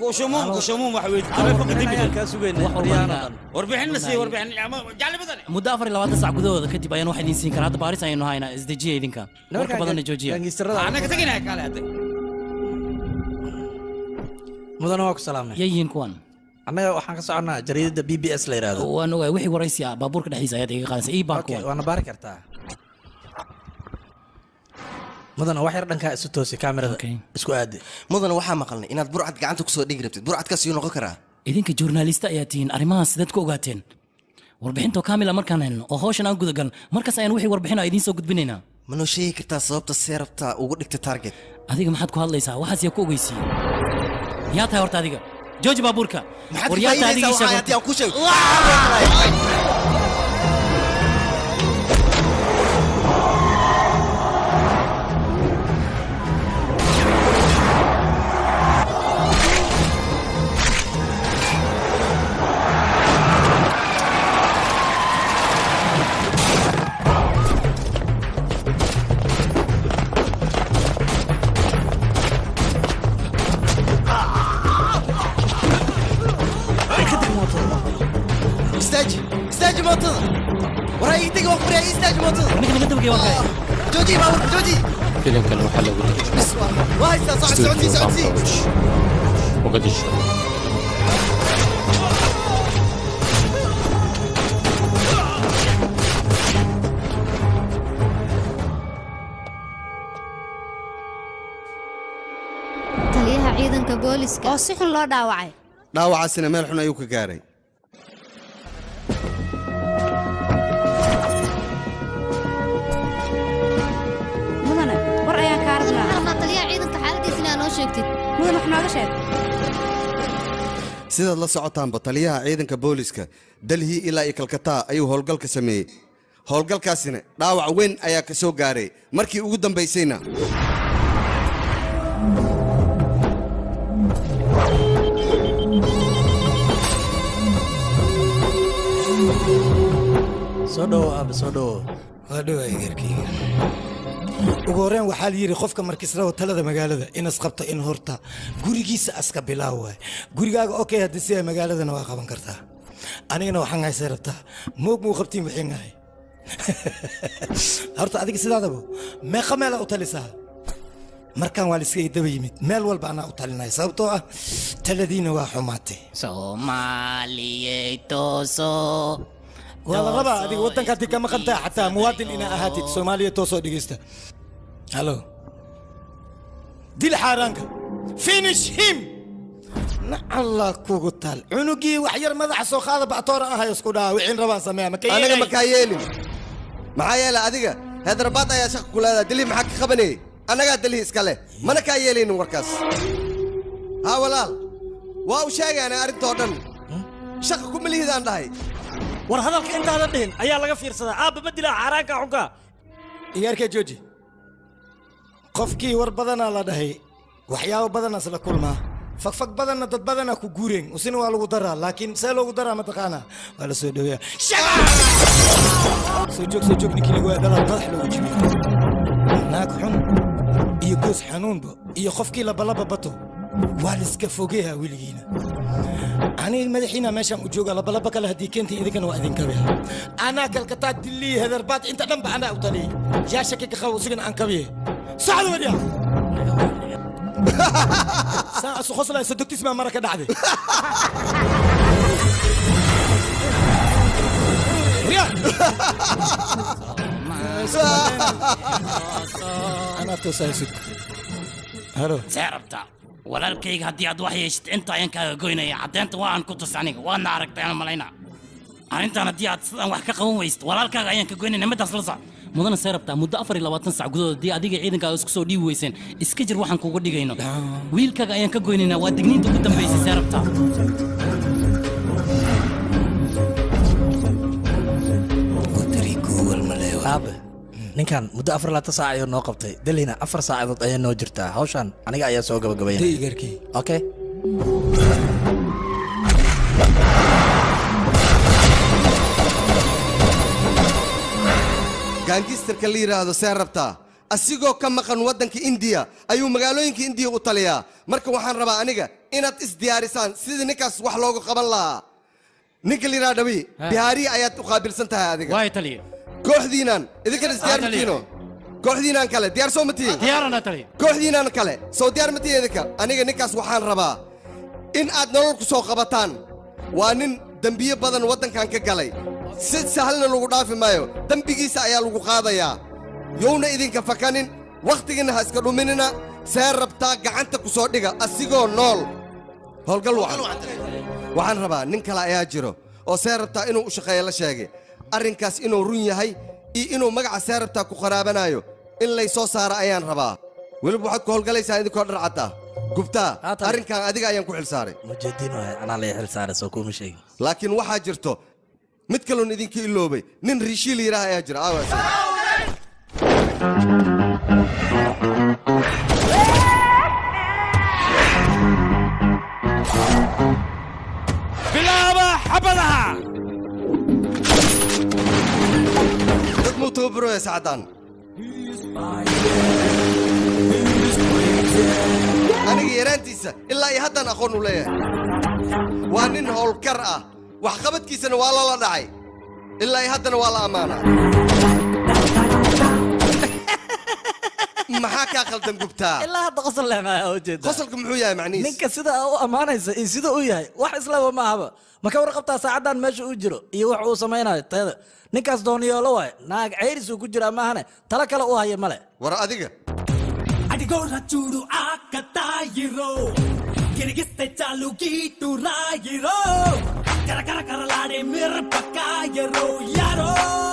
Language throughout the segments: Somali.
kushumuum kushumuum wax weyd taleefanka dibida kaa sugayna Wax walba riyaano anaga- dhan warbixinna sii warbixin ama jacli badan muddo afar iyo labaatan sac gudahooda kadib ayaan wax idiin siin karaa hadda baaris ayaynu haynaa isdejiya idinka warka badanna joojiya gaangistarada anaga teginaya kaale hadda mudana waa ku salaamnay yayiin kuwan annaga waxaan ka soconnaa jariidada b b s la yidhaahdo waan ogahay wixii waraysi ah baabuurka dhexdiisa ayaad iga qaadaysa ii baar okay kuwan waana baari kartaa mudana wax yar dhankaa isu toosi kaamirada Okay. isku aadi mudana waxaa maqalnay inaad burcad gacanta kusoo dhigi rabtid burcadkaas yuu noqon karaa idinka journalista ayaa tihiin arrimahaas sidaad ku ogaateen warbixintoo kaamila markaan helno oo hawshan aan gudagal markaas ayaan wixii warbixin a idiin soo gudbinaynaa ma noo sheegi kartaa sababta seerabta ugu dhigta target adiga maxaad ku hadlaysaa waxaas yaa ku ogeysiiyey yaa tahay horta adiga jooji baabuurka maxaad war ka yaa tahay faa'iidaysaa adigii waxaa sheeg haddii aan ku sheego istaaji istaaji mootada waraa ii tegi waan ku baryaa istaaji mootada ninka naga dabagay waa kay jooji baabuurka jooji filimkan waxaa lagu bis waa waa haystaa socod socodsii socodsii muqadisho taliyaha ciidanka booliska oo si xun loo dhaawacay dhaawacaasina meel xun ayuu ka gaaray mudane war ayaan kaa waxaan rabnaa rabnaa taliyaha ciidanka xaaladiisa inaa noo sheegtid mudan wax nooga sheeg sidaad la socotaanba taliyaha ciidanka booliska dalhi ilaa iyo kalkataa ayuu howlgalka sameeyey howlgalkaasina dhaawac weyn ayaa ka soo gaaray markii ugu dambaysayna soo dhowo aaba soo dhowo waa dhowaa geerkeyga ugu horreyn waxaa la yidhi qofka markisraba talada magaalada inas qabto in horta gurigiisa aska bilaaw waay gurigaaga okay haddii sidaa magaaladana waa qaban kartaa anigana waxaan haysay rabtaa moog muu qabtiin wixiin ahay horta adiga sidaadaba meeqa meela u talisaa markaan waa liska daba yimid meel walba anaa u talinaya sababtoo ah taladiina waa xumaatay soomaaliyey tooso waa la rabaa adiga waddanka haddii ka maqantaa xataa muwaadin inaa ahaatid soomaaliya toosoo dhegeysta halo dil xaaraanka finish him na allah kugu taal cunugii wax yar madaxa soo qaada bactoora ahay isku dhaha wixiin rabaan sameeya maka aniga makaa yeelin maxaa yeelay adiga heedrabaad ayaa shaqa ku leedahay dalhi maxaa ka qabanayay annagaa dalhi iska leh mana kaa yeelaynin warkaas haa walaal waa u sheegaanay arrintoo dhan shaqa kuma lihidaan dhahay war hadalka intaadan dhihin ayaa laga fiirsadaa aabba ma dilaa xaaraanka xunka iyaarkee jooji qofkii war badanaa la dhahay waxyaabo badanaas la kulmaa fagfag badanna dad badanaa ku guureen usina waa lagu daraa laakiin see loogu daraa mataqaanaa waa la soo dhoweeya soo joog soo joog ninkii lagu dhalaa madax loogu jibiyo naag xun iyo goos xanuunba iyo qofkii labalaba bato waa liska fogeeha weligiina aniga madaxiina meeshaan u jooga labalaba kale haddii keentay idinkana waa idinkabiha anaa kalkataa dilii hedarbaad inta dhanba anaa u taliyey yaa shaki ka qabo isigana aan kabiye socda wadhiya saa isu qoslaya sodogtis baa mara ka dhacday Riya! anaa toosaa sug halo see rabta walaalkayga haddii aad wax yeeshid inta ayaan kaaga goynaya caddeynta waa aan ku tus aniga waadna aragtay aan malayna arrintan haddii aad sidaan wax ka qaban weysid walaalkaaga ayaan ka goynaya nimadaas la sac mudana see rabtaa muddo afar iyo labaatan sac gudahood haddii adiga ciidankaaga isku soo dhiibi weyseen iska jir waxaan kuuga dhigayno wiilkaaga ayaan ka goynaynaa waa digniinta ugu dambaysay see rabtaa aabe ninkan muddo afar laatan saac ayuu noo qabtay dalhina afar saacadood ayaa noo jirtaa hawshan aniga ayaa soo gabagabaynaya igarkii okay gaangistarka la yidhaahdo see rabtaa asigoo ka maqan waddanka indiya ayuu magaalooyinka indiya u taliyaa marka waxaan rabaa aniga inaad isdiyaarisaan sidii ninkaas wax loogu qaban lahaa ninka la yidhaha dhabi bihaariya ayaad u qaabilsan tahay adiga waay taliya kooxdiinan idinkana isdiyaar Ah, taliya. matiino kooxdiinan kale diyaar soo ma tihiin diyaarana taliya kooxdiinan kale soo diyaar ma tihiin idinka aniga ninkaas waxaan rabaa in aad nolol ku soo qabataan waa nin dembiyo badan waddankan ka galay si sahalna lagu dhaafi maayo dembigiisa ayaa lagu qaadayaa yowna idinka fakanin wakhtigiinna ha iska dhuminina see rabtaa gacanta ku soo dhiga asigoo nool howlgal wacan waxaan rabaa nin kale ayaa jiro oo see rabtaa inuu u shaqeeyo la sheegay arrinkaas inuu run yahay iyo inuu magaca see rabtaa ku qaraabanayo in lay soo saara ayaan rabaa weliba waxaad ku howlgalaysaa idinkoo dhar cadda gubtaa Haatan. arrinkan adiga ayaan ku xilsaaray mujeediin waay anaa lay xil saaray soo kuma sheegin laakiin waxaa jirto mid kaloon idinka iloobay nin riishiil yidhaah ayaa jira aawaas bilaaba xabadaha dad muu tababarooya sacaddaan aniga yaraantiisa ilaa iyo haddaan aqoon u leeyahay waa nin howlkar ah waxqabadkiisana waa lala dhacay ilaa iyo haddana waa la ammaanaa maxaa kaa khaldan gubtaa ilaa hadda qosol lehmaya oo jeeda qosolka muxuu yahay macnihiis ninka sida u ammaanaysa iyo sida u yahay wax islaba ma ahaba ma ka warqabtaa saacaddan meesha uu jiro iyo wax uu samaynayo tayada ninkaas dooniyoolo waay naag ceyrisuu ku jiraa maahane talo kale u haya male war adiga అడిగోరా చూడు ఆ కతాయిరో గిరిగిస్తే చాలు గీటు రాయిరో కరకర కరలాడే మిరపకాయరో యారో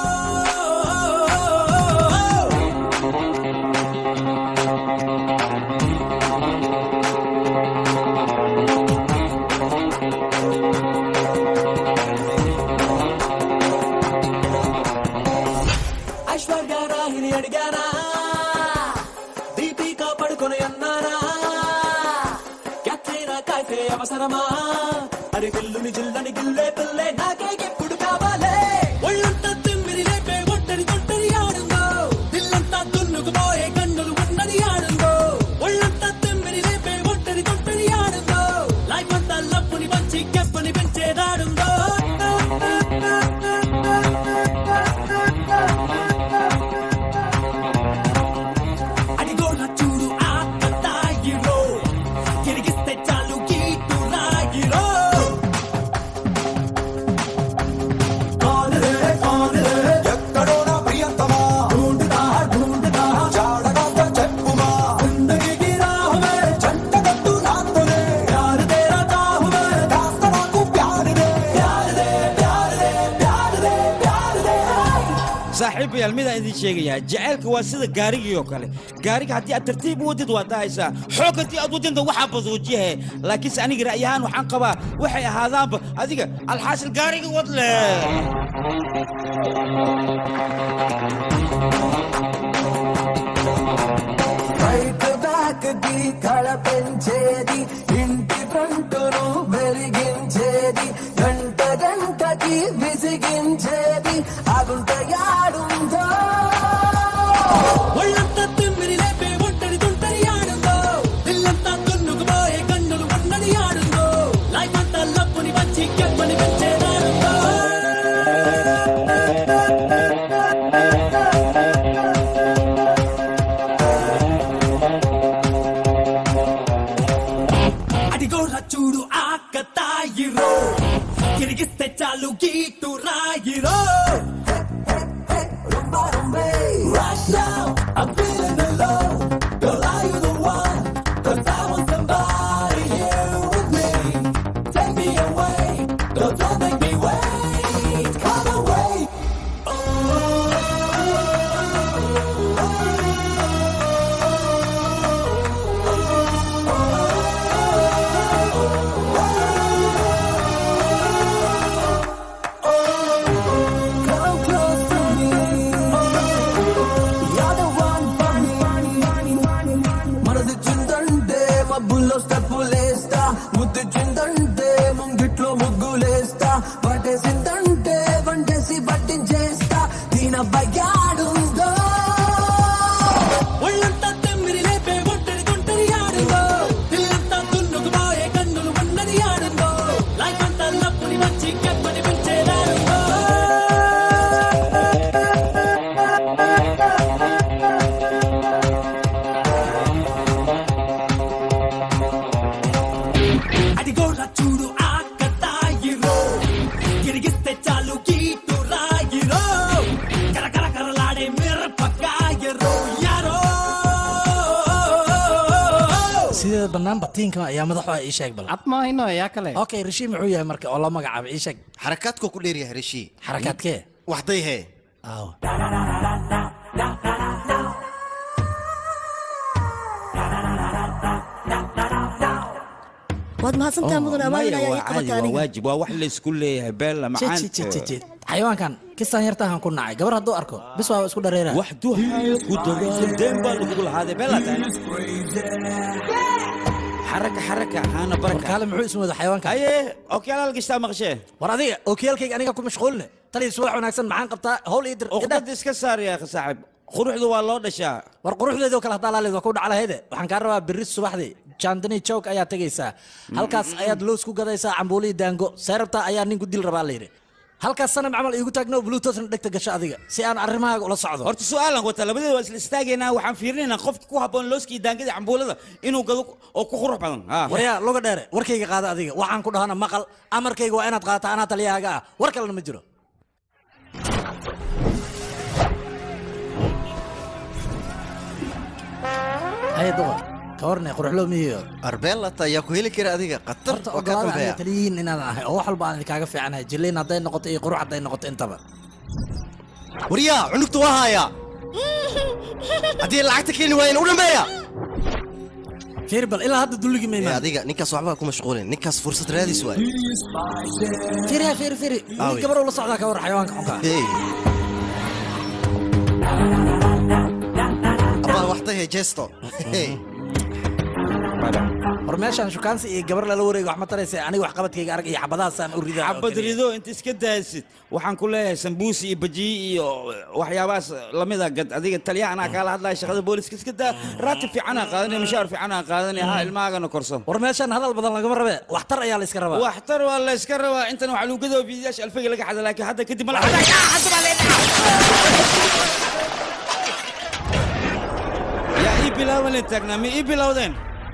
ఐశ్వర్య రాహిని అడిగారా దీపిక పడుకొని అన్నారా క్యాట్రీనా కైఫే అవసరమా అరి పిల్లుని జిల్లని గిల్లే పిల్లే నాకే ఎప్పుడు కావాలే ఒళ్ళంతా తిమ్మిరి లేపే ఒట్టరి తొట్టరి ఆడుందో దిల్లంతా దున్నుకుపోయే కన్నులు ఉన్నది ఆడుందో ఒళ్ళంతా తిమ్మిరి లేపే ఒట్టరి తొట్టరి ఆడుందో లైఫ్ అంతా లప్పుని పంచి కెప్పని పెంచేదాడుందో అడిగోళ్ళ చూడు ఆ కత్తాయిరో తిరిగిస్తే చాలు గీటు రాగిరో ఎక్కడో నా ప్రియంతమా ఢూండుతా ఢూండుతా జాడగాస్త చెప్పుమా జిందగీకి రాహువే జంటగట్టు నాతోనే ప్యార్ తేరా చాహువే కాస్త నాకు ప్యార్ దే ప్యార్ దే ప్యార్ దే ప్యార్ దే ప్యార్ దే saaxiibayaal midaan idin sheegayaa jacaylka waa sida gaarigii oo kale gaariga haddii aad tartiib u wadid waa dahaysaa xoog haddii aad wadinta waxaa baduujiyahe laakiinse aniga ra'yi ahaan waxaan qabaa waxay ahaadaanba adiga alxaasil gaariga wad leh right back కి కళ పెంచేది ఇంటి ఫ్రంటును వెలిగించేది గంట గంటకి విసిగించేది అగుంట యాడుందో ఒళ్ళంతా తిమ్మిరి లేపే ఒంటరి తుంటరి ఆడుందో ఇల్లంతా తున్నుకుపోయే కన్నులు ఉన్నది ఆడుందో లైఫ్ అంతా లప్పుని వచ్చి కెప్పని పెంచేదాడుందో sideeda bannaan batiinka ayaa madaxu ii sheeg bal ad maahino yaa kale okay rishi muxuu yahay marka oo la magacaabay ii sheeg xarakaadkuu ku dheeryahay rishi xarakaadkee waxday hee aaw waad mahadsantaha mudan amaamin ayaa ii qabatay waa aniga waajib waa wax laysku leeyahay beella macaan xayawaankan kistaan yartahan ku nacay gabar hadduu arko bis waa isku dhareera wax duxayo ku dagaal deen baa lagugu lahaaday beella tahay xaraka xaraka haana baraka warkaale muxuu ismu wada xayawaanka haye okyaalaal gashtaa maqashee war adiga okiyaalkayga aniga ku mashquuline taliya subax wanaagsan maxaan qabtaa howl ii dir uqdad iska saar yaa saaxib quruxdu waa loo dhashaa war quruxdeedoo kale haddaa laaleed waa ku dhaclahayde waxaan kaa rabaa berri subaxdii jandani joog ayaa tegaysaa halkaas ayaad loos ku gadaysaa cambuulii daango seerabta ayaa nin ku dil rabaa layidhi halkaas sanam camal iigu taagno bluetoothna dhegta gasho adiga si aan arrimahaaga ula socdo horta su'aalan wata labadeeda waa isla istaagaynaa waxaan fiirinaynaa qofka ku habboon looskii daangada cambuulada inuu gado oo ku qurux badan Ha. waryaa luga dheere warkayga qaada adiga waxaan ku dhahana maqal amarkayga waa inaad qaata anaa taliyahaaga ah war kalena ma jiro haye duqa ka warne quruxloo mihiyo arbeelata ayaa ku heli kara adiga qatar horta waa kaa ogolaada aniga dambeeya taliyihiin inaadan ahay oo wax walba aan idinkaga fiicanahay jilliin hadday noqoto iyo qurux hadday noqoto intaba waryaa cunugta waa haayaa haddii lacagta keeni waayeen u dhammeeya fiir bal ilaa hadda dulligii ma Ee, imaan adiga ninkaas waxba ku mashquulin ninkaas fursad raadis waay fiiriha fiiri fiiri Aawi. wiil gabar ula socdaa ka war xayawaanka xunka Hey. abaa waxday hee jeesto Hey. war meeshaan shukaansi iyo gabar lala wareego wax ma taraysa aniga wax qabadkayga arag iyo xabadahaasaan u ridaa xabad rido inta iska daasid waxaan ku leeyahay sambuusi iyo bajiyi iyo waxyaabahaas lamida gad adiga taliyaha anaa kaala hadlaya shaqada booliska iska daa raatib fiicanaa qaadanaya mushaar fiicanaa qaadanaya ha ilmahaagana korsan war meeshaan hadal badan lagama rabe waxtar ayaa la iska rabaa waxtar waa la iska rabaa intan waxaa lagu gadoo fiidiyaasha alfayga laga xada laakiin hadda kadib mala yaa ii bilaaban leen taagnaa ma ii bilowdeen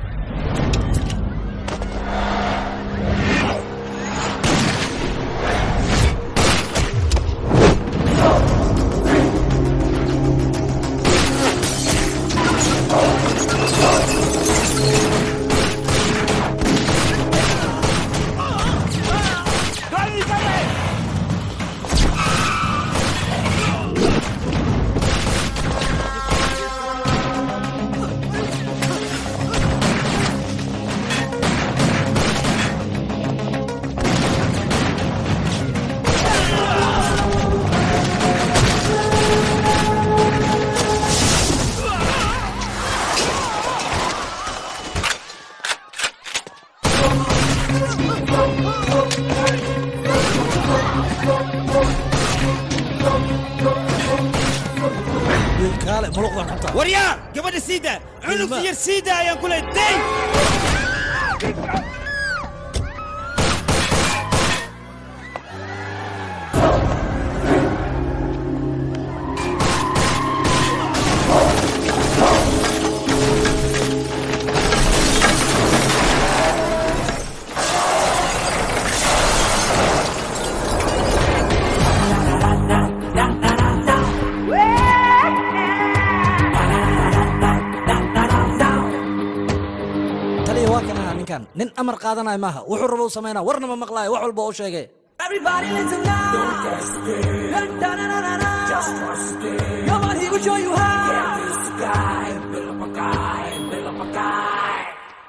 wiilkaale muluqdan xunta waryaa gabadha siida cunugta yar siida ayaan ku leeyahay day taliya waa kan ahaa ninkan nin amar qaadanaya maaha wuxuu rabo u samaynaa warna ma maqlaayo wax walba u sheegay Everybody listen now. Da, da, da, da, da. Just trust it. Come on, he will show you how. Get this guy, build up a guy, build up a guy.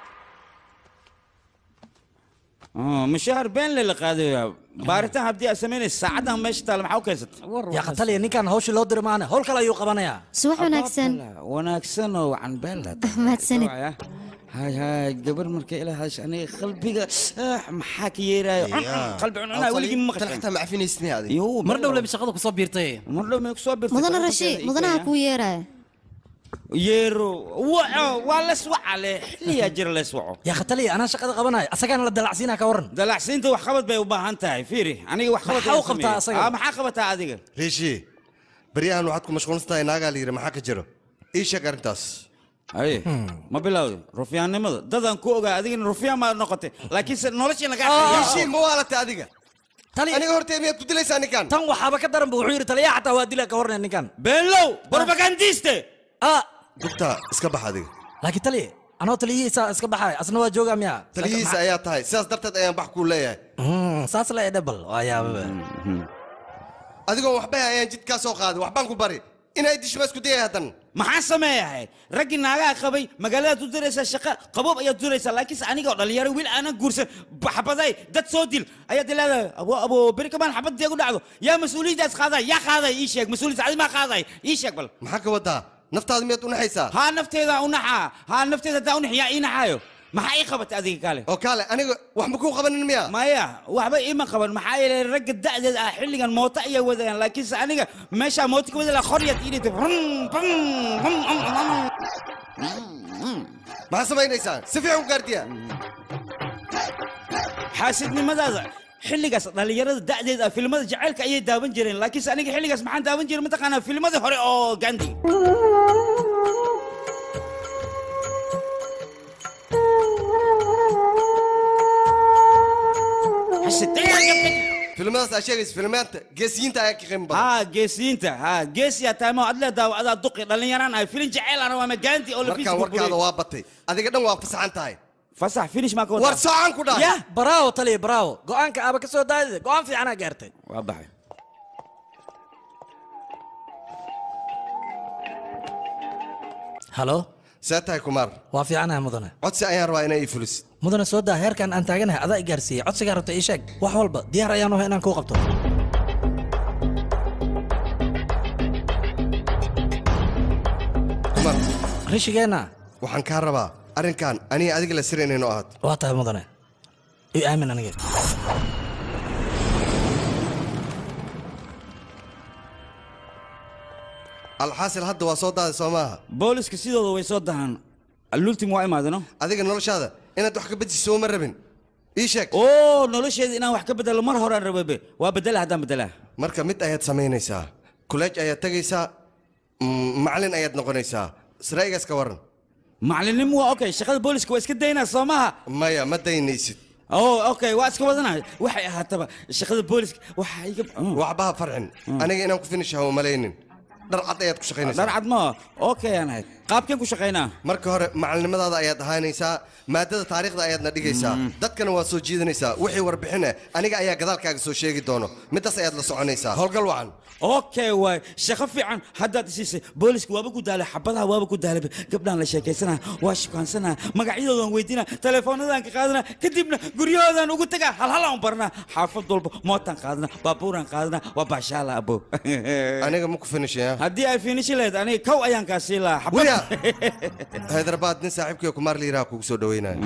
mushaar been le la qaadaya baaritaan haddii aad samaynaysa saacaddan meesha taala maxaa u keensatay yaa qataliya ninkan hawshii loo diri maane howl kale ayuu qabanayaa subax wanaagsan wanaagsan oo wacan been la mahadsanid hay hay gabar markay ila hadasha aniga qalbiga ah, maxaa ka yeeraayo qalbi cununaa weligii ma tan xitaa ma cafinaysidni adiga Yo, mar dhow lebi shaqada kusoo biirtay mar dhow may kusoo birtay mudana rashi mudanaha kuu yeeraya yeero waco waa las wacale xilliyaa jira las waco yaa qataliya anaa shaqada qabanaya asagaana la dalacsiinaa ka waran dalacsiinta wax qabad bay u baahan tahay fiiri aniga wax qabad Maxaa u ayaan qabtaa sameeyey. asaga? Ah, maxaa qabataa adiga riishi baryahan waxaad ku mashquulsan tahay naagaa la yidhi maxaa ka jiro ii sheeg arrintaas haye ma bilowday rufyaannimada dadaan ku ogaa adigana rufyaan maa noqotay laakiinse noloshii lagaa riishi ma waalatay adiga aniga hortee miyaad ku dilaysaa ninkan tan waxaaba ka daran bu wuxuu yidhi taliya xataa waa dila ka warnaya ninkan beenlow propagandiste ah dugta iska bax adiga laakiin taliya anoo taliyihiisa iska baxay asna waa joogaa miya taliyihiisa ayaa tahay sidaas darteed ayaan bax kuu leeyahay Mm, saas le dhebal waa yaababa adigoon waxba ayaan jidkaa soo qaaday waxbaan ku bari inay dishma isku dayay haddan maxaan sameeyahay raggii naagaha qabay magaaladaad u diraysaa shaqo qaboob ayaad diraysaa laakiinse aniga oo dhalinyaro wiil aanan guursan baxbaday dad soo dil ayaad leedahay abo abo beri kamaan xabad dee ku dhacdo yaa mas-uuliyaddaas qaaday yaa qaaday ii sheeg mas-uuliyadda adi maa qaaday ii sheeg bal maxaa ka wadaa naftaada miyaad u naxaysaa haa nafteeda u naxaa haa nafteeda hadaa u nax yaa ii naxaayo maxaa ii qabatay adiga kale oo kaale aniga wax ma kuu qabanin miya maya waxba iima qaban maxaa yeelay ragga da'deed ah xilligan mooto ayay wadayaan laakiinse aniga meeshaa mooto ka wada laha qoryaad ii dhigtay maxaa samaynaysaa si fiican u gaardiya xaasidnimadaada xilligaas dhallinyarada da'deed ah filmada jacaylka ayay daawan jireen laakiinse aniga xilligaas maxaan daawan jiray mataqaanaa filmadii hore oo gandi filmadaas aa sheegaysa filmaanta geesiyiinta ayaa ka qiimo badan haa geesiyiinta haa geesiyaa taamo adle daawacadaa duqi dhallinyaraan ahay filin jacayl ana waa gandi oo lafiis markaan warkaada waa batay adiga dhan waa fasaxan tahay fasax finish maa ka war socon ku dhahay ya bravo taliya bravo go-aanka aaba ka soo daadida go-aan fiicanaa gaartay waa baxay halo see tahay kumaar waa fiicanaha mudane codsi ayaan rabaa inay ii fulisid mudane soo daa heerkan aan taaganahay adaa i gaarsiiyey codsigaa rabta ii sheeg wax walba diyaar ayaan uhay inaan kuu qabto kumaar rishigeenna waxaan kaa rabaa arrinkan aniga adiga la siraynayno ahaad waa tahay mudane i aamin aniga alxaasil hadda waa soo daaday soo maaha booliska sidooda way soo dahaan lultim waa imaadano adiga noloshaada inaad wax ka bedisho uma rabin ii sheeg oo nolosheeda inaan wax ka bedelo mar horaan rababe waa bedela haddaan bedelaa marka mid ayaad samaynaysaa kuleej ayaad tegaysaa mm, macalin ayaad noqonaysaa sraigaas ka waran macallinnimo waa okay shaqada booliska waa iska daynaa soo maha maya ma daynaysid oo okay waa iska wadanaya waxay ahaataba shaqada booliska waxa iga waxbaha farxin aniga inaan ku finishaha uma malaynin dhar cad ayaad ku shaqaynaysaa dhar cad ma okay aan ahayd qaabkeen ku shaqaynaa marka hore macalinimadaada ayaad ahaanaysaa maadada taariikhda ayaadna dhigaysaa dadkana waad soo jiidanaysaa wixii warbixine aniga ayaa gadaalkaaga soo sheegi doono midaas ayaad la soconaysaa howlgal wacan okay waay shaqo fiican haddaad isiisay booliska waaba ku daalay xabadaha waaba ku daalay gabdhaan la sheekaysanaa waa shukaansanaa magacyadoodan weydiinaa telefoonadaan ka qaadanaa kadibna guryahoodaan ugu tagaa halhalaan barnaa xaafad walba mootaan qaadanaa baabuuraan qaadanaa waa baashaala abo aniga ma ku finishaya haddii ay finishi lahayd aniga kow ayaan kaa sii lahaa wiya haydarbaad nin saaxiibkii kumaar liiraha kugu soo dhaweynaya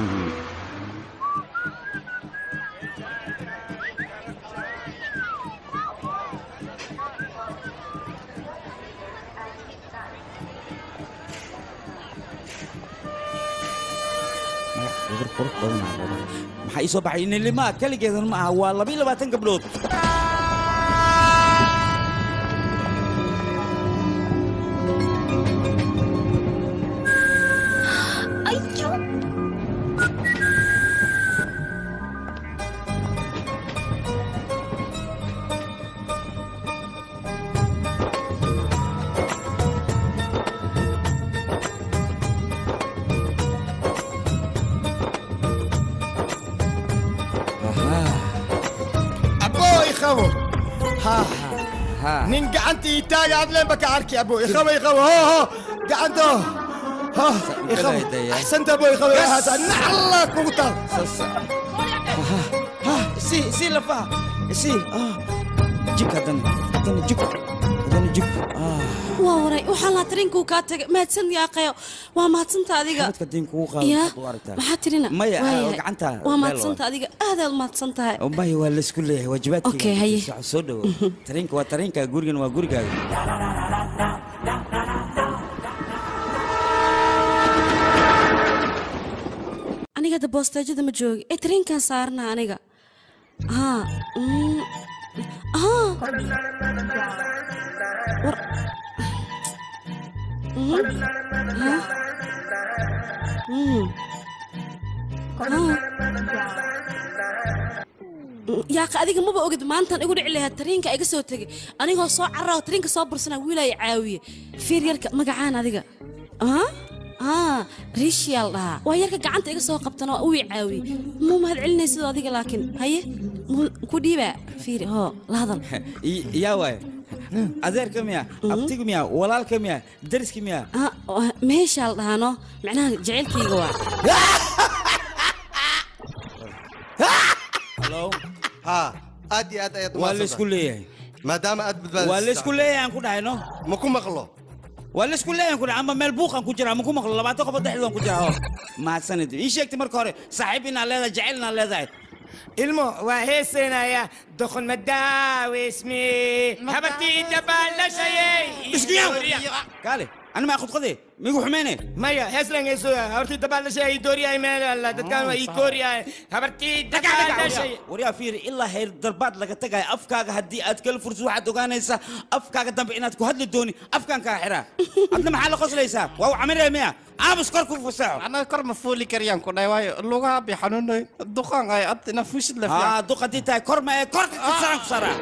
maxaa ii soo baxay inilimaa keligeedan ma aha waa labiyo labaatan gabdhood abo ikhabo ha nin gacantii taaga adleen baka arki abo ikhabo ikhabo ho ho gacanto ho ikhabo axsanta abo ikhabo hata nacalla kugu taal si si lafaha si jig haddana haddana jig haddana jig waa waray waxaa laa tarinkuu kaa tagay mahadsan yaaqayo waa mahadsanta adiga dadka diin kugu qaado ya waxaad u aragtaa maxaa tirina Maya, ah, Waayahay. gacanta waa meel mahadsanta adiga aadaad mahadsan tahay maya waa laysku leeyahay waajibaadkayga Okay, haye. Soco, soo dhawo tariinka waa tariinka gurigan waa gurigaaga aniga hadda boosteejada ma joogi ee tariinkan saarna aniga haa mm, haa war Mm, haa Mm, haa yaaqa adiga maba ogid maantaan igu dhici lahaa tariinka iga soo tegay anigoo soo carraa oo tariinka soo bursanaa wiilaya caawiye fiir yarka magacaan adiga haa haa riishiyaa la dhahaa waa yarka gacanta iga soo qabtana waa uu i caawiyey muu mahad celinaysid adiga laakiin haye muu- ku dhiibaa fiiri hoo la hadal I- yaa waay adeerka miya abtiga miya walaalka miya dariska miya Ah, waa- meeshaa la dhahaa no macnaha jacaylkayga waa Hello? haa aad iyo aad ayaad waa laysku leeyahay maadaama aad badbaadisay waa laysku leeyahay aan ku dhahay no ma ku maqlo waa laysku leeyahay aan ku dhahay ama meel buuqan ku jira ama ku maqlo labaatan qof oo dhexdoodan ku jira oo mahadsanid ii sheegtay marka hore saaxiib inaad leedahay jacayl inaad leedahay ilmo waa heesaynaya doqon madaawismi habartii dabaalashaye kaale ani maa khudqade migu xumeyne maya heeslan heesoya habartii dabaalashaye dooriyahay meel alla dadkaan waa ii kooriyahay habartii dabaalashaye waryaa fiiri ilaa heer darbaad laga tagayo afkaaga haddii aad kala fursid waxaad ogaanaysaa afkaaga dambe inaad ku hadli dooni afkaan kaa xiraa adna maxaa la qoslaysaa waa u camiree miya aamus kor ku fasaxo annaga kor ma fuuli karayaan ku dhahay waayo lugaha bay xanuunoy duqaan ay ad ina fuushid la aa duq haddii tahay kor ma ee korka kasaraan ku saraa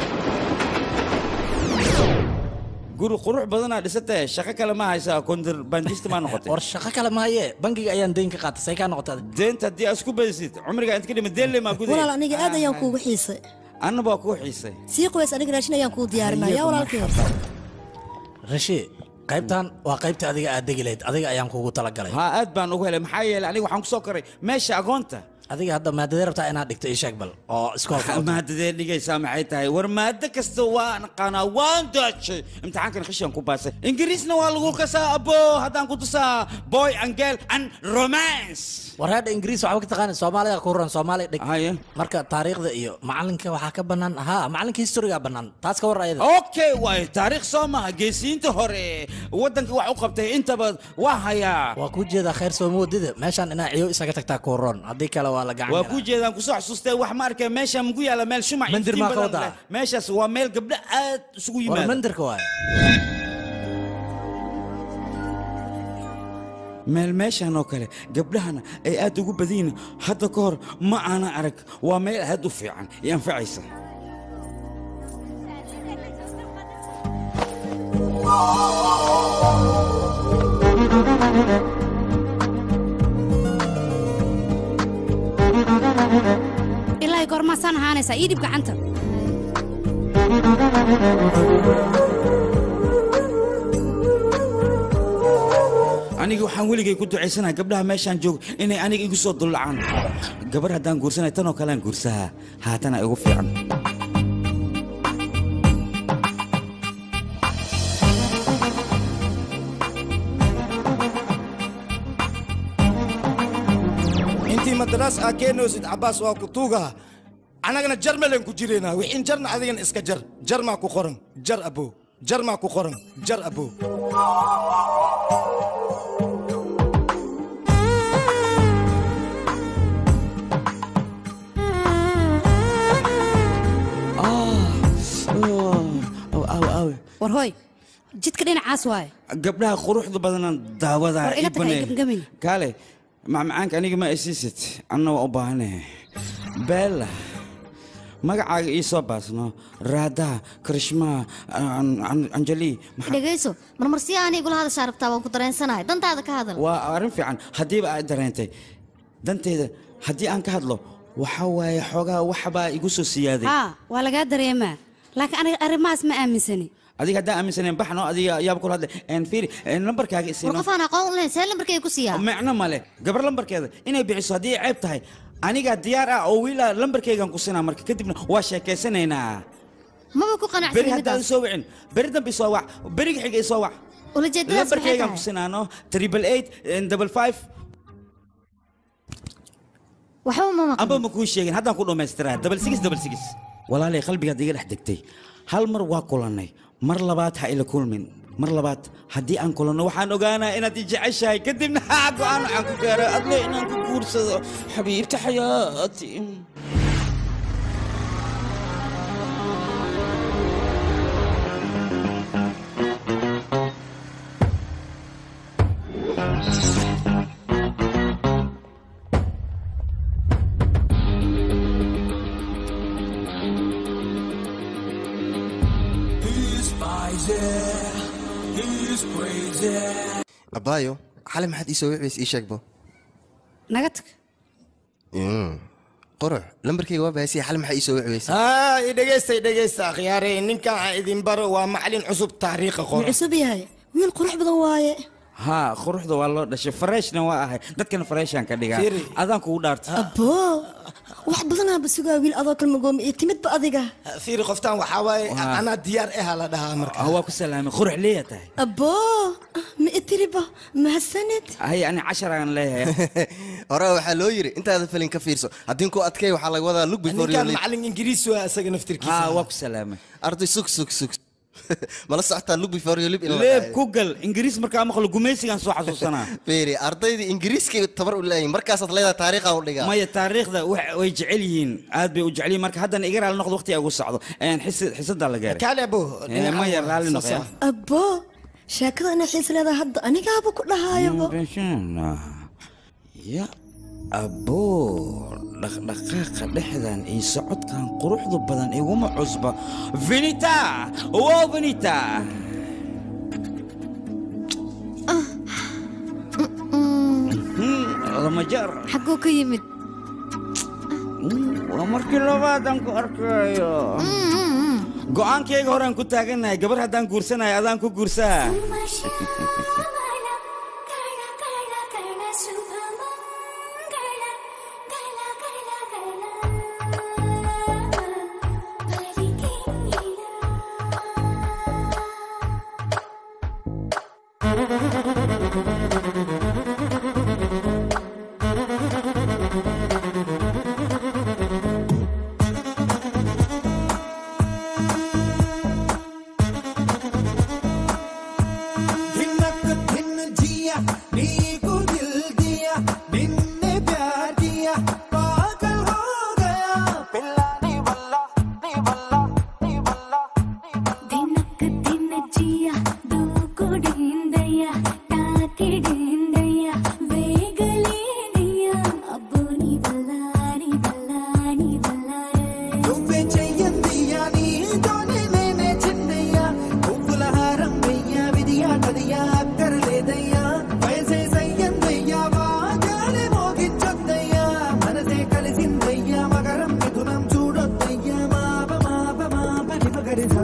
guri qurux badanaa dhisatee shaqo kale ma haysaa kondir bandista maa noqotay war shaqo kale maaye bangiga ayaan deyn ka qaatay say kaa noqotay deenta haddii aad isku badisid cumriga inta ka dhima deelle maa guday walaal aniga aad ayaan kuugu xiisay anna baa kuu xiisay sii qubays aniga raashin ayaan kuu diyaarinaya walaalkii rashi qaybtan waa qaybta adiga aad degi lahayd adiga ayaan kuugu talagalay haa aad baan ugu helay maxaa yeelay aniga waxaan kusoo koray meesha agoonta adiga hadda maadadee rabtaa inaad dhigto ii sheeg bal oo iskoolka maadadee dhigaysaa maxay tahay war maado kasta waan aqaanaa waan daajay imtixaankan khashiyan ku baasay ingiriisna waa lagu kasaa abo haddaan ku tusaa boy and girl and romance war hadda ingiriis waxba ka taqaana soomaaliga ku ruran soomaali dhig marka taariikhda iyo macalinka waxaa ka bannaan haa macalinka historiga bannaan taas ka war ayada okay waay taariikh soo maha geesiyiinta hore waddanka wax u qabtay intaba waa hayaa waa kuu jeedaa khayr soo moodida meeshaan inaa ciyo isaga tagtaa ku ron haddii kale waa la gacan waa kuu jeedaan kusoo xasuustay wax ma arkay meesha mugu yaala meel shumac Mandir iftiin maa ka badan wadaa? leh. meeshaas waa meel gabdho aad isugu war yimaada mandirka waay meel meeshan oo kale gabdhahana ay aad ugu badiyin hadda ka hor ma aanan arag waa meel aad u fiican i anfacaysa ilaa goormaasaan ahaanaysaa ii dhib gacanta aniga waxaan weligay ku ducaysanaha gabdhaha meeshaan joogo inay aniga igu soo dullacaan gabar haddaan guursanay tanoo kalean guursahaa haatana igu fiican intii madaraas aa keenaysid cabbaas waa ku tuugaha annagana jar malen ku jiraynaa wixiin jarna adigana iska jar jar maa ku qoran jar abo jar maa ku qoran jar abo war hooy jidka dhinacaas waaye gabdhaha quruxda badanaan daawadaa War iga ii tag, baneey. gamgamin. kaale macmacaanka aniga ma isiisid anna waa u baahanahay beella magacaaga ii soo baasno raadaha karishmaa An- An- anjali maxaa- dhegayso marmar si aanay igula hadashaa rabtaa waan ku dareensanahay dantaada ka hadal waa arrin fiican haddiiba aad dareentay danteeda haddii aan ka hadlo waxa waaye xoogaa waxbaa igu soo siyaaday haa waa lagaa dareemaa laakiin aniga arrimahaas ma aaminsani adiga haddaan aaminsaneen baxno adiga ayaaba kula hadlay En fiiri en lambarkaaga war isiino qof aan aqoon u lahayn see lambarkay ku siiyaa micno male gabar lambarkeeda inay bixiso haddii ay ceeb tahay anigaa diyaar ah oo wiila lambarkaygan ku sinaa marka kadibna waa sheekaysanaynaa maba ku beri qanacsan haddaan midaas soo wicin beri dambe isoo wac beriga xiga isoo wac ulajeedadaas maxay lambarkaygan ku tahay sinaano triple eight double five waxba ma maqan amba ma kuu sheegin haddaan ku dhammaystiraa double six double six walaalay qalbigaad iga dhex degtay hal mar waa kulannay mar labaad ha ila kulmin mar labaad haddii aan kulanno waxaan ogaanaa inaad i jeceshahay kadibna ha go'aan waxaan ku gaaro adle inaan ku guursado xabiibta xayaati He's crazy. He's crazy. abaayo xali maxaad ii soo wicbays ii sheegbo naga tag qurux lambarkayga waa bahaysiya xali maxaa ii soo wicbaysa haa i dhegeysta i dhegeysta akhyaare ninkan aan idin baro waa macalin cusub taariikha wuu qora cusub yahay wiil qurux badan waaye haa quruxda waa loo dhashay fareshna waa ahay dadkana fareeshaan ka dhigaa Fiiri. adaan kugu dhaarta aboo wax badanaaba sugaa wiil adoo kalmagooma iyo timidba adiga fiiri qoftaan waxaa waaye Waa. anaa diyaar aha la dhahaa marka Ah, waa ku salaamay qurux leeya tahay aboo ma itiriba mahadsanid hay ani cashar aan leeyahay hore waxaa loo yiri intaada falin ka fiirso haddii ku adkay waxaa laga wadaa look before you ninkan leap. macalin ingiriis waa isaga naftirkiisa haa waa ku salaamay arday sug sug sug mala socotaa look before you leap in la leeb dhahayo. ku gal ingiriis markaa maqlo gumaysigaan soo xasuusanaa fiiri ardayda ingiriiska tabar u leeyihin markaasaad leedahay taariikha u dhigaa maya taariikhda wax- way jecel yihiin aad bay u jecel yihiin marka haddana iga raali noqdo waqti ay ugu socdo Een, xisi- xisadaa la gaaray kaale abo Eh, maya raalli noqo aboo sheekada inaa xiis leedahay hadda anigaaba ku dhahaayaba ya aboo dhaqdhaqaaqa dhexdan iyo socodkan quruxda badan iguma cusba vinita wow vinita lama jar xaguu ka yimid waa markii labaadan ku arkayo go'aankayga horaan ku taagannahay gabar haddaan guursanahay adaan ku guursaa धिनक धिन जिया नीकु दिल दिया निन्ने प्यार किया पागल हो गया पिल्ला नी बल्ला नी बल्ला नी बल्ला ದಿನಕ್ಕ ದಿನ ಜಿಯ ದೂಕುಡಿಂದಯ್ಯ ತಾಕಿಡಿಂದಯ್ಯ వేగలేదయ్య అబ్బో నీ వల్ల నీ వల్ల నీ వల్ల నువ్వే చెయ్యందియా నీతోనే నేనే చిన్నయ్యా పువ్వుల హారం వెయ్యా విధియా కదియా అక్కర్లేదయ్యా వయసే సయ్యందయ్యా వాగాలే మోగించొద్దయ్యా మనసే కలిసిందయ్యా మగరం మిథునం చూడొద్దయ్యా మాప మాప మాప నిమగరిసా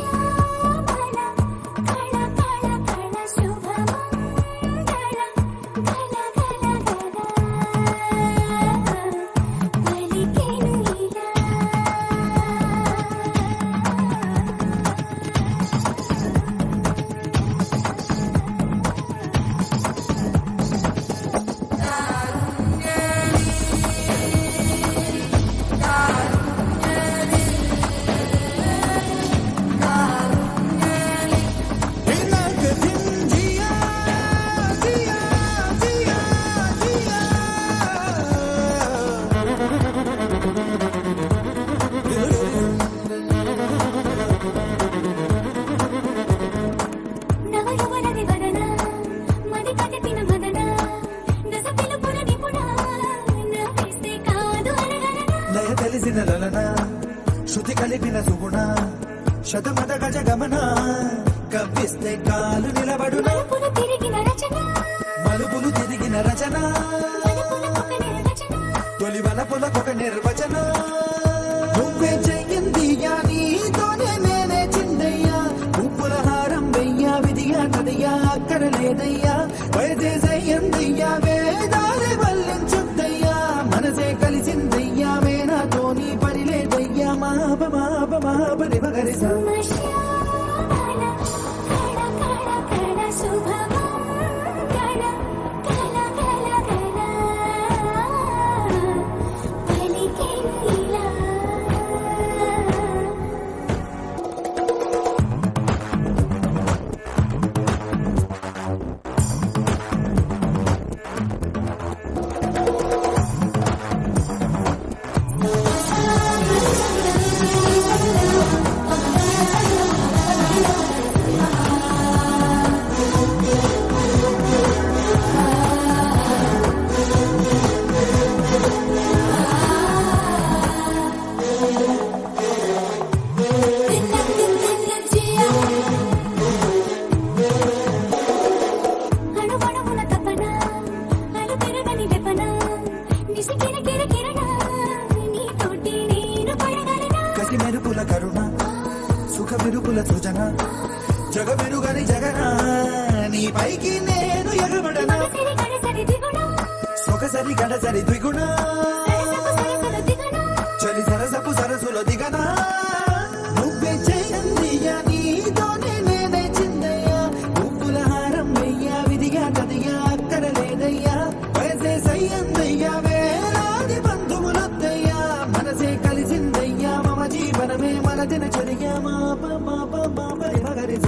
धिनक धिन जिया जिया जिया जिया నవయవనది వదన మది కదిపిన మదన దశ పిలుపున నిపుణ నవ్విస్తే కాదు అనగనన లయ తెలిసిన లలన శృతి కలిపిన సుగుణ శతమద గజ గమన కవ్విస్తే కాలు నిలబడున మలుపులు తిరిగిన రచన మలుపులు తిరిగిన రచన మలుపులకొక నిర్వచన తొలి వలపులకొక నిర్వచన నువ్వే చెయ్యిందియా నీతోనే నేనే చిందయ్యా ఉప్పుల హారం వెయ్యా విధియా కదయ్యా అక్కడ లేదయ్యా వయసే సయ్యందయ్యా వేదాలే వల్లించుద్దయ్యా మనసే కలిసిందయ్యా వేనాతో నీ పని లేదయ్యా మాప మాప మాప నిమగరిసా కళ శుభమంగళ కళ కళ కళ పలికిలా కలిసి కిరకిర కిరణ నీతోటి నేను పడగలనా కసి మెరుపుల కరుణ సుఖ మెరుపుల సృజన జగ మెరుగని జగన నీ పైకి నేను ఎగబడనా సరి గడసరి దిగుణ సొగసరి గడసరి ద్విగుణ సరసపు సరసల దిగణ చలి సరసపు సరసుల దిగనా నువ్వే చేయందియ్యా నీతోనే నేనే చిందయ్యా పువ్వుల హారం వెయ్యా విధిగా కదిగా అక్కడ లేదయ్యా వయసే సయ్యందయ్యా వేలాది బంధువులొద్దయ్యా మనసే కలిసిందయ్యా మమ జీవనమే మన దినచర్య మాప మాప మాపరి మగరి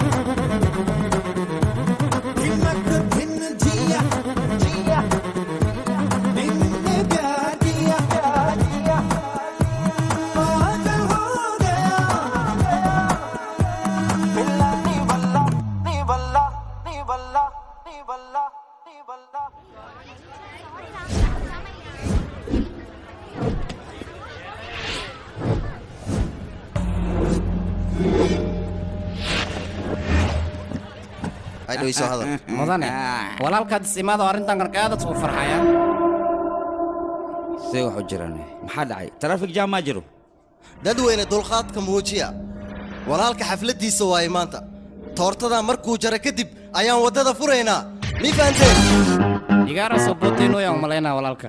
దిమ్మక్ దిన్న జియా జియా నిన్నే ప్యార్ కియా ప్యార్ కియా పాగల్ హో గయా పిల్ల నీ వల్ల నీ వల్ల నీ వల్ల నీ వల్ల నీ వల్ల Ay, dhaweyso hadal. mudane walaalkaad isimaado arrintan qarqaada suu farxaya see wax u jiraan maxaa dhacay trafik jam maa jiro dadweyne dulqaadka muujiya walaalka xafladdiisa waaye maanta toortadaa markuu jaro kadib ayaan waddada furaynaa mii fahanteen igaara soo booteynoya umalaynaa walaalka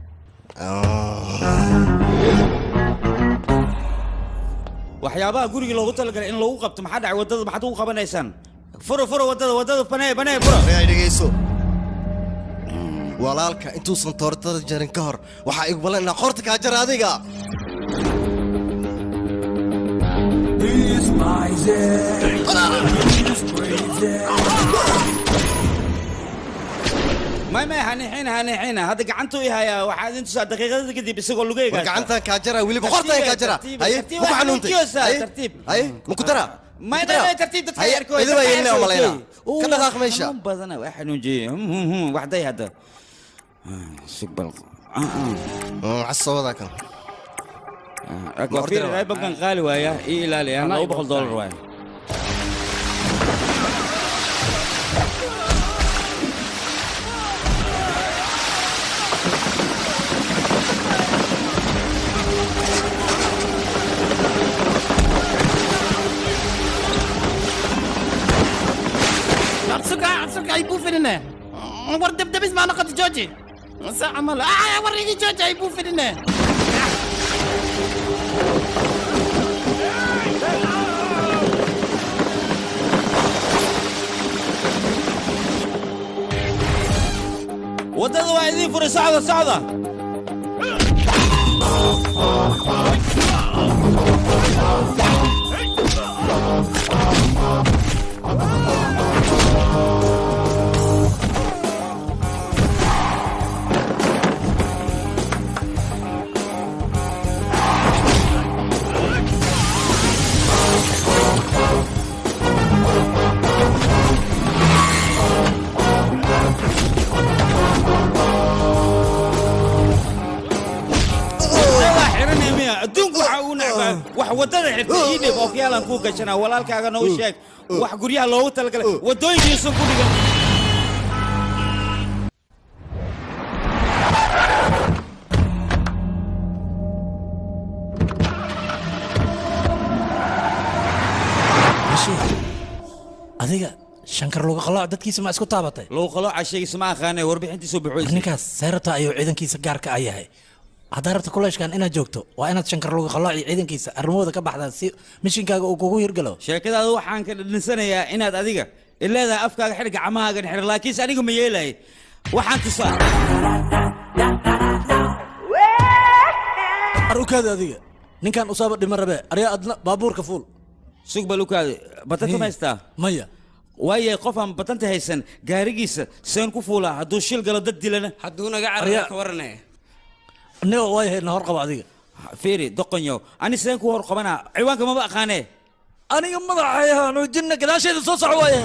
waxyaabaha guriga loogu talagalay in lagu qabto maxaa dhacay waddada maxaad ugu qabanaysaan furo furo waddada waddada banee banee furo ay dhegayso walaalka intuusan toortada jarin ka hor waxaa igu ballan inaa qorta kaa jara adiga may may hanixina hanixina hadda gacantuu i hayaa waxaad intusaa daqiiqadada kadib isagoo lugeyga war gacantaan kaa jara weliba qortaan kaa jara haye maku xanuuntay haye tartiib haye maku dara may may may tartiib dadka haye yarkooda idin baa yeelina umalaynaa ka dhaqaaq meesha xanuun badana waa xanuunjiyey waxday hadda sugbal casoodaa kan waa fiir raybankan qaali waaya ii ilaali ah laba boqol doolar waaya absuka absuka ay buufinine war debdebis maa noqoto jooji sa camal ah war igi jooji ay buufinine waddada waa idiin furay socda socda waa xiranay miya adduunku waxa uu necbaa wax waddada xirta ii dhib ookiyaalan kuu gashanaa walaalkaagana u sheeg wax guryaha loogu talagalay waddooyinkiisun ku dhigan bashir adiga shankar luga qalooc dadkiisa ma isku taabatay lugu qalooca sheegaysa ma aqaane warbixintiisu buxoysa ninkaas seerata ayuu ciidankiisa gaarka a yahay haddaa rabta kuleeshkan inaad joogto waa inaad shankar luga qalooc iyo ciidankiisa arrimahooda ka baxdaa si mishinkaaga uu kugu hirgalo sheekadaada waxaan ka dhadhinsanayaa inaad adiga ileedahay afkaaga xidh gacmahaagan xidh laakiinse aniga ma yeelay waxaan tusaa arukaada adiga ninkan usaaba dhima rabe aryaa adna baabuurka fuul sug balukaade batanta ma haystaa maya waaye qof aan batanta haysan gaarigiisa seen ku fuulaa hadduu shil galo dad dilana hadduu naga Arya- carara ka warane nigo way haydna hor qabo adiga fiiri doqonyow ani seen ku hor qabanaa ciwaanka maba aqaanee aniga madaxayahaanu jinna gadaasheeda soo soco waaye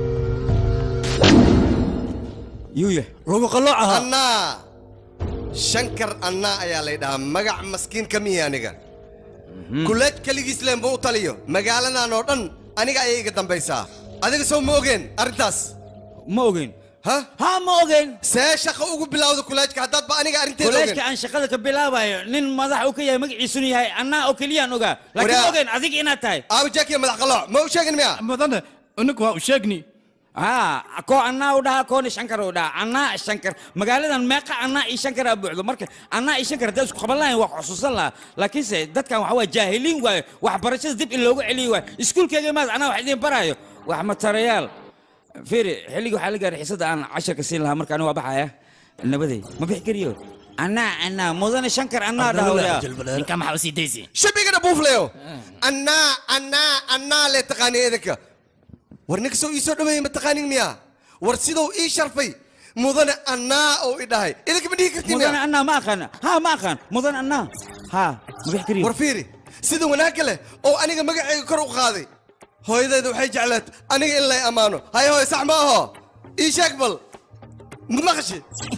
yuuya lagu qaloocaha annaa shankar annaa ayaa lay dhahaa magac maskiin ka mihi aniga kuleej keligiis leen buu u taliyo magaaladan oo dhan aniga ayay iga dambaysaa adiga soo ma ogeen arrintaas ma ogeyn ha ha ma ogeyn see shaqo ugu bilowda kuleejka haddaadba aniga arrinteeda kuleejka ogen aan shaqada ka bilaabayo nin madax uu ka yahay magaciisuna yahay annaa oo keliyaan ogaa laakiin Waraa- ogeyn adiga inaad tahay aabi jaakiya madax qalooc ma u sheegin miya mudane unugu waa u sheegni haa koo annaa u dhahaa koona shankar u dhahaa annaa shankar magaaladan meeqa annaa iyo shankar aa buuxdo marka annaa iyo shankar haddaa isku qaban lahayn waa ku xusuusan lahaa laakiinse dadkan waxa waa jaahiliin waaye waxbarashada dib in loogu celiyo waaye iskuulkeyga maad anaa wax idiin baraayo wax matarayaal fiiri xilligii waxaa la gaaray xiisada aan casharka siin lahaa marka ani waa baxaya nabaday ma bixi kariyo annaa annaa mudane shankar annaa dhaha ninka maxaa usii daysi shabigana buufleyo annaa annaa annaa le taqaani idinka war ninka soo ii soo dhaweeyey ma taqaanin miya war siduu ii sharfay mudane annaa oo i dhahay idinka ma dhihi kartiin mudane annaa ma aqaan ha ma aqaan mudane annaa ha ma bixi kariyo war fiiri sida wanaagga leh oo aniga magacayga kor u qaaday hooyadayda waxay jeclaat aniga in lay ammaano hay hooy sax ma aho ii sheeg bal ma maqashi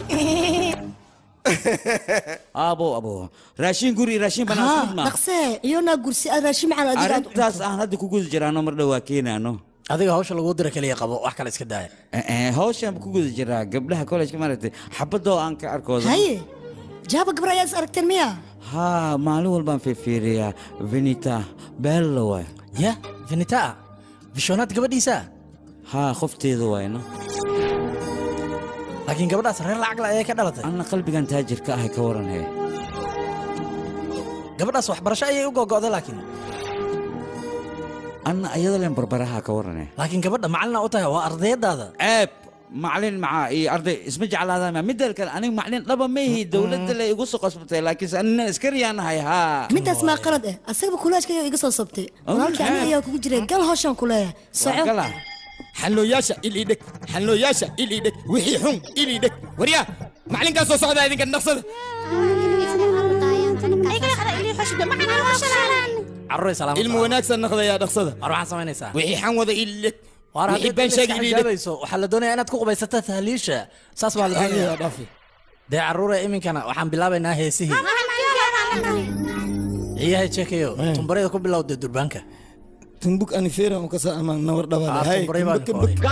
abo abo raashin guri raashin banaan ها isku mid ma dhaqsee iyona gursi aad raashin macaan adiga aad arrintaas aan hadda ku guda jiraano mar dhow waa keenaano adiga hawsha lagu dira keliya qabo wax kale iska daaya hawshaan ku guda jiraa gabdhaha kollejka maaragtay xabadoo aan ka arkooda haye jaaba gabar ayaad is aragteen miya haa maalin walbaan fiirfiiriyaa venita bello waay ya venita vishonaad gabadhiisa haa qofteeda waayno laakiin gabadhaas reer lacagla ayay ka dhalatay anna qalbigan taajirka ahay ka waran hee gabadhaas waxbarasho ayay u gogo'day laakiin anna ayada leen barbaraha ka waran hee laakiin gabadha macalina u tahay waa ardayadaada ceeb macalin macaa iyo arday isma jeclaadaan midda kale aniga macalin dhaba ma ihi dowladda le igu soo qasbatay laakiinse anina iskariyaanahay haa midaas maa qalad eh asagaba kulaajka ayaa iga soo sabtay Oh, walaalkii aniga maxaa? ayaa kugu jiray gal hawshaan ku leeyahay soco xallooyaasha il ii dheg xallooyaasha il ii dheg wixii xun il ii dheg waryaa macalinkaa soo socdaa idinka naqsada carruuray salaam ilmu wanaagsan naqdayaa dhaqsada war waxaad samaynaysaa wixii xan wada il ii dheg war wixii haddii been dad sheegi iska il ii dheg xijaabayso waxaa la doonayaa inaad ku qubaysato tahliisha saas baa la doonaya dee carruure iminkana waxaan bilaabaynaa heesihii ciyahay jeekayo tumbarayda ku bilowda durbaanka tumbuk anifeera u kasa amaan nawar Ah, dhabaale hay tumbaray baan tumbuk ku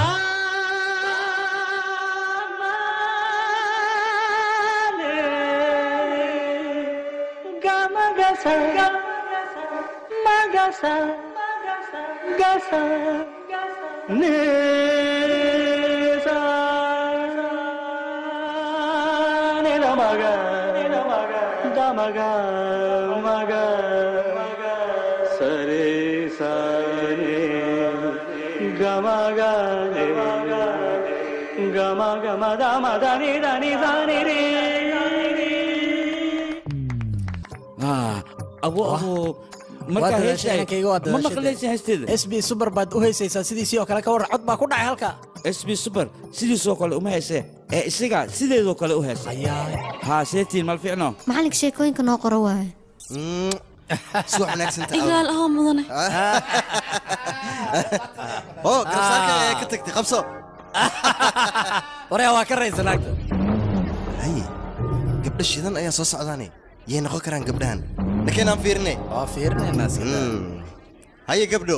haa abo abo Waa markaa dadaashay, heesay inankayga waa ma dadaashay. maqlaysa heesteeda sb super baad u heysaysaa sidiisii oo kale ka warran cod baa ku dhacay halka sb super sidiisoo kale uma heesee ee isaga sideedoo kale u heesa haa seetiin mal fiicno macalinka sheekooyinka noo qoro waaye subax wanaagsan igaal ahoo mudane oo garsaarka ayaa ka tagtay qabso waryaa waa ka raysan agta haye gabdho shidan ayaa soo socdaane yay noqon karaan gabdhahan nakeenaan fiirine waa fiirinaynaa haye gabdho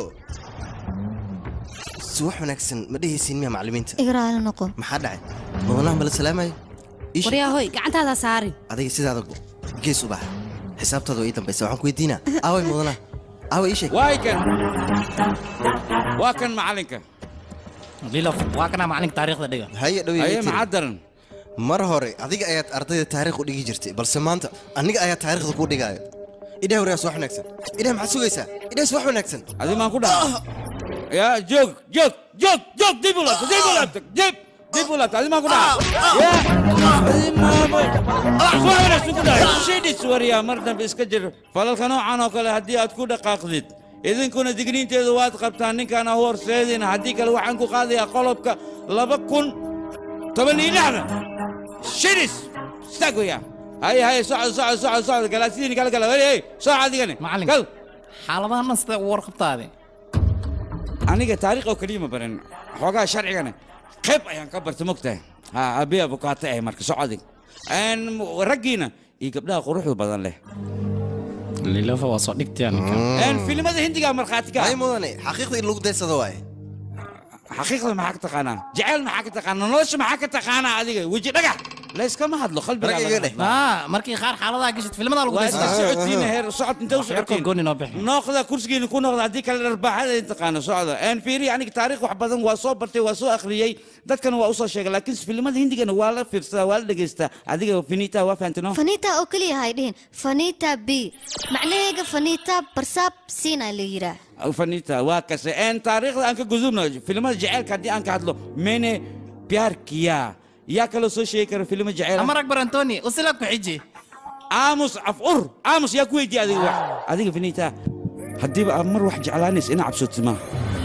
subax wanaagsan ma dhehaysiin miya macallimiinta igraali noqo maxaa dhacay mudanaha mala salaamayo Iish, waryaa hoy gacantaada saarin adiga sidaada go gees u bax xisaabtaada waa ii dambaysa waxaan ku weydiinaa aaway mudanaha aaway ii sheeg waay kan waa kan macalinka lilof waa kana macalinka taariikhda dhiga haye dhow aye maxaa daran mar hore adiga ayaad ardayda taariikh u dhigi jirtay balse maanta aniga ayaa taariikhda kuu dhigaayo idhaa waryaa subax wanaagsan idhaa maxaad sugaysaa idhaa subax wanaagsan adi maan ku dhaca yaa joog joog joog joog dib u laabta dib u laabta dib dib u laabta adi maan ku dhaca yaa adi maabay subax wanaagsan ku dhaca shidhis waryaa mar dambe iska jir falalka noocan oo kale haddii aad ku dhaqaaqdid idinkuna digniinteedu waad qabtaan ninkaan ahu horseedina haddii kale waxaan ku qaadayaa qolobka laba kun toban iyo lixdan shidhis istaag weyaa haye haye socod socod socod socod galaasidiini kala gala hey hey sooc adigani Macallin. gal xaaladahan sidee u warqabtaade aniga taariikh oo keliya ma baran xoogaa sharcigana qayb ayaan ka barta mogtahay ha abiya bukaato ah marka socodig Een, raggiina iyo gabdhaha quruxda badan leh lilofa waa soo dhigtay Een, filimada hindiga markhaati ka ay mudane xaqiiqda in lagu daysado waaye xaqiiqda maxaa ka taqaanaa jacayl maxaa ka taqaanaa nolosha maxaa ka taqaanaa adiga weji dhagax layskama hadlo qalbigaa markii qaar xaaladaha gashid filimada lagu waa inta socotiin heer socod intee u socotiin gooni noo bixi noqda kursigiina ku noqda haddii kale dharbaaxada in taqaano socda een fiiri aniga taariikh wax badan waa soo bartay waa soo akhriyey dadkana waa usoo sheegay laakiin filimada hindigana waa la fiirsadaa waa la dhegaystaa adiga finita waa fahantino faniita oo keliya hay dhihin faniita b macnaheega faniita barsaab siina la yiraa fanita waa kase een taariikhda aan ka gudubno filimada jaceylka haddii aan ka hadlo mene pyar kiya yaa kaloo soo sheegi kara filimo jaceyl amar akbar antoni usila ku xiji aamus afur aamus yaa ku weydiiya adiga wax adiga finita haddiiba aad mar wax jeclaanaysa ina cabsooto maaha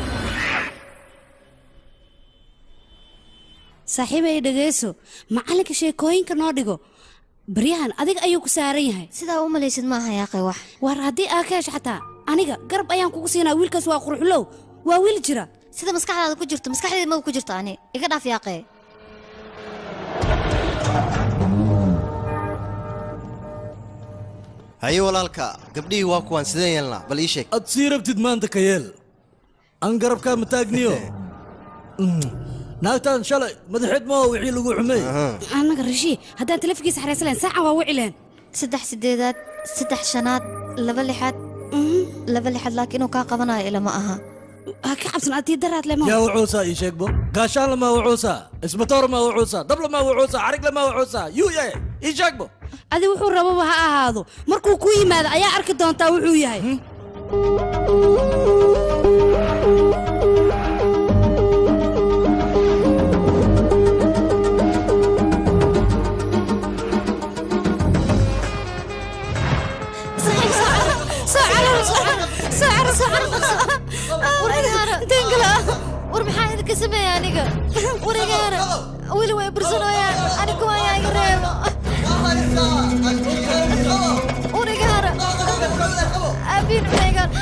saaxiibay dhegeyso macalinka sheekooyinka noo dhigo baryahan adiga ayuu ku saaran yahay sidaa u malaysid maaha yaaqay wax war haddii aa ka hesho xataa aniga garab ayaan kugu siinaa wiilkaas waa qurxulow waa wiil jira sida maskaxdaada ku jirto maskaxdeeda maba ku jirto ani iga dhaaf yaaqee haye walaalka gabdhihii waa kuwaan sideen yeelnaa bal ii sheeg ad sii rabtid maanta ka yeel aan garabkaa ma taagniyo naagtaan shalay madaxeed maaho wixii lagu xumey annaga rashii haddaan telefonkiisa xaraysan lahayn saacan waa wici lahayn saddex sideedaad saddex shanaad laba lixaad laba lixaad laakiin inuu kaa qabanayo ilama aha ha ka cabsan adii daraad le yaa wuxuusaa ii sheegbo gaashaan lamaa wuxuusaa isbatoor maa wuxuusaa dab lamaa wuxuusaa xarig lamaa wuxuusaa yuu yahay ii sheegbo adi wuxuu rababa ha ahaado markuu ku yimaado ayaa arki doontaa wuxuu yahay war maxaa idinka sameeya aniga warigaana weli way bursanooyaan aniga waayaa iga reebo warigaana abiin meegan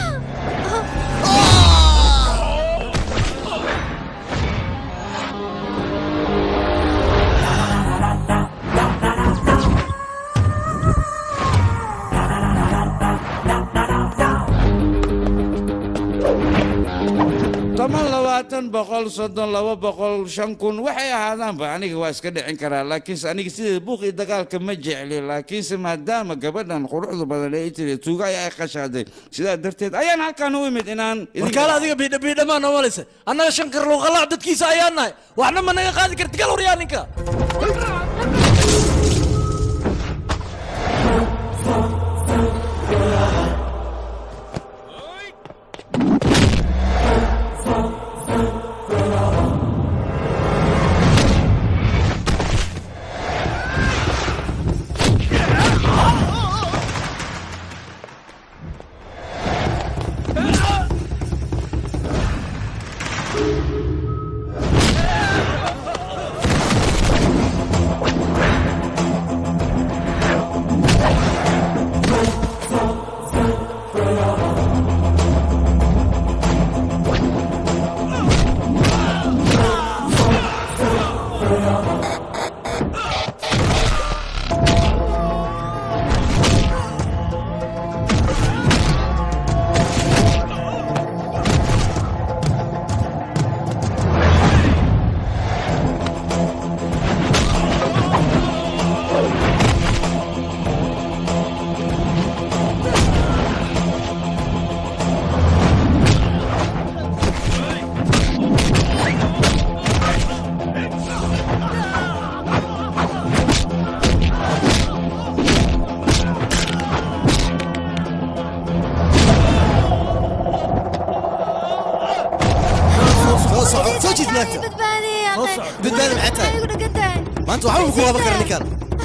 toban labaatan boqol soddon laba boqol shan kun waxay ahaadaanba aniga waa iska dhicin karaa laakiinse aniga sideeda buuq iyo dagaalka ma jecli laakiinse maadaama gabadhan quruxda badan ee tiri tuuga ayaa ay qashaaday sidaa darteed ayaan halkaan u imid inaan warkaale adiga biidha biidhamaa noo malaysa annaga shan karluuqalac dadkiisa ayaan nahay waxna ma naga qaadi karti gal waryaa ninka soo soco soo jiid naagta badbaadi yaaqee badbaadi maxay tahay igu dhagan tahay maanta waxba ku qaban kara ninkan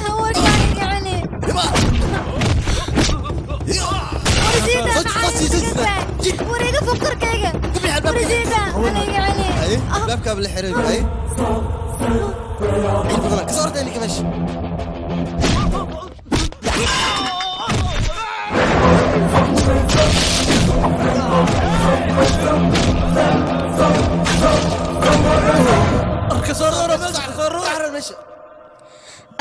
wariga fukarkayga warisiida aniga celi haye baabkaaba la xiray haye ciid badan kasoo orday ninka meesha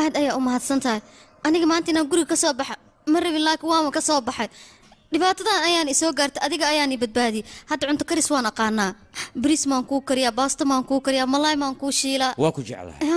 aad ayaa u mahadsan tahay aniga maanta inaan guriga ka soo baxa ma rabin laakiin waama ka soo baxay dhibaatadan ayaan isoo gaartay adiga ayaan i badbaadiyey hadda cunto karis waan aqaanaa bariis maan kuu kariyaa baasto maan kuu kariyaa malaay maan kuu shiilaa waa ku jeclahay Ha?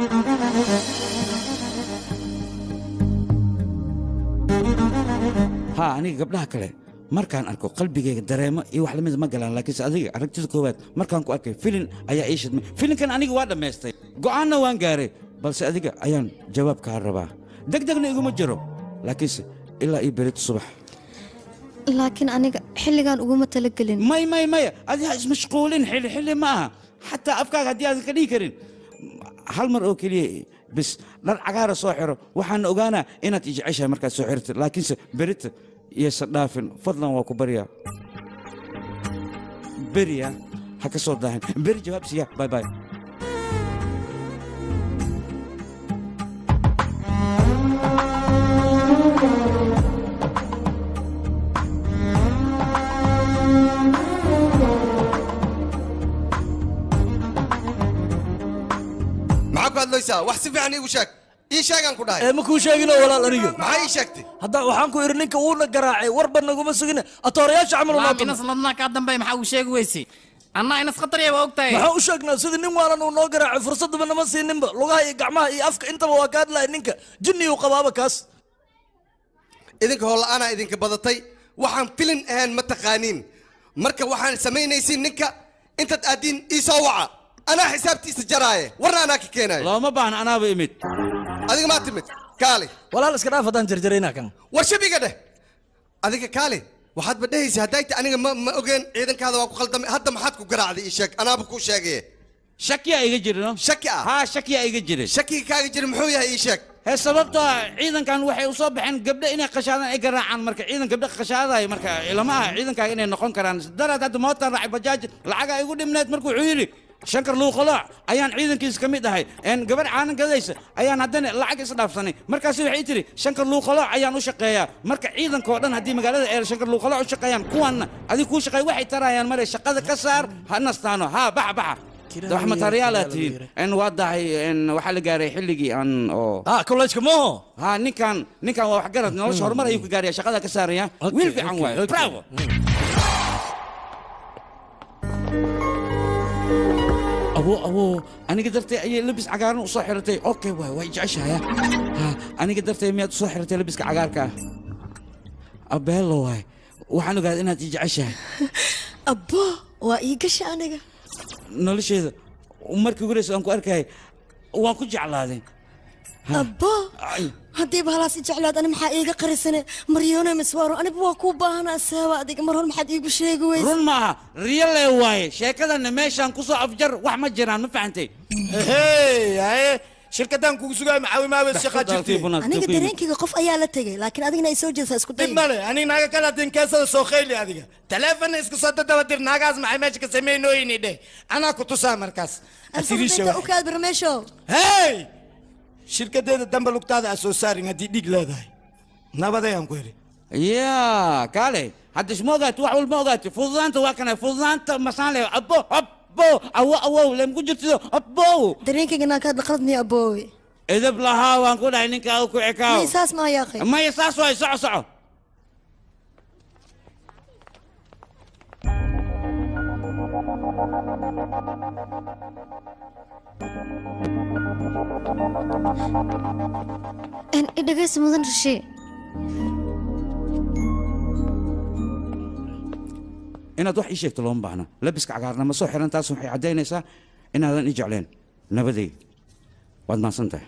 ha aniga gabdhaha kale markaan arko qalbigayga dareemo iyo wax lamid ma galaan laakiinse adiga aragtida koowaad markaan ku arkay filin ayaa ii shidmay filinkan aniga waa dhammaystay go'aanna waan gaaray balse adiga ayaan jawaab kaa rabaa degdegna iguma jiro laakiinse ilaa ii berito subax laakiin aniga xilligan uguma talagelin may may maya adi ha ismashquulin xilli xilli ma aha xataa afkaaga haddii aadan ka dhihi karin hal mar oo keliya bis dhar cagaara soo xiro waxaan ogaanaa inaad i jeceshahay markaad soo xirtid laakiinse berita iyaysan dhaafin fadlan waa ku baryaa beriya ha ka soo daahin beri jawaab siiya bay bay maxaa ku hadlaysaa wax si fiican iigu sheeg ii sheegaan ku dhahay ee ma kuu sheeginoo walaal aniga maxaa ii sheegtay hadda waxaan ku idhi ninka wuuna garaacay warba naguma sugina atoorayaasha camal Laam unaa inas ladnaa kaa dambeey maxaa uu sheegi weysay annaa inas khatarya waa ogtahay maxaa u sheegnaa sidii nin waalan uu noo garaacay fursadaba nama siininba lugaha iyo gacmaha iyo afka intaba waa ka hadlaya ninka jinni uu qabaaba kaas idinka hoola'aanaa idinka badatay waxaan filin ahaan ma taqaaniin marka waxaan samaynaysiin ninka intaad aaddiin ii soo waca anaa xisaabtiisa jaraaye warna anaa ka keenaayo looma baahna anaaba imid adiga maa timid kaali walaal iska dhaaf haddaan jarjaraynaa kan war shabiga dheh adiga kaali waxaadba dhehaysa hadday ta aniga ma ma ogeen ciidankaada waa ku khaldamay hadda maxaad ku garaacday ii sheeg anaaba kuu sheegaye shakiyaa iga jirino shaki ah haa shakiyaa iga jirin shakiga kaaga jira muxuu yahay ii sheeg hee sababtoo ah ciidankan waxay u soo baxeen gabdho inay qashaadaan ay garaacaan marka ciidan gabdho qashaadayo marka ilama aha ciidankaaga inay noqon karaan daraad hadda mootaan raacay bajaaj lacagaa igu dhimneed markuu wuxuu yidhi shankar luuqalooc ayaan ciidankiisa ka mid ahay een gabarh caanan gadaysa ayaan haddana lacag isdhaafsanay markaasi waxay tiri shankar luuqalooc ayaan u shaqeeyaa marka ciidankoo dhan haddii magaalada ee shankar luuqalooc u shaqeeyaan kuwanna adiga kuu shaqeey waxay tarayaan mare shaqada ka saar ha nastaano haa baxa baxa wax matariyaalaad tihiin n waa dahay n waxaa la gaaray xilligii aan oo ah kolleejka mooho ha ninkan ninkan waa waxgarad nolosha horumar ayuu ka gaaraya shaqada ka saaraya wiil fiican waayo bravo abo abo aniga dartay ayay labis cagaaran u soo xiratay okay waay waa jeceshahaya ha aniga dartay miyaad u soo xiratay labiska cagaarka ah abeelo waay waxaan ogaaday inaad i jeceshahay abbo waa ii gasha aniga nolosheeda markii ugu horeysa aan ku arkayay waan ku jeclaaday abbo haddiiba halaas i jeclaad ani maxaa iiga qarisane maryoone miswaaro aniba waa kuu baahanaa seeba adiga mar hor maxaad iigu sheegi weysa run maaha riyale waaye sheekadana meeshaan ku soo afjar wax ma jiraan ma fahantay hey haye shirkadaan kugu sugaay macaawimaaba shaqaa jirtay aniga dareenkayga qof ayaa la tegay laakiin adigna ay soo jeesaa isku day dib male aniga naaga kala hadin keesada soo khayli adiga taleefonna isku soo dadaba dir naagaas maxay meesha ka samaynooyini dheh anaa ku tusaa markaas Asirisha alfabeta wax. u kaad barmeesho hey shirkadeeda dambe lugtaada aa soo saarin haddii dhiig leedahay nabadayaan ku heli ya kaale hadda isma ogaati wax walma ogaati fududaanta waa kana fududaanta masaan le abo abo awo awow lemku jirtido abo dareenkayga naa kaad qalad miya aboowe edab lahaa waan ku dhahay ninkaa ku ekaaw may saas maa yaaqay maya saas waay soco soco En i dhegaysi mudan rashee inaad wax ii sheegto looma baahna labiska cagaarna ma soo xiran taas waxay caddaynaysaa inaadan i jecleen nabaday waad mahadsan tahay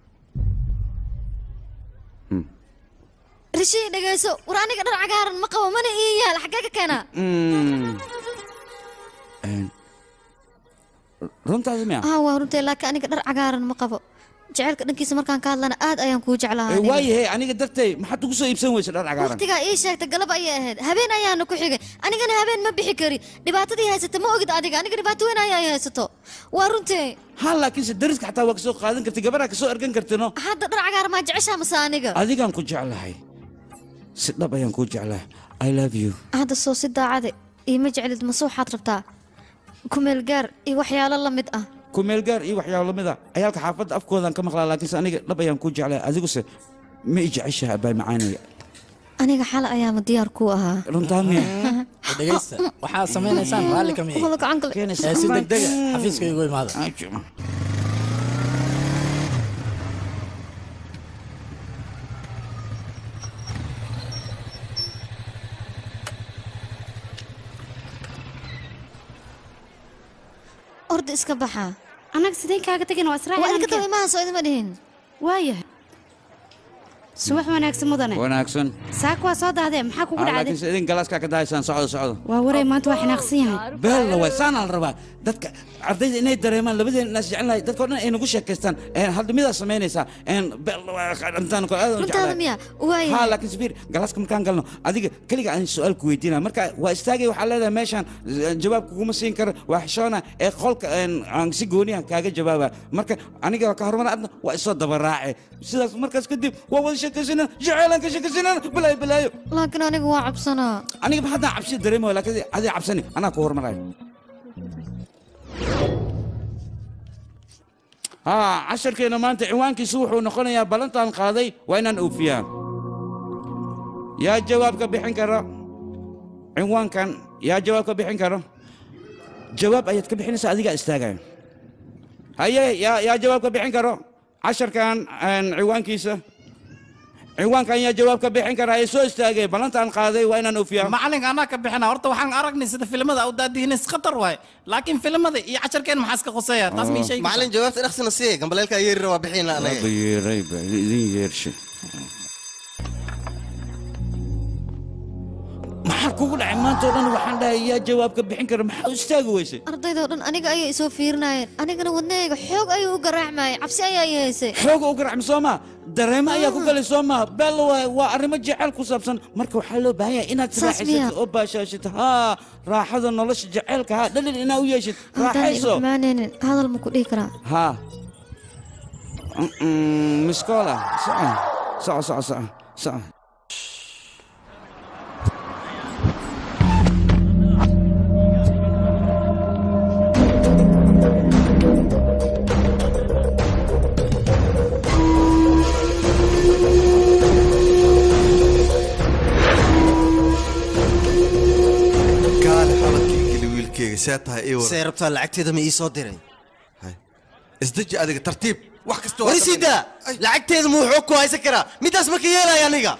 rashee dhegayso war aniga dhar cagaaran ma qabo mana ii yaal xaggee ka keenaa Mm. Een, runtaasi miya ah waa runtay laakiin aniga dhar cagaaran ma qabo jaceylka dhankiisa markaan ka hadlana aad ayaan kuu jeclahaa aniga. waayahay aniga dartay maxaad ugu soo iibsan weysa dhar cagaaran waqtigaa ii sheegtay galab ayay ahayd habeen ayaana ku xigay anigana habeen ma bixi kari dhibaatadii haysata ma ogid adiga aniga dhibaato weyn ayaa i haysato waa runtee ha laakiinse dariska xataa waa kasoo qaadan kartay gabadhaa kasoo ergan kartino hadda dhar cagaaran maa jeceshaa mase aniga adigaan ku jeclahay si dhab ayaan kuu jeclahay i love you hadda soo si daacade iima jeclid mase waxaad rabtaa kumeel gaar iyo waxyaalo la mid ah kumeelgaar iyo waxyaabo lamid a ciyaalka xaafadda afkoodan ka maqlaa laakiinse aniga dhab ayaan ku jeclay adiguse ma i jeceshaha abaay macaanaya aniga xal ayaama diyaar ku ahaa runtaa miya dhegaysta waxaad samaynaysaan raalli ka mihi wada gacan gale ee si degdega xafiiska igu imaada orda iska baxa annaga sideen kaaga tegin waa israaci waa idinka daba imaha soo idima dhihin waayahay subax wanaagsan mudane wanaagsan saaka waa soo dahdee maxaa kugu Ah, dhacday laakiinse idin galaaskaa ka dahaysaan socdo socdo waa waray maanta waa xinaaqsan yahay beella waay saanaa la rabaa dadka ardayda inay dareemaan labadeen inaas jecelnahay dadka o dhan ay nagu sheekaystaan haldhimidaa samaynaysaa runtaada miya waaya ha laakiin sabiir galaaska markaan galno adiga keliga aan su-aal ku weydiina marka waa istaagay waxaa leedahay meeshaan eh, jawaab kuguma siin karo waa xishoona ee qolka een, aan si gooniyan kaaga jawaaba marka aniga ka horumar adna waa isoo dabaraace sidaas markaas kadib waa wada sheekaysana jaceylaan ka sheekaysana balaayo balaayo laakiin aniga waa cabsanaa aniga haddaan cabsi dareemayo laakiin adiga cabsani anaa ku horumarayo haa casharkeena maanta ciwaankiisu wuxuu noqonayaa ballantaan qaaday waa inaan oofiyaa yaa jawaab ka bixin karo ciwaankan yaa jawaab ka bixin karo jawaab ayaad ka bixinaysaa adigaa istaagaya haye yaa yaa jawaab ka bixin karo casharkan een, ciwaankiisa ciwaankan yaa jawaab ka bixin kara ee soo istaagay ballantaan qaaday waa inaan oofiyaa macalin anaa ka bixina horta waxaan aragnay sida filimada u daadihinis khatar waay laakiin filimada iyo casharkeen maxaa iska khuseeya taas ma ii sheegi macalin jawaabta dhaqsina siiye gambaleelkaa yeeri rabaa bixina anaga yeerayba idin yeershay maxaa kugu dhacay maanta oo dhan waxaan dhahay yaa jawaab ka bixin kara maxaa u istaagi weysay ardaydoo dhan aniga ayay isoo fiirinayeen anigana wadnahayga xoog ayuu u garaacmayay cabsi ayaa i haysay xooga u garacmi soo maa dareemo ayaa ku galay soo maa beel waa waa arrimo jecel ku saabsan marka waxaa loo baahan yahay inaad Saas miyaa? raaxaysatid oo baashaashid haa raaxada nolosha jaceylka haa dhalin inaa u yeeshid haddaan igu raaxayso xumaanaynin hadal ma ku dhihi karaa haa miskoola soco soco soco soco soco kaale xabadkii geli wiilkeyga see tahay ii see rabtaa lacagteeda ma ii soo diray isdeji adiga tartiib wax kasta war isidaa lacagteeda muu xoog ku haysan karaa midaas ma ka yeelaya aniga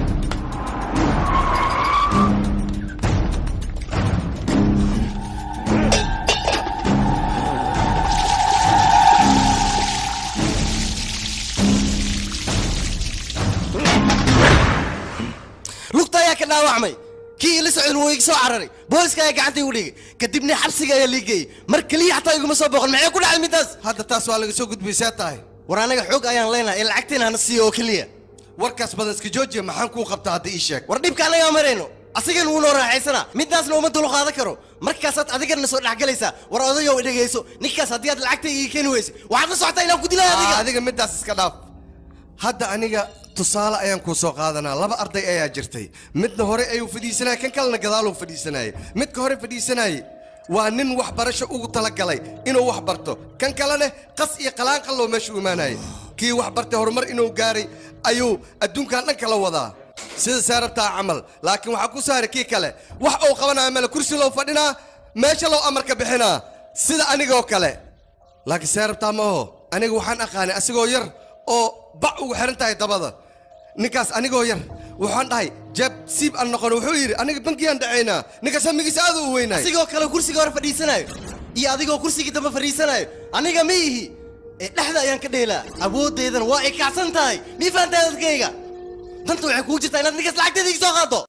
lugta ayaa ka dhaawacmay kii ila socdan wuu iga soo cararay booliska ayaa gacanta igu dhigay kadibna xabsiga ayaa lii geeyey mar keliya xataa iguma soo booqan maxay ku dhacay midaas hadda taas waa laga soo gudbay see tahay war anaga xoog ayaan leenahay ee lacagteena hana siiyo oo keliya warkaas badan iska joojiya maxaan kuu qabtaa hadda ii sheeg war dhibka anagaa marayno asigan wuu noo raaxaysana midaasna uma dul qaadan karo markaasaad adigana soo dhexgalaysaa war odayow dhegayso ninkaas haddii aad lacagta ii keeni weyse waxaad la socotaa inaan ku dilay adiga adiga midaas iska dhaaf hadda aniga tusaale ayaan kuu soo qaadanaa laba arday ayaa jirtay midna hore ayuu fadhiisanaya kan kalena gadaaluu fadhiisanayay midka hore fadhiisanayay waa nin waxbarasho ugu talagalay inuu wax barto kan kalena qas iyo qalaanqalloo meesha u imaanayay kii wax bartay horumar inuu gaaray ayuu adduunkan dhan kala wadaa sida saarabtaa camal laakiin waxaa ku saaray kii kale wax uu qabanaya male kursi loo fadhinaa meesha loo amarka bixinaa sida anigoo kale laakiin saarabtaa ma aho aniga waxaan aqaanay asigoo yar oo bac ugu xiran tahay dabada ninkaas anigoo yar waxaan dhahay jeeb siib aan noqon wuxuu yidhi aniga bankiyaan dhacaynaa ninkaas hamigiisa aad u weynay asigoo kale kursiga hore fadhiisanayo iyo adigoo kursigii dambe fadhiisanayo aniga ma ihi ee dhexda ayaan ka dheelaa awooddeedana waa ay kacsan tahay mii fahantaa dadkayga danta waxay kugu jirtaa inaad ninkaas lacagteeda iga soo qaado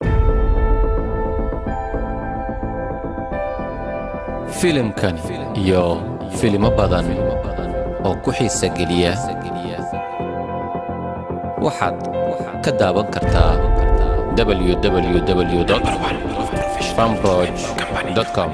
filimkan iyo filimo badan oo ku xiisa geliya waxaad ka daawan kartaa www fambroj.com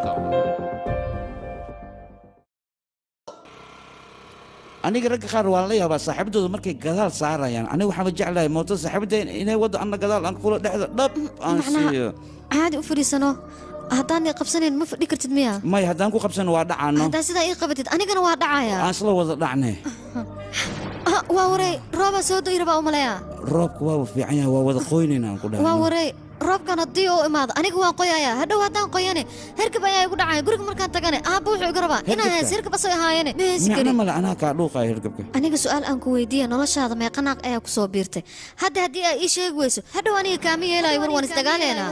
aniga ragga qaar waan la yaabaa saaxiibadooda markay gadaal saarayaan aniga waxaan jeclahay mooto saaxiibada inay waddo anna gadaal aan kula dhexda dhab aan siiyo caadi u fadhiisano haddaan i qabsanayn ma fadhi kartid miya may haddaan ku qabsano waa dhacaano haddaa sidaa ii qabatid anigana waa dhacaya aan isla wada dhacne Ah, waa waray roobaa soo doyi rabaa u maleeya roobka waaba fiican yahay waa wada qoynayna aan ku waa dhahay waray roobkan haddii uu imaado aniga waan qoyaya hadhow haddaan qoyane herkab ayaa igu dhacaya guriga markaan tagane aabba wuxuu iga rabaa inaan Herkabka? hees herkab asoo ahaayene ma heesi micno karin male anaa kaa dhuuqaya hirgabka aniga su'aal aan ku weydiiya noloshaada meeqa naaq ayaa ku soo biirtay hadda haddii ay ii sheegi weyso hadhow aniga kaama yeelaayo war waan isdagaaleynaa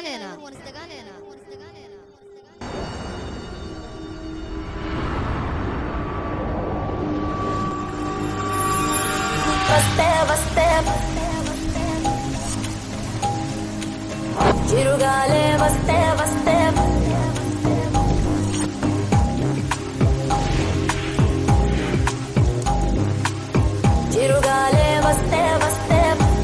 వస్తే వస్తే చిరుగాలే వస్తే వస్తే చిరుగాలే వస్తే వస్తే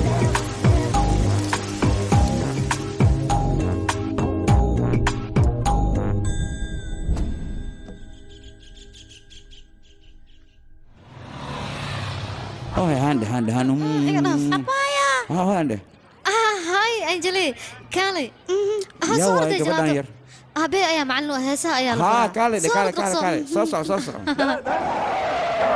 oh handhe handhe hanu ah handhe ah hay anjeli kaalay ha yaa soo waay orday gabadhan jalaato yar aabbe ayaa macallin u ah heesaha ayaa la haa baraa. kaale dhe Soo kaale orod kaale dhaqso. kaale soo soco soo soco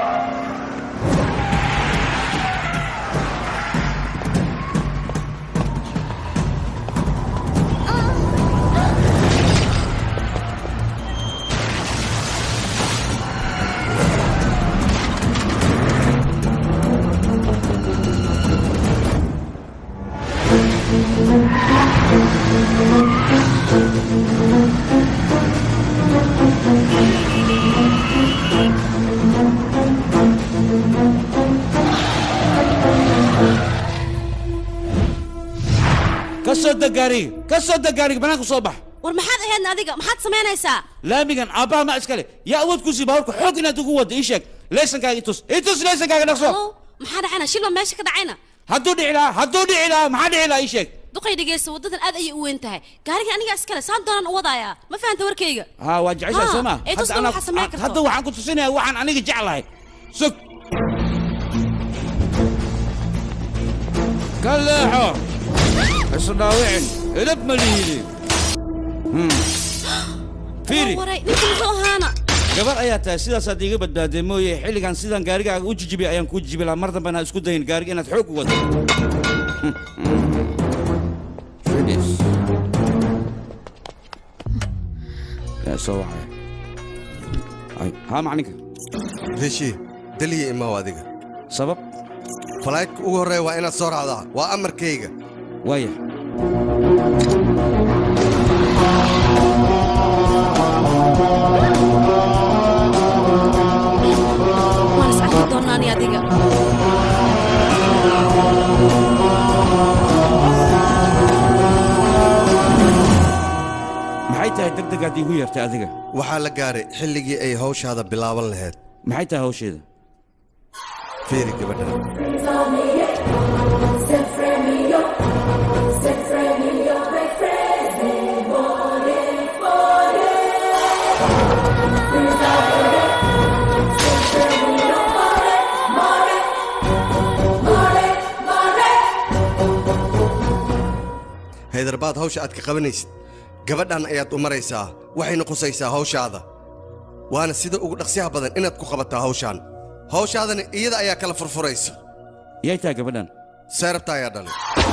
ka soo deg gaariga ka soo deg gaariga banaanka soo bax war maxaad ahaydna adiga maxaad samaynaysaa laamigan aabbaha ma iskale yaa awood ku sii baaburka xoog inaad ugu waddo ii sheeg leysankaaga itus itus leysankaaga dhaqso maxaa dhacayna shilba meesha ka dhacayna hadduu dhici lahaa hadduu dhici lahaa maxaa dhici lahaa ii sheeg duqay dhegeysta waddadan aad ayay u weyn tahay gaarigan aniga iskale saan doonaan u wadayaa ma fahanta warkayga haa waa jeceshahay Haa, soo ma ee tusna anaa- waxaa samayn karto. hadda waxaan ku tusinayaa waxaan aniga jeclahay sug ka leexo isu dhaawicin edab ma lihidi Hmm. fiiri waray ninka muxuu ahaana gabar ayaa tahay sidaasaad iiga badbaadee mooye xilligan sidaan gaarigaaga u jijibiyay ayaan kuu jijibi lahaa mar dambena isku dayin gaariga inaad xoog u wado Fidis. yaa soo wacaya Ay, haa macninka rishi daliya imaw adiga sabab falaydka ugu horreeya waa inaad soo raacdaa waa amarkayga waaya waan is arki doonaa ani adiga maxay tahay degdegaad iigu yeertay adiga waxaa la gaaray xilligii ay hawshaada bilaaban lahayd maxay tahay hawsheeda fiiri gabadha haydarbaad hawsha aad ka qabanaysid gabadhan ayaad u maraysaa waxayna qusaysaa hawshaada waana sida ugu dhaqsiyaha badan inaad ku qabataa hawshaan hawshaadana iyada ayaa kala furfuraysa yay tahay gabadhan seerabta ayaa dhalay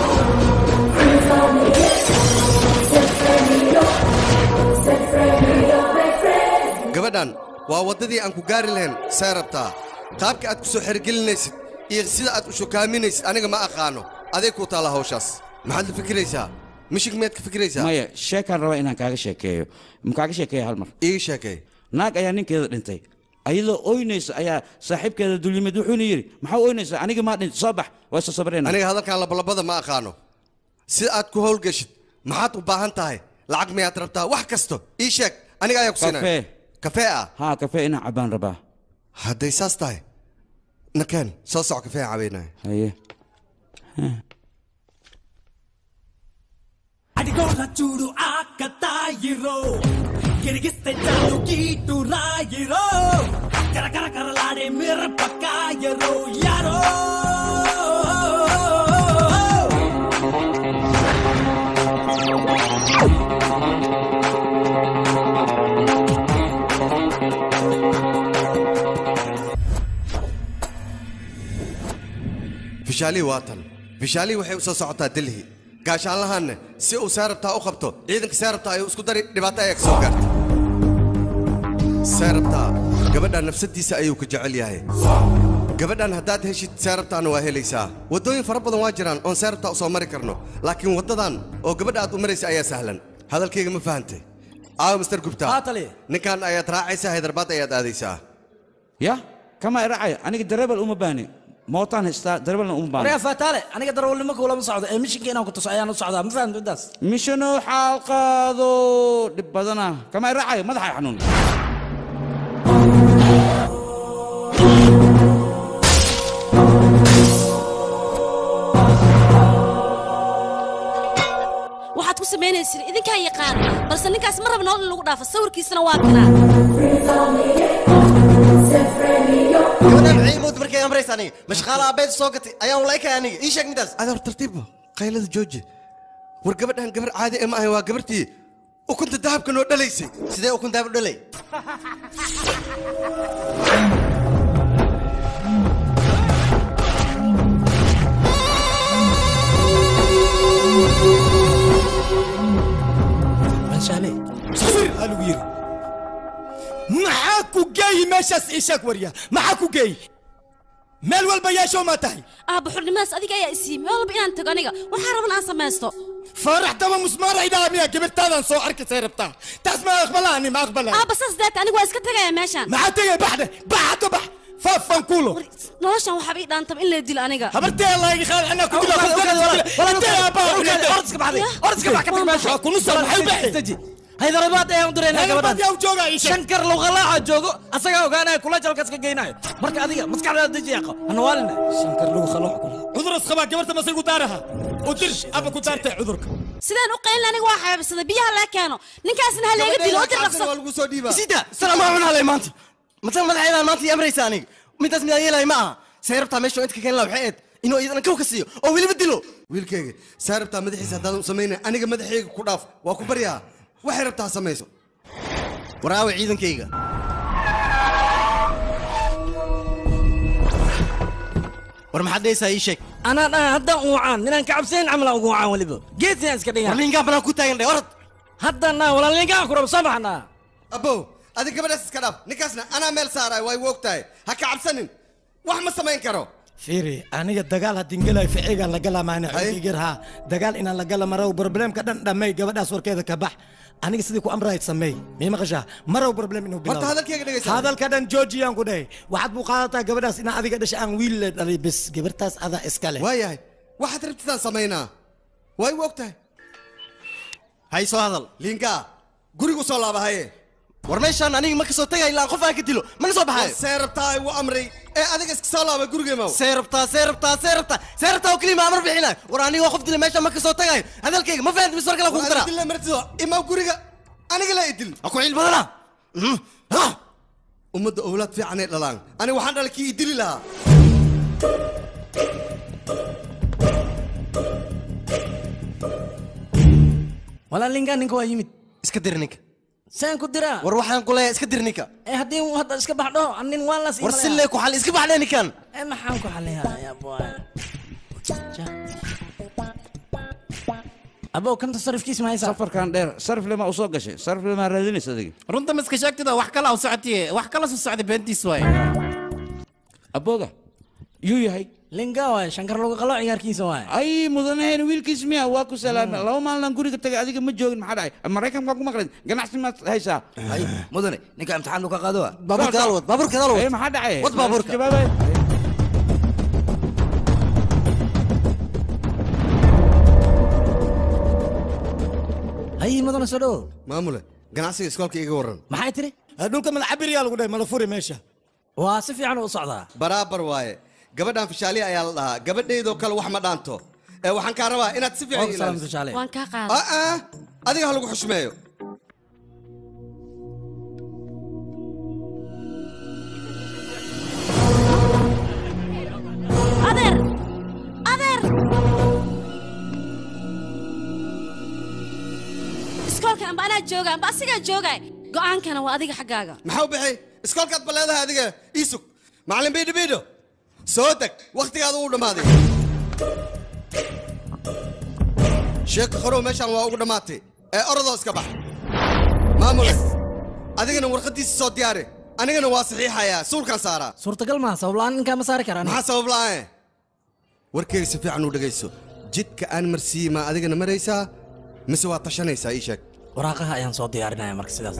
gabadhan waa waddadii aan ku gaari lahayn seerabtaa qaabka aad ku soo xergelinaysid iyo sida aad u shukaaminaysid aniga ma aqaano aday kuu taalla hawshaas maxaad la fikiraysaa mishig miyaad ka fikiraysaa maya sheekaan rabaa inaan kaaga sheekeeyo ma kaaga sheekeeya hal mar ii sheekay naag ayaa ninkeeda dhintay ayadoo oynaysa ayaa saaxiibkeeda dulyimid wuxuuna yidhi maxaa oynaysa aniga maa dhintay soo bax waa isa sabrayna aniga hadalkan labalabada ma aqaano si aad ku howlgeshid maxaad u baahan tahay lacag miyaad rabtaa wax kasto ii sheeg aniga ayaa ku siinaya kafee kafee ah haa kafee inaan cabaan rabaa hadday saas tahay nakeen soo soco kafee aan cabaynaya haye అడిగోల చూడు ఆకతాయిరో గిరిగిస్తే చాలు కీటు రాయిరో కరకర కరలాడే మిరపకాయరో యారో fishaalii waa tan fishaalii waxay u soo socotaa delhi gaashaanlahaanna si uu seerabtaa u qabto ciidanka seerabtaa ayuu isku dari dhibaato ayaa ka soo gaartay seerabtaa gabadha nafsadiisa ayuu ka jecel yahay gabadhan haddaad heshid seerabtaana waa helaysaa waddooyin fara badan waa jiraan oon seerabtaa u soo mari karno laakiin waddadan oo gabadha aad u maraysa ayaa sahlan hadalkayga ma fahantay aawo mister gubta ninkan ayaad raacaysaa haydarbaad ayaad aadaysaa ya kama iracaya aniga dareebal uma baahni mootaan haystaa dareebalna uma baahni waryaa faataale aniga darawalnimo kuulama socdo ee mishinka inaan ku tuso ayaan u socdaa ma fahamta midaas mishano xaalqaado dhib badana kama iracaya madaxa xanuun waxaad ku samaynaysin idinkaa yaqaan balse ninkaas ma raba nolol in lagu dhaafo sawirkiisana waa kanaa gabadhaan maxay mood markay amraysa aniga mashqaala abeed soo gatay ayaan walaykay aniga ii sheeg midaas adoor tartiibba qaylada jooji war gabadhan gabar caadi ee ma ahay waa gabartii ukunta dahabka noo dhalaysay sidee ukun dahab u dhalay anshaale safir aa lagu yiri maxaa ku geeyi meeshaas ii sheeg warya maxaa ku geeyi meel walba yeeshow maa tahay aabba xurnimaas adiga ayaa isiiyey meel walba inaan tago aniga waxaa raban aan samaysto faarax daba musmaara idhaa miya gabirtaadan soo arkisay rabtaa taas ma aqbalaani ma aqbalaa aabba saas daata aniga waa iska tagaya meeshaan maxaa tegay baxde bax hadda bax faafan kuulo noloshan waxaaba ii dhaantaba in la dilo aniga habartee laaga qaad anaa ku dilo haydarabaad ayaan u diraynaa Haydarabaad yaa u jooga gabadhan ii sheeg. shankar luqalaaca joogo asagaa ogaanaya kula jalkas ka geynayo marka adiga maskaxdaada deji yaqo hanawaalina shankar lugu khaloox cudur isqabaa gabarta masay ku daaraha u dir aba ku daartay cudurka sidaan u qaylin aniga waa xabeebsaday biyaha laga keeno ninkaasna ha leega dilo oo dir dhaqso sida salaamaa cun halay maanta matan madaxeedaan maanta ii amraysa aniga midaas midaan yeelay ma aha say rabtaa meesha inta ka keenla waxay eed inuu iyadana kow ka siiyo oo weliba dilo wiilkayga saa rabtaa madaxiisa haddaadan u samaynay aniga madaxayga ku dhaaf waa ku baryaa waxay rabtaa ha samayso waraawe ciidankayga war maxaad dhehaysaa ii sheeg anaa dhan haddaan uucaan ninaan ka cabsayn camalaan ugu uucaan weliba geedsinaan iska dhigaa warlingaan banaan ku taagan dhe orad haddaan dhan walaalingaan ku rabo soo baxnaa abbow adiga gabadhaas iska dhaaf ninkaasna anaa meel saaraay waa igu og tahay ha ka cabsanin wax ma samayn karo fiiri aniga dagaal haddin gelayo ficigaan la galaa maana xogigir haa dagaal inaan la gala marow problemka dhan dhammay gabadhaas warkeeda ka bax aniga sidii ku amrahayd sameey mii maqashaa marow problem inuu bilaabo Horta hadalkayga dhegayso. hadalka dhan joojiyaan ku dhahay waxaad buu qaadataa gabadhaas inaa adiga dhasha aan wiil le dhalay bes gabartaas adaa iska leh waayahay waxaad rabtitaan samaynaa waa igu og tahay hay soo hadal liinkaa gurigu soo laaba haye war meeshaan aniga ma kasoo tagay ilaa qof aan ka dilo mana soo baxayo see rabtaa igu amray ee adiga iska soo laaba gurigeemaw see rabtaa see rabtaa see rabtaa see rabtaa oo keliya ma amar bixinayo war aniga qof dila meeshaan ma kasoo tagayo hadalkayga ma fahanti mis war kale kugu daraa dille martido imaw guriga aniga la idil ha ku ciil badana ummadda owlaad fiicanay dhalaan aniga waxaan dhalay kii idili lahaa walaalingaan ninka waa yimid iska dir ninka saan ku diraa war waxaan ku leeyahay iska dir ninka ee haddii uu hadda iska baxdho nin waan las war si lee ku xali iska baxdhe ninkan ee maxaan ku xaliyaa boy abow kanta sarifkiis ma haysaa safarkan dheer sarif lema u soo gashay sarif lema raadinaysa adiga runta ma iska sheegtida wax kala u socotiye wax kala soo socda beentiis waaye abooga yuu yahay linga waay shankar lagu qalo ciyaarkiisa waay ay mudanaheen wiilkiis miya waa ku salaamay laba maalin guriga tagay adiga ma joogin maxaa dhacay maraykanka waa ku maqleen ganacsi maad haysaa mudane ninka imtixaan ka qaado wa baabuurka dal wad baabuurka dal Eh, wad maxaa dhacay wad baabuurka jawaabay hayi mudana soo dhowo maamule ganacsiga iskoolka iga warran maxay tiri dhulka mala cabiriyaa lagu dhahay mala furi meesha waa si fiican u socdaa baraabar waaye gabadhan fishaaliya ayaa la dhahaa gabadhaydoo kale wax ma dhaanto ee waxaan kaa rabaa inaad si fiican ilaaliso waan kaa qaada Ah, ah, adiga ha lagu xushmeeyo adeer adeer iskoolka amba anaa jooga amba asigaa jooga go'aankana waa adiga xaggaaga maxaa u bixi iskoolkaad ba leedahay adiga iisug macallin biidho biidho soo deg wakhtigaada uu dhammaaday sheeko qorow meeshaan waa ugu dhammaatay ee orodoo iska bax maamule adigana warqaddiisa soo diyaari anigana waa saxiixayaa suulkaan saaraa suurtagal maaha sabablaan ninkaa ma saari karaan maxaa sabab la'aan warkeyga si fiican u dhegayso jidka aan marsiiyey maa adigana maraysaa mise waa tashanaysaa ii sheeg waraaqaha ayaan soo diyaarinaya marka sidaas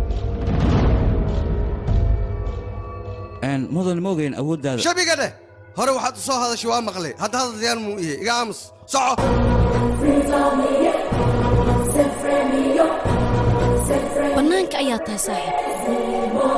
mudan ma ogeyn awooddaada shabiga dheh hore waxaad u soo hadashay waa maqlay hadda hadal diyaan muu iye iga aamus soco bannaanka ayaa tahay saaxiib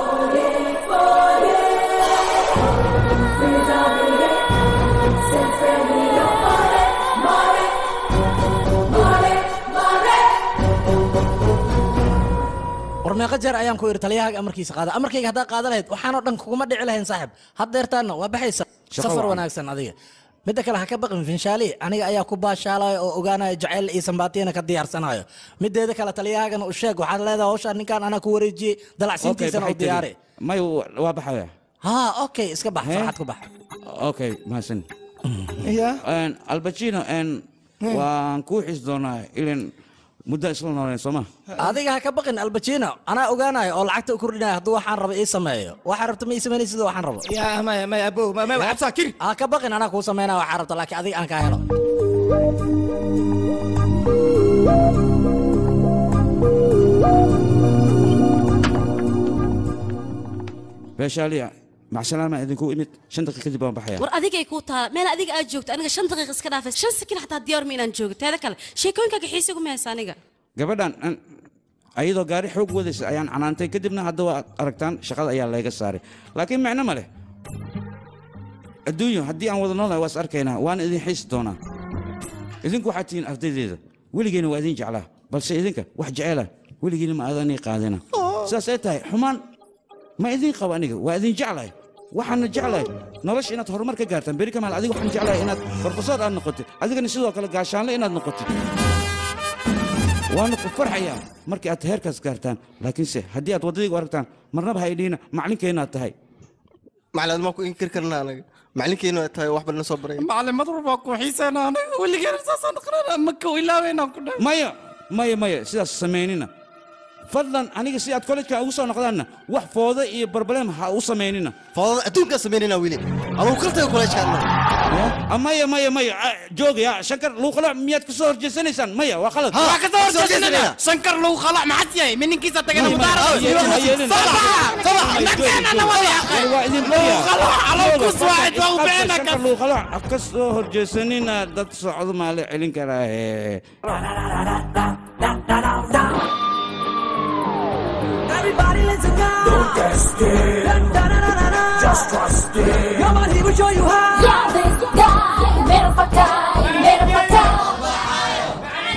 war meeqa jeer ayaan ku idhi taliyahaaga amarkiisa qaada amarkayga haddaa qaada lahayd waxaanoo dhan kuguma dhici lahayn saaxib haddeertaanna waa baxaysa Shaqo safar wacan. wanaagsan adiga midda kale ha ka baqin finshaali aniga ayaa ku baashaalaya oo ogaanaya jacayl iyo sambaatiyana ka diyaarsanayo mideeda kale taliyahaagana u sheeg waxaad leedahay hawshaan ninkaan anaa ku wareejiyey dalacsiintiisana u diyaari may waa baxaya ha okay iska bax farxad ku bax okay mahadsan ya albacino waan kuu xis doonaa ilan muddo isla nooleen sooma adiga ha ka baqin albacino anaa ogaanaya oo lacagta u kordhinaya hadduu waxaan rabo ii sameeyo waxaa rabta ma ii sameynay sida waxaan rabo ya maya maya abow maya cabsaa kiri ha ka baqin anaa kuu sameynaya waxaa rabta laakiin adiga aan kaa helo beeshaaliya macsalaama idinku imid shan daqiiq kadib waan baxaya war adigay kuu taa meel adiga aad joogto aniga shan daqiiq iska dhaafay shan sakin xataa diyaar ma inaan joogo teeda kale sheekooyinkaaga xiisi ugu mahaysa aniga gabadhan an- ayadoo gaari xoog wadaysa ayaan canaantay kadibna hadda waa aragtaan shaqada ayaa layga saaray laakiin micno ma leh adduunyo haddii aan wada noolahay waa is arkaynaa waana idin xiisi doonaa idinku waxaad tihiin ardaydeeda weligeena waa idin jeclaa balse idinka wax jeceela weligiina ma aadanii qaadina sidaas ay tahay xumaan ma idin qabo aniga waa idin jeclahay waxaana jeclahay nolosha inaad horumar ka gaartaan beri kamaal adiga waxaan jeclahay inaad barfasoor aad noqotid adigana sidoo kale gaashaanle inaad noqotid waana ku farxayaa markii aad heerkaas gaartaan laakiinse haddii aad waddadaygu aragtaan marnaba ha idhiina maclinkeenaad tahay macalin ma ku inkiri karna anaga macalinkeenu ay tahay wax bal na soo baray macalin madar baa ku xiiseena anaga weligeena saasaan dhaqnana ma ka ilaaweynaan ku dhahay maya maya maya sidaas samaynina fadlan aniga si aad kollejka ugu soo noqdaanna wax fooda iyo barbaleem ha u samaynina foodada adduunkaa samaynayna weli anugu kartaga kollejkaadna maya maya maya ah, joogaya shankar luuqala miyaad ka soo horjeesanaysaan maya waa qalad waa ka soo horjeesanayna shankar lagu khalac maxad yahay mininkiisa tagana ha ka soo horjeesanina dad socdo maa la celin karaahe Everybody let's go. Don't get scared. Da, da, da, da, da. Just trust it. Come on, he will show you how. Yeah, this guy, mera fakai, mera fakai.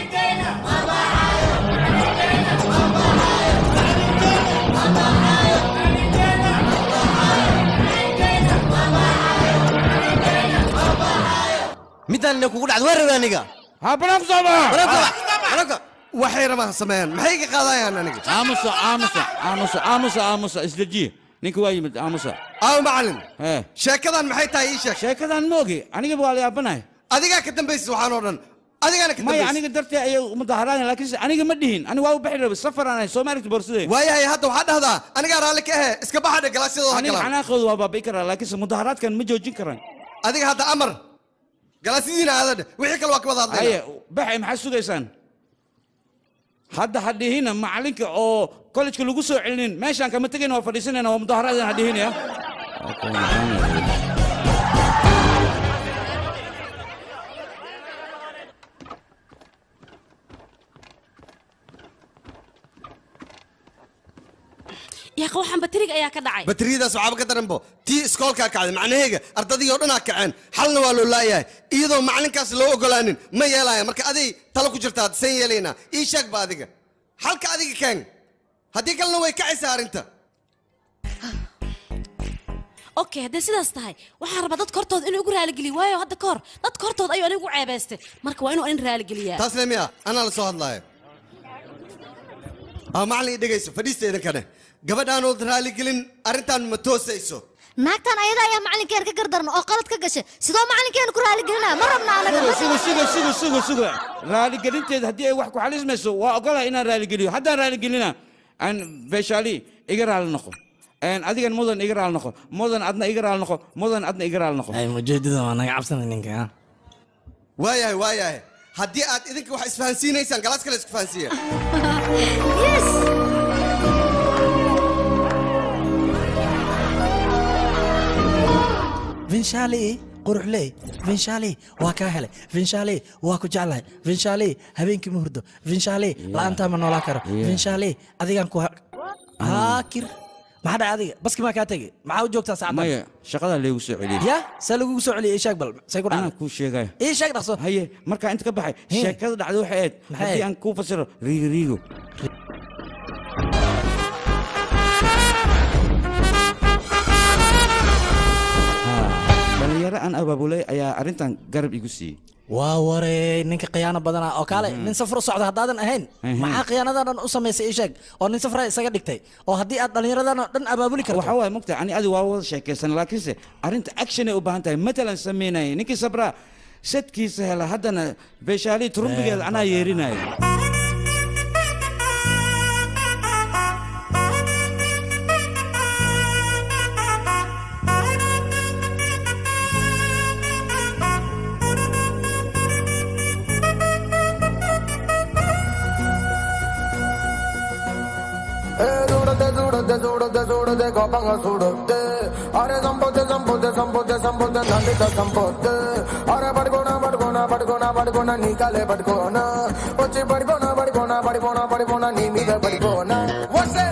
midaan ina kugu dhacdo waa rabaa aniga ha banaanku soo baxa waxay rabaan sameeyaan maxay ka qaadayaan aniga aamusa aamusa aamusa aamusa aamusa isdejiye ninka waa yimid aamusa aaw macalin ee sheekadan maxay tahay ii sheeg sheekadan ma ogi aniga waa la yaabanahay adigaa ka dambaysa waxaan oo dhan adigaana ka maya dambaysa aniga dartee ayay mudaharaadeen laakiinse aniga ma dhihin aniga waa u baxi rabay safaraan ahay soo maaragti boorsadee waayahay hadda waxaa dhahdaa anigaa raalli ka ahe iska baxadhe galaasyadooda aniga galaan xanaaqooda waa baabi'i karaa laakiinse mudaharaadkan ma joojin karaan adiga hadda amar galaasyadiina aadadhe wixii kale waa ka wada haye hadlayna baxay maxaad sugaysaan hadda ha dhihina macalinka oo kollejka lagu soo celinin meeshaan kama tegayna waa fadhiisanayna waa mudaharaadeen ha dhihina yaqa waxaan batariga ayaa ka dhacay bateriyadaas waxaaba ka daranbo tii iskoolkaa kacday macnaheega ardadii oo dhanaa kaceen xalna waa loo laayahay iyadoo macalinkaas loo ogolaanin ma yeelaya marka aday talo ku jirtaa san yeelaynaa ii sheegba adiga xalka adiga keen haddii kalena way kacaysaa arrinta okay haddee sidaas tahay waxaan rabaa dadka hortooda inuu igu raaligeliyo waayo hadda ka hor dadka hortooda ayuu anigu ceebaystay marka waa inuu in raaligeliyaa taas le miya anaa la soo hadlaaya aa macallin ii dhegayso fadhiista idinkane gabadhaanood raaligelin arrintan ma toosayso naagtan ayada ayaa macalinkeena ka gardaran oo qalad ka gashay sidoo macalinkeena ku raaligelinaya ma rabna anaga sugo sugo sugo sugo sugo raaligelinteeda haddii ay wax ku xalismayso waa ogolahay inaan raaligeliyo haddaan raaligelina aan beeshaali iga raali noqo Een, adigan mudan iga raali noqo mudan adna iga raali noqo mudan adna iga raali noqo mujeedada waa naga cabsanay ninka waayahay waayahay haddii aad idinka wax isfahansiinaysaan galaas kale isku fahansiiya vinshali quruxley vinshali waa kaa helay vinshali waa ku jeclahay vinshali habeenkii ma hurdo vinshali la'aantaa ma noolaa karo vinshali adigaan ku haakir maxaa dhacay adiga baski maa kaa tegey maxaa u joogtaa saacaddan maya shaqadaa leegu soo celiyey ya see lagugu soo celiyay ii sheeg bal say ku anaa dhacday kuu sheegaya ii sheeg dhaqso haye markaa inta ka baxay sheekada dhacday waxay ahayd Maxay haddii ahayd? aan kuu fasiro riigo riigo dhalinyaro aan abaabulay ayaa arrintan garab igu siiyey waa warey ninka khiyaano badana oo kaale nin safar u socda haddaadan ahayn Mhm. maxaa khiyaanadan dhan u samaysay ii sheeg oo nin safra isaga dhigtay oo haddii aad dhallinyaradan oo dhan abaabuli karto waxaa waaye mogta ani adi waa wada sheekaysan laakiinse arrinta action ay u baahan tahay matalan samaynaya ninkii sabraa sadkiisa hela haddana beeshaalii turumbigeeda anaa yeerinaya చూడదే చూడదే చూడదే చూడదే కోపంగా చూడొద్దే అరే సంపొద్దే సంపొద్దే సంపొద్దే సంపొద్దే నందిత సంపొద్దే అరే పడుకోనా పడుకోనా పడుకోనా పడుకోనా నీ కాలే పడుకోనా వచ్చి పడుకోనా పడుకోనా పడిపోనా పడిపోనా నీ మీద పడిపోనా వస్తే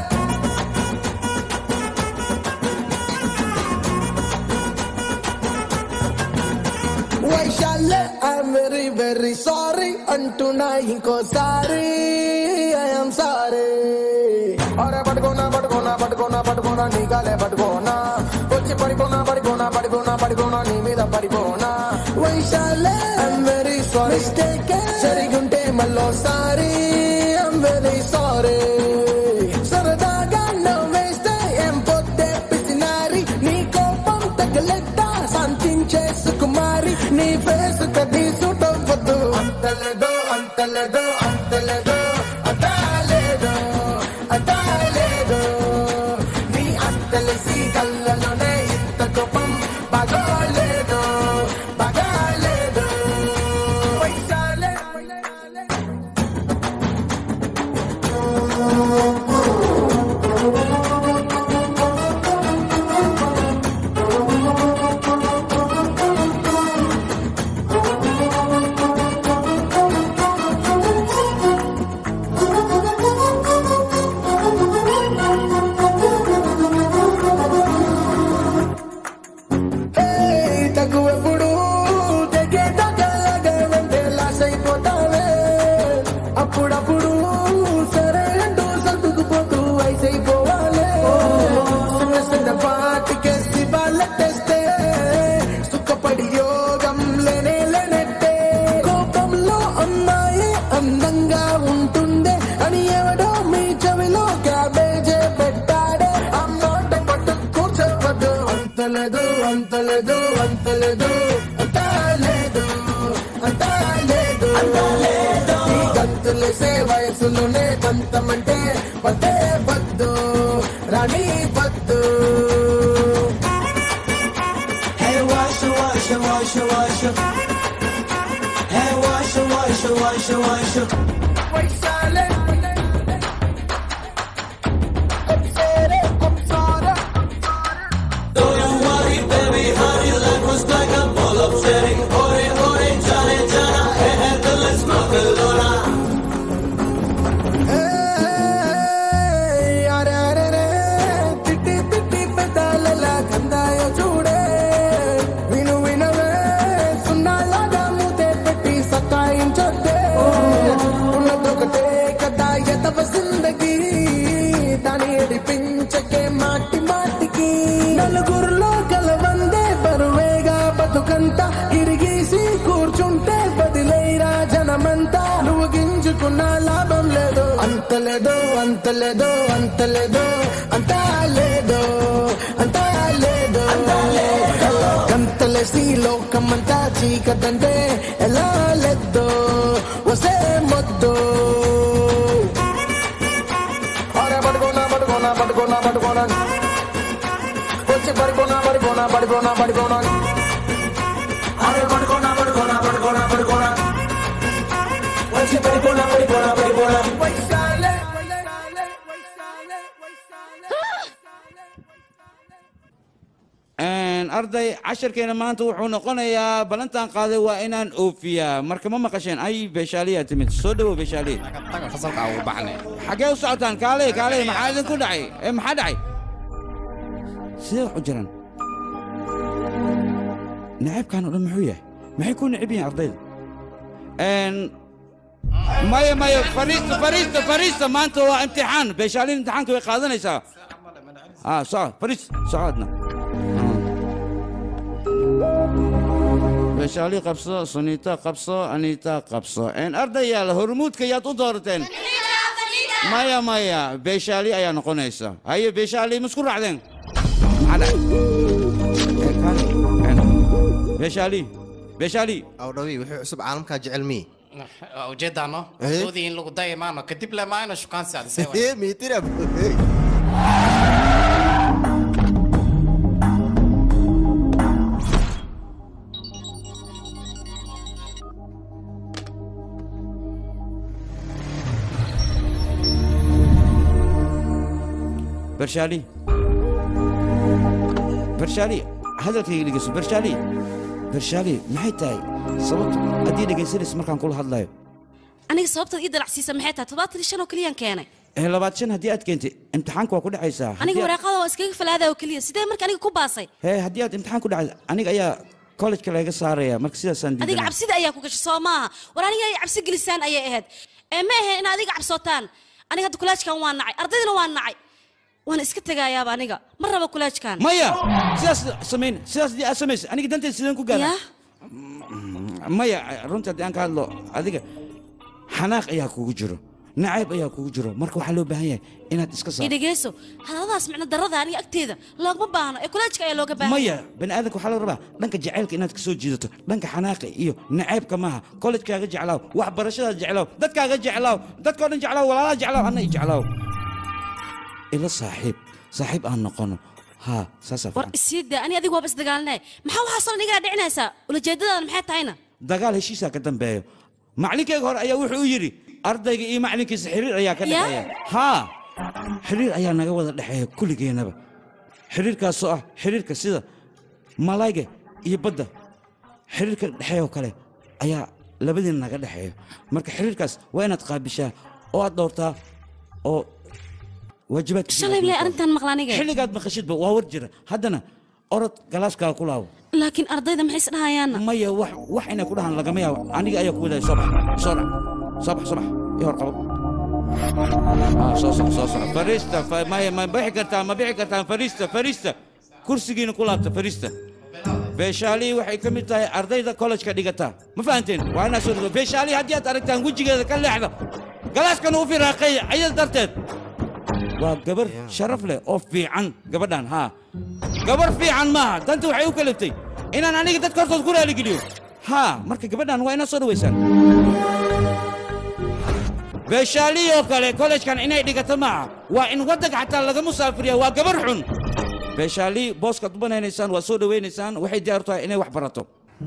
వైశాల్య ఐఎమ్ వెరీ వెరీ సారీ అంటున్నా ఇంకోసారి ఐఎమ్ సారీ అరే పడుకోనా పడుకోనా పడుకోనా పడుకోనా నీ కాలే పడుకోనా వచ్చి పడిపోనా పడిపోనా పడిపోనా పడిపోనా నీ మీద పడిపోనా వైశాల్య ఐఎమ్ వెరీ సారీ మిస్టేక్ జరిగుంటే మళ్ళోసారి ఐఎమ్ వెరీ సారీ సరదాగా నవ్వేస్తే ఏం పొద్దే పిసినారి నీ కోపం తగలెట్ట శాంతించే సుకుమారి నీ ఫేస్ కది సుటవద్దు అంతలేదో అంతలేదో అంతలేదో అంతలేదో అంతలేదో నీ అంతలేసి కళ్ళలోనే ఇంత కోపం బాగోలేదు బాగోలేదు వైశాలే ఏయ్, తగువెప్పుడు తెగే తగలగా వెంటే లాస్ అయిపోతావే అప్పుడప్పుడు సరే అంటూ సర్దుకుపోతూ వయసైపోవాలి చిన్న చిన్న పాటికేసి వాళ్ళెట్టేస్తే సుఖపడి యోగం లేనే లేనట్టే కోపంలో అమ్మాయి అందంగా ఉంటుందే అని ఎవడో మీ చెవిలో క్యాబేజే పెట్టాడే అమ్మాట పట్టు కూర్చోవద్దు అంతలేదు అంతలేదు అంతలేదు అంతలేదు అంతలేదు అంతలేదు ఈ గంతులేసే వయసులోనే దంతమంటే పదే వద్దు రాణి వద్దు Hey, wash, wash, wash, wash. Hey, wash, wash, wash, wash. వైశాలే అప్సరే Apsara Don't worry, baby, honey, life was like a bowl of cherry. Ore, ore, jane, jana, hey, hey, the let's Barcelona. ఏయ్, అరే అరే రే, తిట్టి తిట్టి పెదాలలా కందాయో చూడే విను వినవే సున్నాలాగా మూతే పెట్టి సతాయించొద్దే ఉన్నదొకటే కదా ఎతవ జిందగీ దాని ఏడిపించకే మాటి మాటికి నలుగురిలో కలవందే బరువేగా బతుకంతా ఇరిగేసి కూర్చుంటే బదిలేరా జనమంతా నువ్వు గింజుకున్న లాభం లేదు అంత లేదు అంత లేదు అంత లేదు అంత లేదు అంత లేదు గంతలేసి లోకమంతా చీకటంటే ఎలా లెద్దో వసే మొద్దు అరే పడుకోనా పడుకోనా పడుకోనా పడుకోనా వచ్చి పడుకోనా పడుకోనా పడుకోనా పడుకోనా అరే పడుకోనా పడుకోనా పడుకోనా పడుకోనా వచ్చి పడుకోనా పడుకోనా పడుకోనా వైశాలే Een, arday casharkeena maanta wuxuu noqonayaa ballantan qaaday waa inaan oofiyaa marka ma maqasheen ay beeshaaliyaa timid soo dhawow beeshaaliye fasalka ugu baxnay xaggee u socotaan kaaley kaaley maxaa idinku dhacay ee maxaa dhacay sidee wax u jiraan nacaybkan oo dhan muxuu yahay maxay ku necib yihiin ardayda Een, maya maya fariista fariista fariista maanta waa imtixaan beeshaaliin imtixaanka way qaadanaysaa ah soco fariis socodna beeshaali qabso suniita qabso aniita qabso een ardayaal hormuudka yaad u doorateen maya maya beeshaali ayaa noqonaysa haye beeshaali ma isku raacdeen maxaa dhacay Ee, kaale, een, beeshaali beeshaali awdhawi wuxuu cusub caalamkaa jecel mii ujeedaano Eh? doodii in lagu dayi maano kadib le maayno shukaansi adisee Eh, miitira bershaali bershaali hadalkayga dhegeyso bershaali bershaali maxay tahay sababta haddii dhegaysanaysa markaan kula hadlayo aniga sababtaad ii dalacsiisa maxay tahay toddobaatan iyo shan oo keliyaan keenay ee labaad shan haddii aad keentay imtixaanka waa ku dhacaysaa aniga Haddii aad- waraaqada waa iskaga falaadaa oo keliya sidee marka aniga ku baasay hee haddii aad imtixaan ku dhacday aniga ayaa kollejka laga saaraya marka sidaasaan adiga diidanaa cabsida ayaa ku gashay soo maaha war aniga ay cabsi gelisaan ayay ahayd ee ma ahe in adiga cabsootaan aniga hadda kulaajkan waa nacay ardaydana waa nacay waana iska tegayaaba aniga ma rabo kulaajkan maya sidaas samayn sidaas haddii aad samaysa aniga danteed sideen ku gaara yaa maya runtii haddii aan ka hadlo adiga xanaaq ayaa kugu jiro nacayb ayaa kugu jiro marka waxaa loo baahan yahay inaad iska ii saarto dhegeyso hadaladaas micno darada aniga agteeda loogma baahno ee kulaajka ayaa looga baahan maya bani aadamka waxaa laga rabaa dhanka jacaylka inaad kasoo jiidato dhanka xanaaqa iyo nacaybka maaha kollejkaaga jeclaaw waxbarashadaada jeclaaw dadkaaga jeclaaw dadkao dhan jeclaaw walaalaha jeclaaw anna i jeclaaw ila saaxiib saaxiib aan noqono haa saasaa war fiican isii daa ani adiga waaba isdagaalnay maxaa waxaasoo dhan igala dhicinaysaa ulajeedadaada maxay tahayna dagaal heshiisaa ka dambeeyo macalinkeyga hore ayaa wuxuu yidhi ardayga iyo macalinkiisa xiriir ayaa ka Ya? dhexeeya haa xiriir ayaa naga wada dhexeeya kulligeennaba xiriirkaasoo ah xiriirka sida malayga iyo badda xiriirka dhexeeyoo kale ayaa labadiina naga dhexeeyo marka xiriirkaas waa inaad qaabishaa oo aad dhowrtaa oo waajibaadka shalay bilay arrintan maqla aniga xilligaad maqashidba waa war jira haddana orod galaaskaaga ku laabo laakiin ardayda maxay isdhahayaanna maya wax wax inay ku dhahaan lagama yaabo aniga ayaa ku wadaya soo bax soo dhac soo bax soo bax ii hor qabo Ah, soo soc soo soc fariista fa- maya ma bixi kartaa ma bixi kartaan fariista fariista kursigiina ku laabta fariista beeshaalii waxay ka mid tahay ardayda kollejka dhigata ma fahanteen waa inaa soo dhigo beeshaalii haddii aad aragtaan wejigeeda ka leexda galaaskana u firaaqeeya ayada darteed waa gabar sharaf leh oo fiican gabadhan haa gabar fiican maaha danta waxay u kaliftay inaan aniga dadka hortood ku raaligeliyo haa marka gabadhan waa inaad soo dhawaysaan beeshaaliyoo kale kollejkan inay dhigato maaha waa in waddanka xataa laga musaafiriya waa gabar xun beeshaalii booskaad u banaynaysaan waa soo dhawaynaysaan waxay diyaar u tahay inay wax barato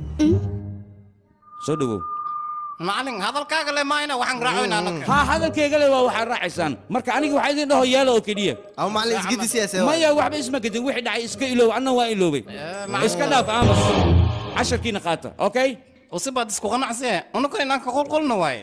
soo dhawow macalin hadalkaaga le maayna waxaan raacoynaa anaka haa hadalkeyga le waa waxaad raacaysaan marka aniga waxaa idin dhaho yeelo oo keliya aw macalin isgidi siyaasa maya waxba isma gedin wixii dhacay iska iloow anna waa iloobay iska dhaaf aamus casharkiina qaata okay usibaad isku qanacsee unuka inaan ka qulqulna waaye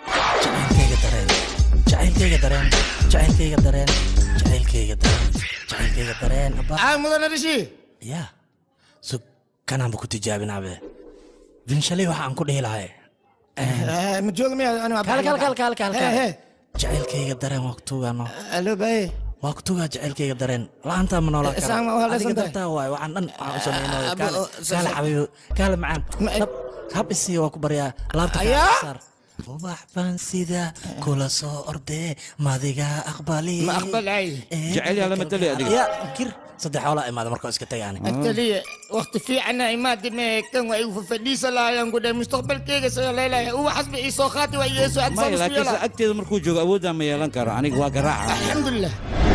jacaylkayga dareen jacaylkayga dareen jacaylkayga dareen jacaylkayga dareen abba aa mudane rishi ya sug kanaanba ku tijaabinaabe binshalay waxa aan ku dhihi lahay ma jooga miya kal kal kal kal kal kal jacaylkayga dareen waa kutugaano alo baye waa kutugaa jacaylkayga dareen la-aantaa ma noolaan kara Isaan ma waa adiga leesan tahay? dartaa waay waxaan dhan waxaan u sameynooyo Abo, kaale oo, kaale xabiibo kaale macaan hab hab isii waa ku baryaa laabta Ayaa? saar ubax baan sida kula soo ordee madiga aqbali Ma aqbalay. Jecel yaa lama tali adiga. ya kir saddex xoolaa imaada markoo iska tagaani التالية وقت في عنا إمادي ما كان وعيو فليس لا ينقل مستقبل كيغا سيلا لا هو حسب إيسو خاتي وإيسو maya أنصار laakiinse سبيلا agteeda markuu joogo awooddaa ma yeelan karo aniga waa garaaca الحمد لله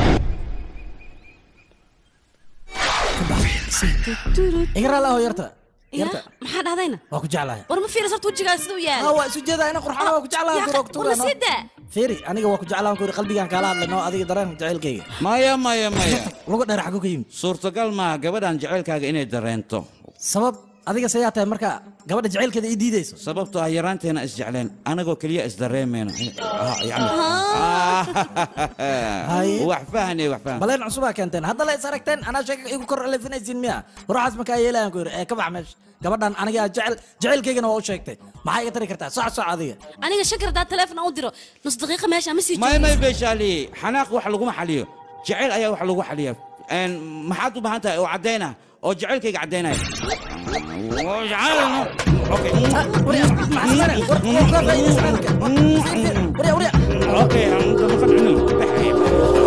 iga raali aho yarta ya yarta maxaa dhahdayna waa ku jeclahay war ma fiiris horta wejigaa siduu yahay Ah, waa isu jeedaa ina qurxana waa ku jeclahay Yaa, duroogtuga war sii daa fiiri aniga waa ku jeclaan ku qalbigaan kaala hadlay noo adiga dareen jacaylkayga maya maya maya luga dheer xagu ka yimid suurtagal maaha gabadhan jacaylkaaga inay dareento sabab adiga sayaa tahay marka gabadha jacaylkeeda ii diidayso sababtoo ah yaraanteena isjecleen anagoo keliya isdareemayno Ah, yacni- Haye. wax fahane wax fahan baleen cusubaa keenteen hadda la is aragteen anaa sheega igu kor elefinaysiin miya ruuxaas markaa yeelayan ku yidhi ee ka bax meesha gabadhan aniga jecel jacaylkaygana waa u sheegtay maxaa iga tari kartaa soc soc adiga aniga shakir haddaa teleefon u diro nus daqiiqa meesha ma sii may may joogaysid. beeshaali xanaaq wax laguma xaliyo jacayl ayaa wax lagu xaliya Een, maxaad u baahan tahay oo caddayna oo jacaylkayga caddaynaya Oo jacayl- Okay. Okay, aan dabaqan cunug.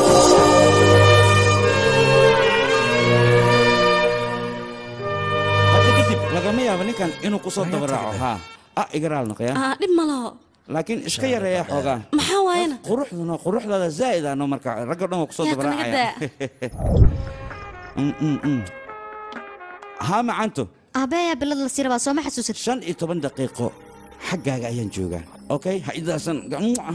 Hadda kadib lagama yaabo ninkan inuu ku soo dabaraaco ha ah igaraal noqoya Ah, dhib ma laho laakiin iska yareeya xoogaa maxaa waayena quruxduna quruxdaada zaa'id ano marka ragga dhan waa kusoo Yaa, kanaga dabaraacaya Mm, mm, mm. haa macanto aabeeyaa bilad la sii rabaa sooma xasuusid shan iyo toban daqiiqo xaggaaga ayaan joogaa okay ha idaasan gamuuca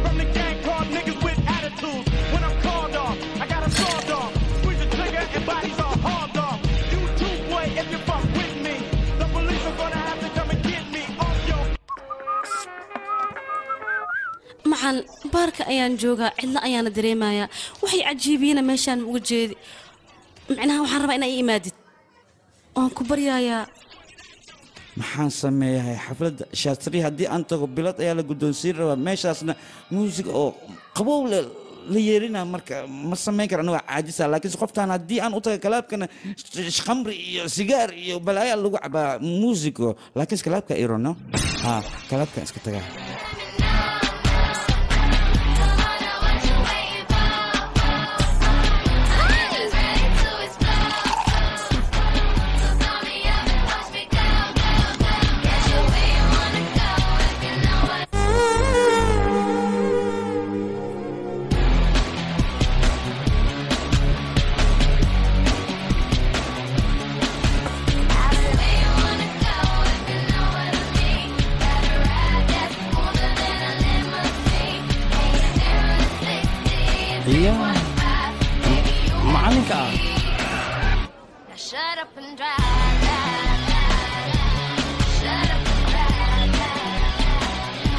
macan baarka ayaan joogaa cidlo ayaana dareemayaa waxay cajiibiyena meeshaan uga jeedi micnaha waxaan rabaa inaa ii imaadid waan ku baryayaa maxaan sameeyahay xafladda shaastri haddii aan tago bilad ayaa la guddoonsiin rabaa meeshaasna muusig oo qabow le la yeerina marka ma samayn kara aniga caajisa laakiinse qoftaan haddii aan u taga kalaabkana sh- khamri iyo sigaar iyo balaayaa lagu cabaa muusigo laakiinse kalaabka irono ha kalaabkan iska tagaa iya macalinka ah Shut up and drive. Shut up and drive.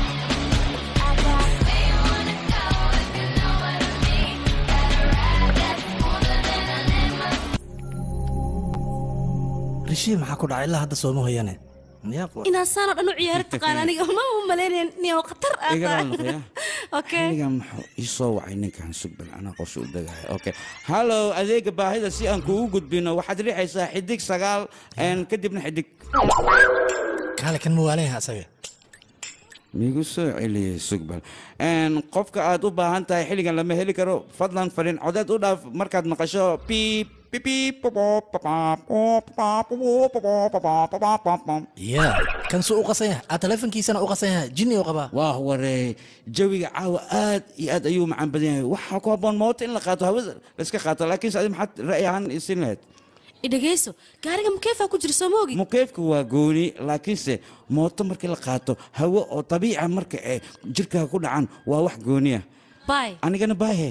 rishii maxaa ku dhacay ilaa hadda sooma hoyane yaab wa- inaa saanoo dhan u ciyaari taqaan aniga ma u malaynayn niyo khatar aad igaraal tahay noqoya okay xilligan muxuu ii soo wacay ninkan sugbal anaa qorshe u degaya okay hallow adeega baahida si aan kuugu gudbino waxaad riixaysaa xidig sagaal een, kadibna xidig kaale kan mawaalaya asaga migu soo celiyey sugbal Een, qofka aad u baahan tahay xilligan lama heli karo fadlan fariin codeed u dhaaf markaad maqasho piip pipiip ya kan suu u qasan yahay aa teleefonkiisana u qasan yahay jinni u qabaa waa waree jawiga caawa aad iyo aad ayuu macaan badan yahay waxaa ku habboon moota in la qaato hawada la iska qaato laakiinse adi maxaad ra'yi ahaan isin lahayd idhagayso gaariga mukeefaa ku jira soo ma ogi mukeefka waa gooni laakiinse mooto markii la qaato hawo oo dabiica marka ee jirkaaga ku dhacan waa wax gooniya bay anigana baahe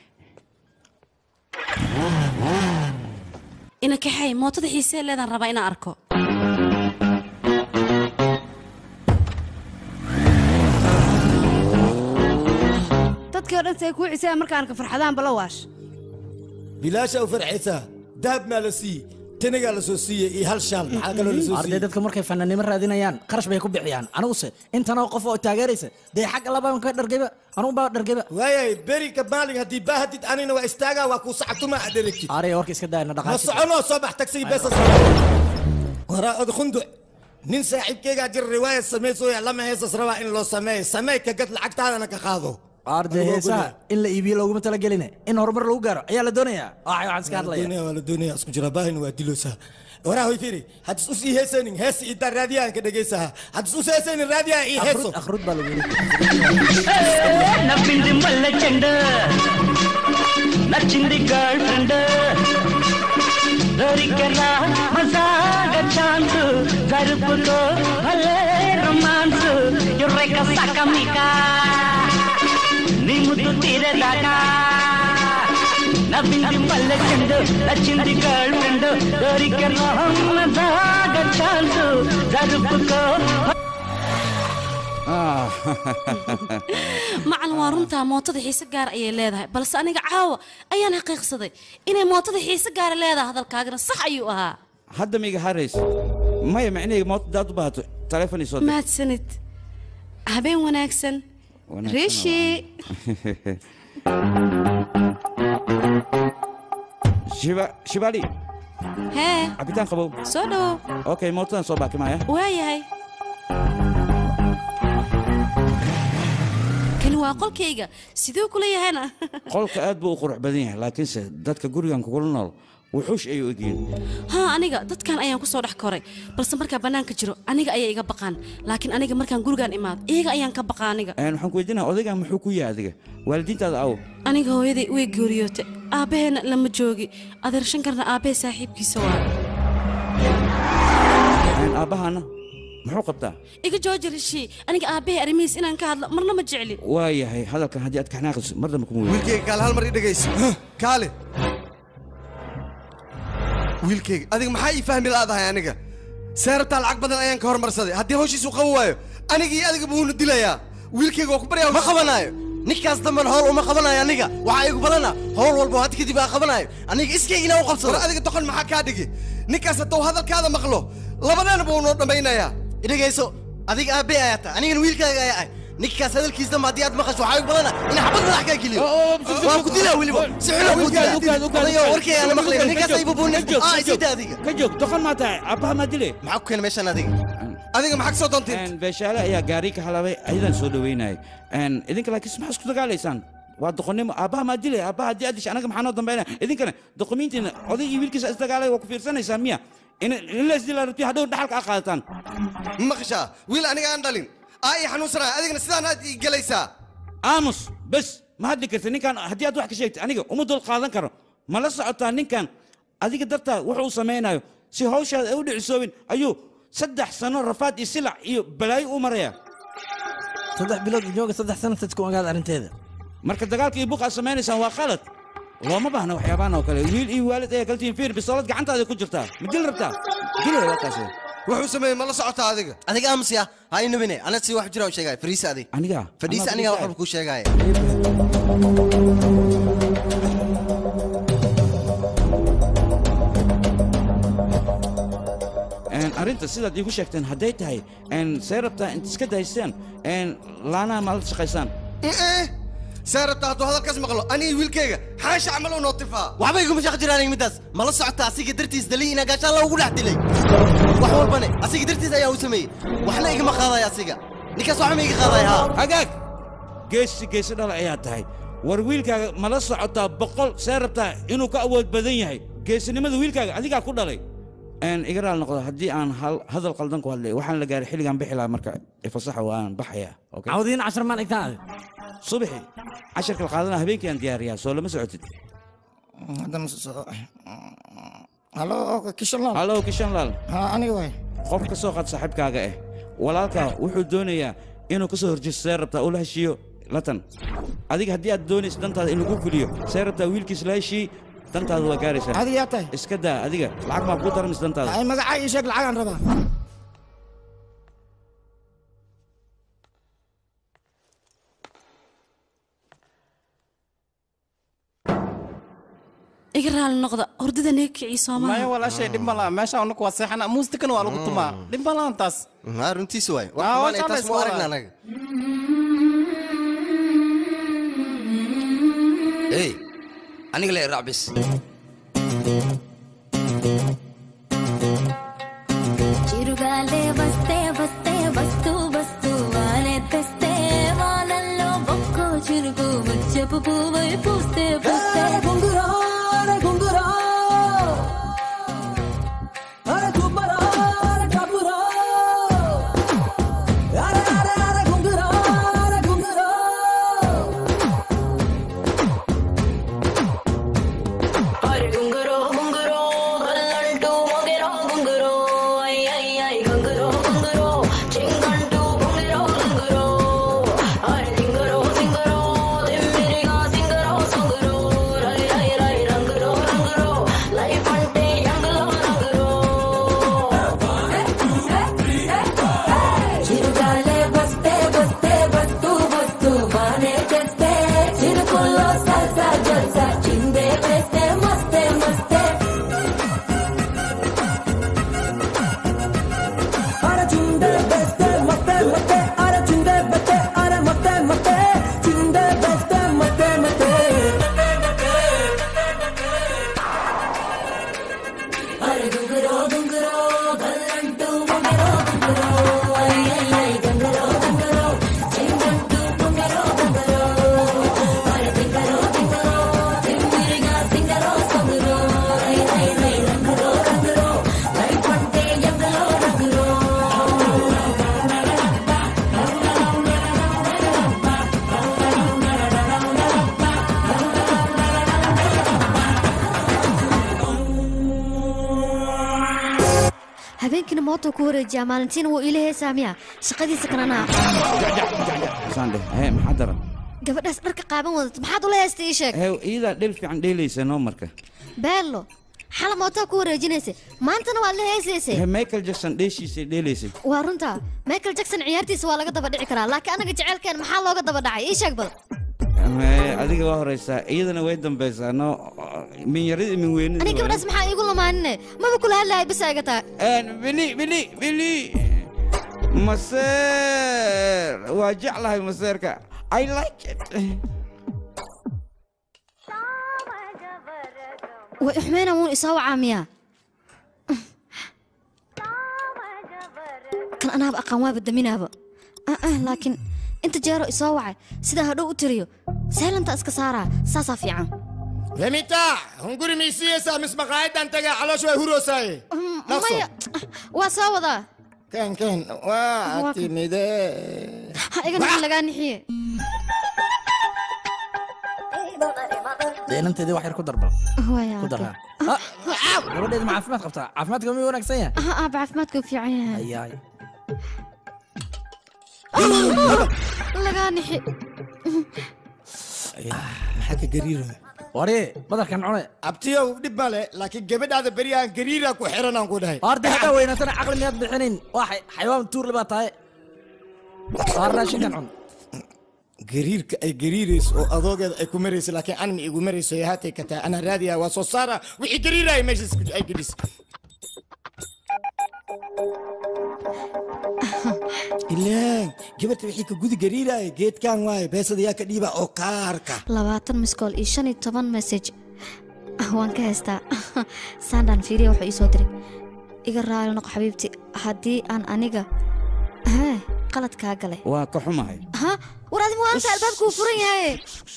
ina kaxay mootada xiisee leedaan rabaa inaan arko dadkii oo dhan say kuu ciseen markaan ka farxadaan bala waash bilaasha u farxaysaa dahab maa la siiyey tanagaa la soo siiyey iyo hal shaal maxaa kaloo la soo arday siiyey dadka markay fanaanimo raadinayaan qarash bay ku bixiyaan aniguse intanoo qof oo taageeraysa dee xagga labaan ka dhargayba anugu baa dhargayba waayay beri ka maalin haddii baahadid anina waa istaagaa waa kuu sacatuma aderegtid araya warka iska daayna ma dhaqaajid soconoo soo bax tagsigii beesas waraa od khunduc nin saaxiibkeygaa jira riwaayad samaysooya lama heesas rabaa in loo sameeyo sameey ka gad lacagtaadana ka qaado arday heesaha in la iibiyo looguma talageline in horumar lagu gaaro ayaa la doonayaa waxay waxaan iska hadlaya doonaya waa la doonaya isku jira baahina waa diloosaa waraa hoy fiiri haddis us ii heesaynin hees idaa raadiyahan ka dhegaysaha haddis us heesaynin raadiyaha ii heeso akhrud baa lagu నవ్వింది మల్లె చెండ నచ్చింది girlfriend దొరికరా మజాగ chance జరుపుకో భలే romance ఎర్రెక సకమిక నీ ముద్దు తీరేదాకా నవ్వింది మల్లె చెండు నచ్చింది గర్ల్ ఫ్రెండ్ దొరికరా మజాగ ఛాన్స్ జరుపుకో macalin waa runtaa mootada xiise gaar ayay leedahay balse aniga caawa ayaan xaqiiqsaday inay mootada xiise gaara leedahay hadalkaagana sax ayuu ahaa hadda miga harays maya macnaheyga moota daad u baahato taleefon isoo dir mahadsanid habeen wanaagsan Wanaagsan riishi shiba shibali hee cabitaan qabow soo dhowow okay mootadan soo baakimaya waayahay kani waa qolkayga siduu kula yahayna qolka aad buu u qurux badan yahay laakiinse dadka gurigan kugula nool wuxuush ayuu egyihin haa aniga dadkan ayaan ku soo dhex koray balse markaa bannaanka jiro aniga ayay iga baqaan laakiin aniga markaan gurigaan imaado iyaga ayaan ka baqa aniga Een, waxaan ku weydiinaya odaygan muxuu ku yahay adiga waalidiintaada aw aniga hooyaday way geeriyootay aabbaheena lama joogi adeer shankarna aabbahe saaxiibkiisa waa Een, aabbahaana muxuu qabtaa iga jooji rishii aniga aabbahe arrimihiis inaan ka hadlo marna ma jecli waa yahay hadalkan haddii aad kaxnaaqiso mar dambe kuma weyn wiilkayga kaale hal mar ii dhegayso kaale wiilkayga adiga maxaa ii fahmi laadahay aniga seerabtaa lacag badan ayaan ka hormarsaday haddii hawshiisu qaban waayo aniga iyo adiga buuna dilayaa wiilkayga waa ku baryaa ma qabanaayo ninkaas damban howl uma qabanayo aniga waxaa igu badana howl walba had kadib aan qabanayo aniga iskaygina u qabsado war adiga doqon maxaa kaa dhigi ninkaas hadduu hadalkaada maqlo labadeena buu noo dhammaynayaa idhagayso adiga aabe ayaa tahay anigana wiilkaaga ayaa ahay ninkaas hadalkiis damba haddii aad maqasho waxaa igu badana in xabad madax kaa geliyo waan ku dilaa weliba si xuna ku dilaa warkay aan maqlayn ninkaas ay bubuunin aa isida adiga ka joog doqon maa tahay aabbaha maa dile maxaa ku keenay meeshan adiga adiga maxaa kasoo doontay beeshaale ayaa gaari ka halabay ayadaan soo dhaweynayay Een, idinka laakiin maxaa isku dagaalaysaan waa doqonnimo aabbaha maa dile aabbaha haddii aad disha anaga maxaa noo dambeynaya idinkana doqomiintiina oday iyo wiilkiisa isdagaalay waa ku fiirsanaysaan miya in in la isdilaa rabti hadhow dhaxalka a qaadataan maqashaa wiil aniga aan dhalin aa ii xanuunsanaya adigana sidaan aad ii gelaysaa aamus bes ma hadli karta ninkan haddii aad wax ka sheegta aniga uma dul qaadan karo ma la socotaa ninkan adiga dartaa wuxuu samaynayo si hawshaada ay u dhicisoobin ayuu saddex sano rafaad iyo silac iyo balaayo u maraya saddex bilood jooga saddex sanadad ku ogaad arrinteeda marka dagaalka iyo buuq aad samaynaysaan waa qalad looma baahna waxyaabahan oo kale wiil iyo waalid ayaa kaltiin fiir bisoolad gacantaada ku jirtaa ma dil rabtaa dilay waa kaas wuxuu sameeyey ma la socotaa adiga adiga aamusiya ha inubine ana si wax jira u sheegaya fariisa adiga aniga fadhiisa aniga wax walba kuu sheegaya Een, arrinta sidaad iigu sheegteen hadday tahay een, see rabtaa int iska daysteen een, laanaha ma la shaqaysaan see rabtaa hadduu hadalkaas maqlo aniga wiilkayga xaasha camal u nootifaa waxba iguma shaq jiraan middaas ma la socota asiga dartiis daliy inaa gaashaan loogu dhex dilay wax walbane asiga dartiis ayaa u sameeyey waxna igama qaadaya asiga ninkaas waxba ma iga qaadaya haa hagaag geesi geesi dhala ayaa tahay war wiilkaaga ma la socotaa boqol see rabtaa inuu ka awood badan yahay geesinimada wiilkaaga adigaa ku dhalay Een, iga raal noqdo haddii aan hal- hadal qaldan ku hadlay waxaan la gaaray xilligaan bixi lahaa marka ifasaxa waan baxayaa cawdiin cashar maan igtaan subaxi casharka la qaadana habeenkii aan diyaariyaa soo lama socotid halo kishanlaal halo kishanlaal ha aniga waay qof ka soo qaad saaxiibkaaga ah walaalkaa wuxuu doonayaa inuu ka soo horjeesto see rabtaa uu la heshiiyo latan adiga haddii aad doonayso dantaada in lagu fuliyo see rabtaa wiilkiis la heshii dantaada waa gaaraysaa adiga yaa tahay iska daa adiga lacag maa kuu daramis dantaada ay magacaa ii sheeg lacagaan rabaa iga raali noqda hordada neeg kicii maya soomaha walaashay dhib ma laha meesha unaku waa seexana muusikana waa lagu tumaa dhib ma lahan taas haa runtiisa waay Ah, wax waa kumaan taas saamays mu waa. aragna anaga hey aniga le raac bis చిరుగాలే వస్తే కలుపు పువ్వై పూస్తే పూస్తే గుంగురా అరే గుంగురా అరే గుబ్బరా అరే కబురా అరే అరే అరే గుంగురా అరే గుంగురా అరే గుంగురో గుంగురో గల్లంటూ మొగెరో గుంగురో ఐ ఐ ఐ గుంగురో గుంగురో చింగంటూ గుంగురో గుంగురో అరే సింగరో సింగరో దిమ్మిరిగా సింగరో సుంగురో రై రై రై రంగురో రంగురో లైఫ్ అంటే యంగులో రంగురో చిరుగాలే వస్తే వస్తే వస్తూ వస్తూ బానే చేస్తే చిరుకుల్లో సల్సా జల్సా చిందే వేస్తే మస్తే మస్తే అరే చిందే బెస్తే మస్తే మస్తే అరే చిందే బెస్తే అరే మస్తే మస్తే చిందే బెస్తే మస్తే మస్తే అరే గుంగురో గుంగురో గల్లంటూ మొగరో గుంగురో ఐ ఐ ఐ గుంగురో గుంగురో చింగంటూ గుంగురో గుంగురో అరే సింగరో సింగరో సింగిరిగా సింగరో సొంగురో రై రై రై రంగురో రంగురో లైఫ్ అంటే ఎంగలో రంగురో habeenkiina mootuu ku wareejiyaa maalintiina wuu ila heesaa miya shaqadiisa kalena saan dheh hee maxaa daran gabadhaas dharka qaaban wadato maxaad ula heesta ii sheeg hee iyadaa dhel fiican dheelaysa noo marka beello xala mootaa ku wareejinaysa maantana waad la heesaysay hee michael jackson dheeshiisay dheelaysay waa runtaa michael jackson ciyaartiisa waa laga daba dhici karaa laakiin anaga jeceylkeen maxaa looga daba dhacay ii sheeg bal Hee, adiga waa horeysaa iyadana way dambaysaa no min yarida min aniga weynida gabadhaas maxaa iigu lamaanine maba kula hadlahay bisa iga tahay bili bili bili maseer waa jeclahay maseerka i like it way uxmeyna wuun isoo wacaa miyaa kan anaaba aqaan waaba daminaaba Ah, ah, laakiin inta jeero isoo wacay sidaa hadhow u tiriyo seelanta iska saaraa saasaa fiican remita hunguri miisiyeysaa mis maqaayadan tagaa caloosh way huroosaaye maya waa soo wadaa ken ken waa Waa- timide ha iga nixin lagaa nixiye deenanteedii wax yar ku darbal Waya, ku darraa gabadheedu ma caafimaad qabtaa caafimaadka ma wanaagsan yahay ah ah caafimaadka u fiican yahay ayaay lagaa nixi maxaa ka gariiro wari badarkan cune abtiyow dhib male laakiin gabadhaada beryahan gariira ku xiranaan ku dhahay horta haddaa weynaatana caqli miyaad bixinin waa xay- xayawaan tuurle baa tahay saar raashinkan cun gariirka ay gariirayso oo adoogeeda ay ku marayso laakiin an ma igu marayso ee haatay ka tahay anaa raadiyaa waa soo saara wixii gariiraya meeshaas ku- ay gedhis ilaan gabadha wixii ka gudi gariiraya geedkan waaye beesada yaa ka dhiiba oo kaarka labaatan miskool iyo shan iyo toban message Ah, waan ka haystaa sandaan fiiriya wuxuu ii soo diray iga raali noqo xabiibti haddii aan aniga hee qalad kaa galay waa ka xumahay ha war adigu waanta albaabka uu furan yahay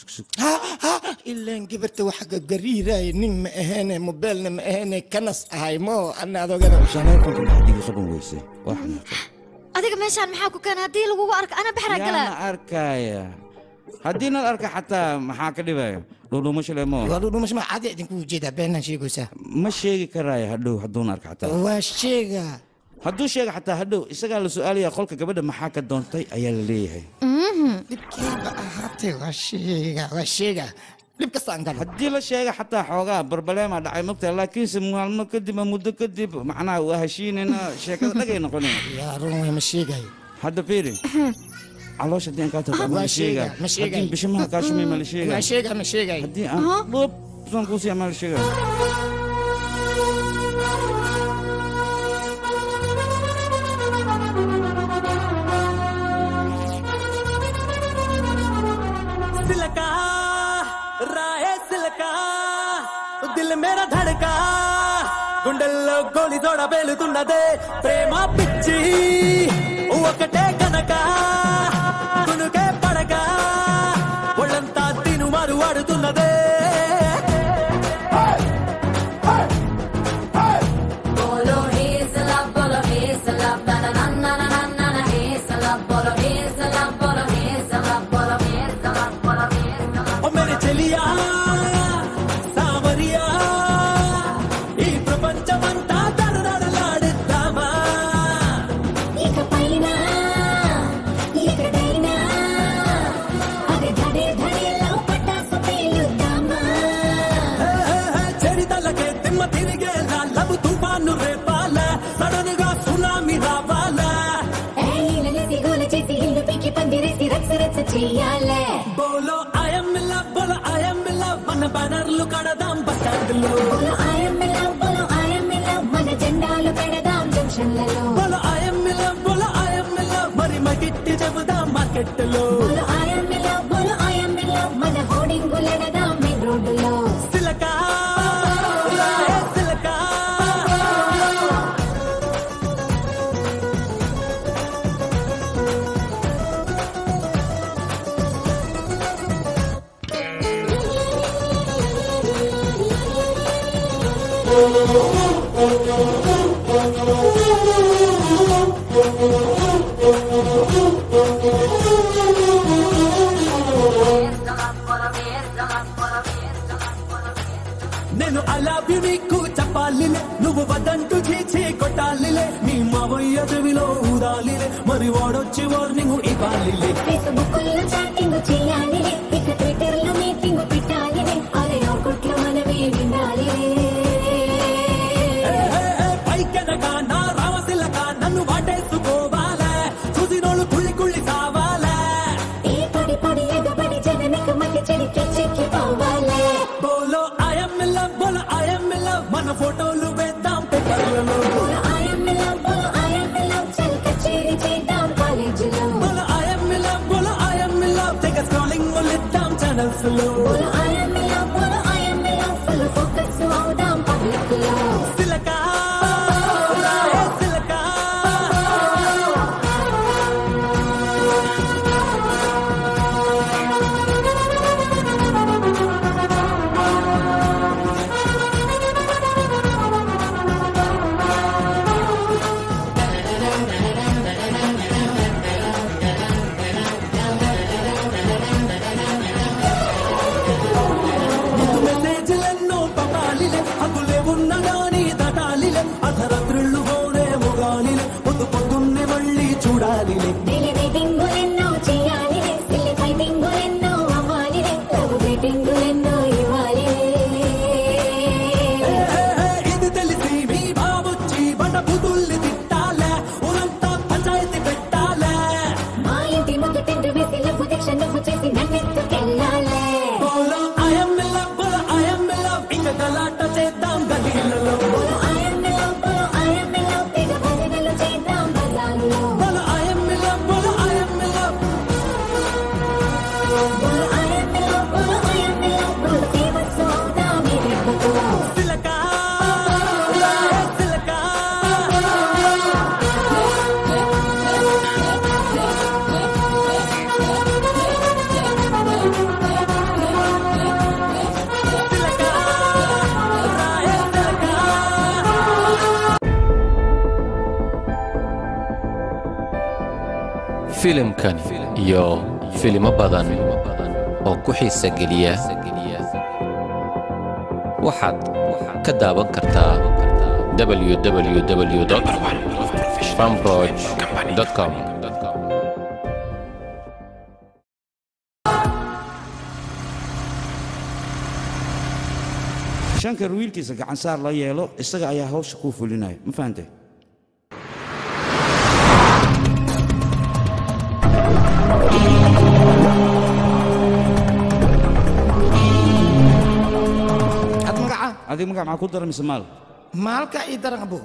ilaan gabarta waxa ka gariiraya nin ma aheene mobeelna ma aheene kanas ahay mo ana adoogada shaleefanka maxaad iga qaban weysay waa xanaaqay adiga meeshaan maxaa ku keena haddii lagugu arko ana baxraa yaana galaa arkaya haddii nal arka xataa maxaa ka dhibaya dhudhumasho le mo dhudhumasho ma caadi idinku ujeedaa beenaan sheegaysaa ma sheegi karaayo hadhow hadduuna arka xataa waa sheega hadduu sheega xataa hadhow isagaa la su-aalaya qolka gabadha maxaa ka doontay ayaa la leeyahay dhibkeeba ahaatee waa sheega waa sheega dhib kasta aan galo haddii la sheega xataa xoogaa barbaleema dhacay mogtahay laakiinse maalmo kadib ama muddo kadib macnaha waa heshiinayna sheekada dhagay noqonaya yaa run way ma sheegayo hadda fiiri caloosha haddii aan kaa tago ma Waa la sheegaa sheega, ma sheegayo. haddii bishimaha kaa shumay ma la sheegaa waa sheega ma sheegayo haddii aan dhub saan kuu siiya ma la sheegaa सिलका రాయే సిలకా దిల్ మేరా ధడకా గుండెల్లో గోలి తోడ పేలుతున్నదే ప్రేమ పిచ్చి ఒకటే కనుక కునుకే పడక ఒళ్ళంతా తిను మారు పడుతున్నదే Bolo hezala, bolo hezala, na na na na na na na hezala, bolo hezala, bolo hezala, bolo hezala, bolo hezala. ఓ మేరే చెలియా సామరియా ఈ ప్రపంచమంతా దడదడలాడిద్దామా ఇకపైన ఎక్కడైనా అది ధడే ధడేలో పటాసు పేలుద్దామా చరితలకే తిమ్మ తిరిగేలా లవ్ తుఫాను రేపాల సడన్ గా సునామీ రావాలా ఏలిలనేసి గోల చేసి ఇల్లు పీకి పందిరేసి రచ్చ రచ్చ చెయ్యాలే బోలో ఐఎమ్ లవ్ బోలో ఐఎమ్ లవ్ మన బ్యానర్లు కడదాం బస్ స్టాండ్లో బోలో ఐఎమ్ లవ్ బోలో ఐఎమ్ లవ్ మన జెండాలు పెడదాం జంక్షన్లలో బోలో ఐఎమ్ లవ్ బోలో ఐఎమ్ లవ్ మరి మగిట్టి చెబుదాం మార్కెట్లో బోలో ఐఎమ్ లవ్ బోలో ఐఎమ్ లవ్ మన హోర్డింగులెడదాం మెయిన్ రోడ్డులో సిలకా సిలకా నేను అలా నీకు చెప్పాలిలే నువ్వు వదంటూ చీచి కొట్టాలిలే నీ మావయ్య చెవిలో ఊదాలిలే మరి వాడొచ్చి వార్నింగ్ ఇవ్వాలిలే ఫేస్బుక్లో చాటింగ్ చేయాలిలే ఇక ట్విట్టర్ లో మీటింగ్ పెట్టాలిలే అరే ఒకట్లో మనమే వినాలిలే పైకెనక నా రామశిలక నన్ను వాటేసుకోవాలే చూసినోళ్ళు కుళ్ళి కుళ్ళి కావాలే ఏ పడి పడి ఎగబడి జననక మళ్ళీ చెడికి చెక్కి పోవాలే బోలో ఐఎమ్ లవ్ బోలో ఐఎమ్ లవ్ మన ఫోటోలు వేద్దాం పేపర్లలో బోలో ఐఎమ్ లవ్ బోలో ఐఎమ్ లవ్ చల్ కచేరీ చేద్దాం కాలేజీలో బోలో ఐఎమ్ లవ్ బోలో ఐఎమ్ లవ్ తెగ స్క్రోలింగ్ మొలిద్దాం ఛానల్స్ లో బోలో ఐఎమ్ లవ్ బోలో ఐఎమ్ లవ్ ఫుల్ ఫోకస్ అవుదాం పబ్లిక్ లో సిలకా సిలకా మెసేజ్లెన్నో పంపాలిలే హద్దులే ఉన్నగాని దాటాలిలే అర్ధరాత్రుళ్ళు పోనే మొగాలిలే పొద్దు పొద్దున్నే మళ్ళీ చూడాలిలే డైలీ మీటింగులెన్నో చేయాలిలే సిల్లి ఫైటింగులెన్నో అవ్వాలిలే లవ్ రేటింగులెన్నో ఇవ్వాలిలే ఇది తెలిసి మీ బాబొచ్చి బండ బుద్ధుల్ని తిట్టాలే ఊరంతా పంచాయతీ పెట్టాలే మా ఇంటి ముందు టెంట్ వేసి లవ్ దీక్ష నువ్వు చేసి నన్నెత్తుకెళ్ళాలే బోలో ఐఎమ్ లవ్ బోలో ఐఎమ్ లవ్ ఇంక గలాట చేద్దాం గలీలలో బోలో ఐఎమ్ లవ్ బోలో ఐఎమ్ లవ్ తెగ భజనలు చేద్దాం బజారులో బోలో ఐఎమ్ లవ్ బోలో ఐఎమ్ లవ్ బోలో ఐఎమ్ లవ్ బోలో ఐఎమ్ లవ్ బోలో ఫేమస్ అవుదాం ఈ దెబ్బతో సిలకా సిలకా filimkan iyo filimo badan oo ku xiisa geliya waxaad ka daawan kartaa www fanbroch.com shankar wiilkiisa gacansaar la yeelo isaga ayaa hawsha kuu fulinaya ma fahantay ad magaca adiga magac maxaa ku dara mise maal maalka ii daran abo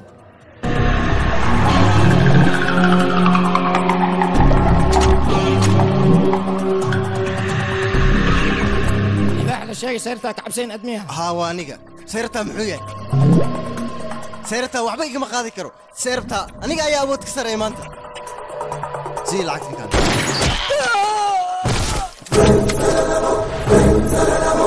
ilaax la sheegay sayrtaa ka cabsayn admiyaha haa waa aniga sayrtaa muxuu yahay sayrtaa waxba igama qaadi karo sayrtaa aniga ayaa awood ka sareeya maanta sii lacagtinkaan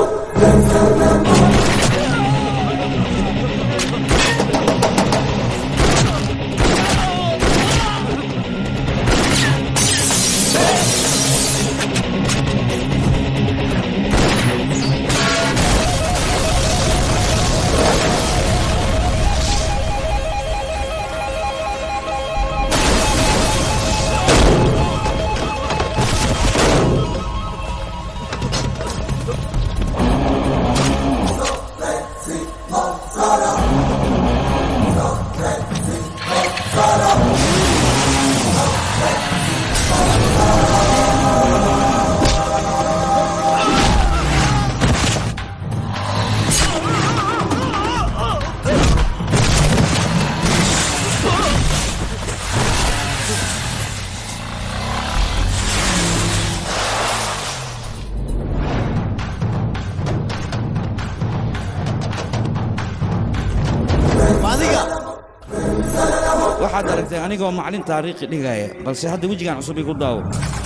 aragtay anigoo macalin taariikhi dhigaya balse hadda wejigan cusub igu daawo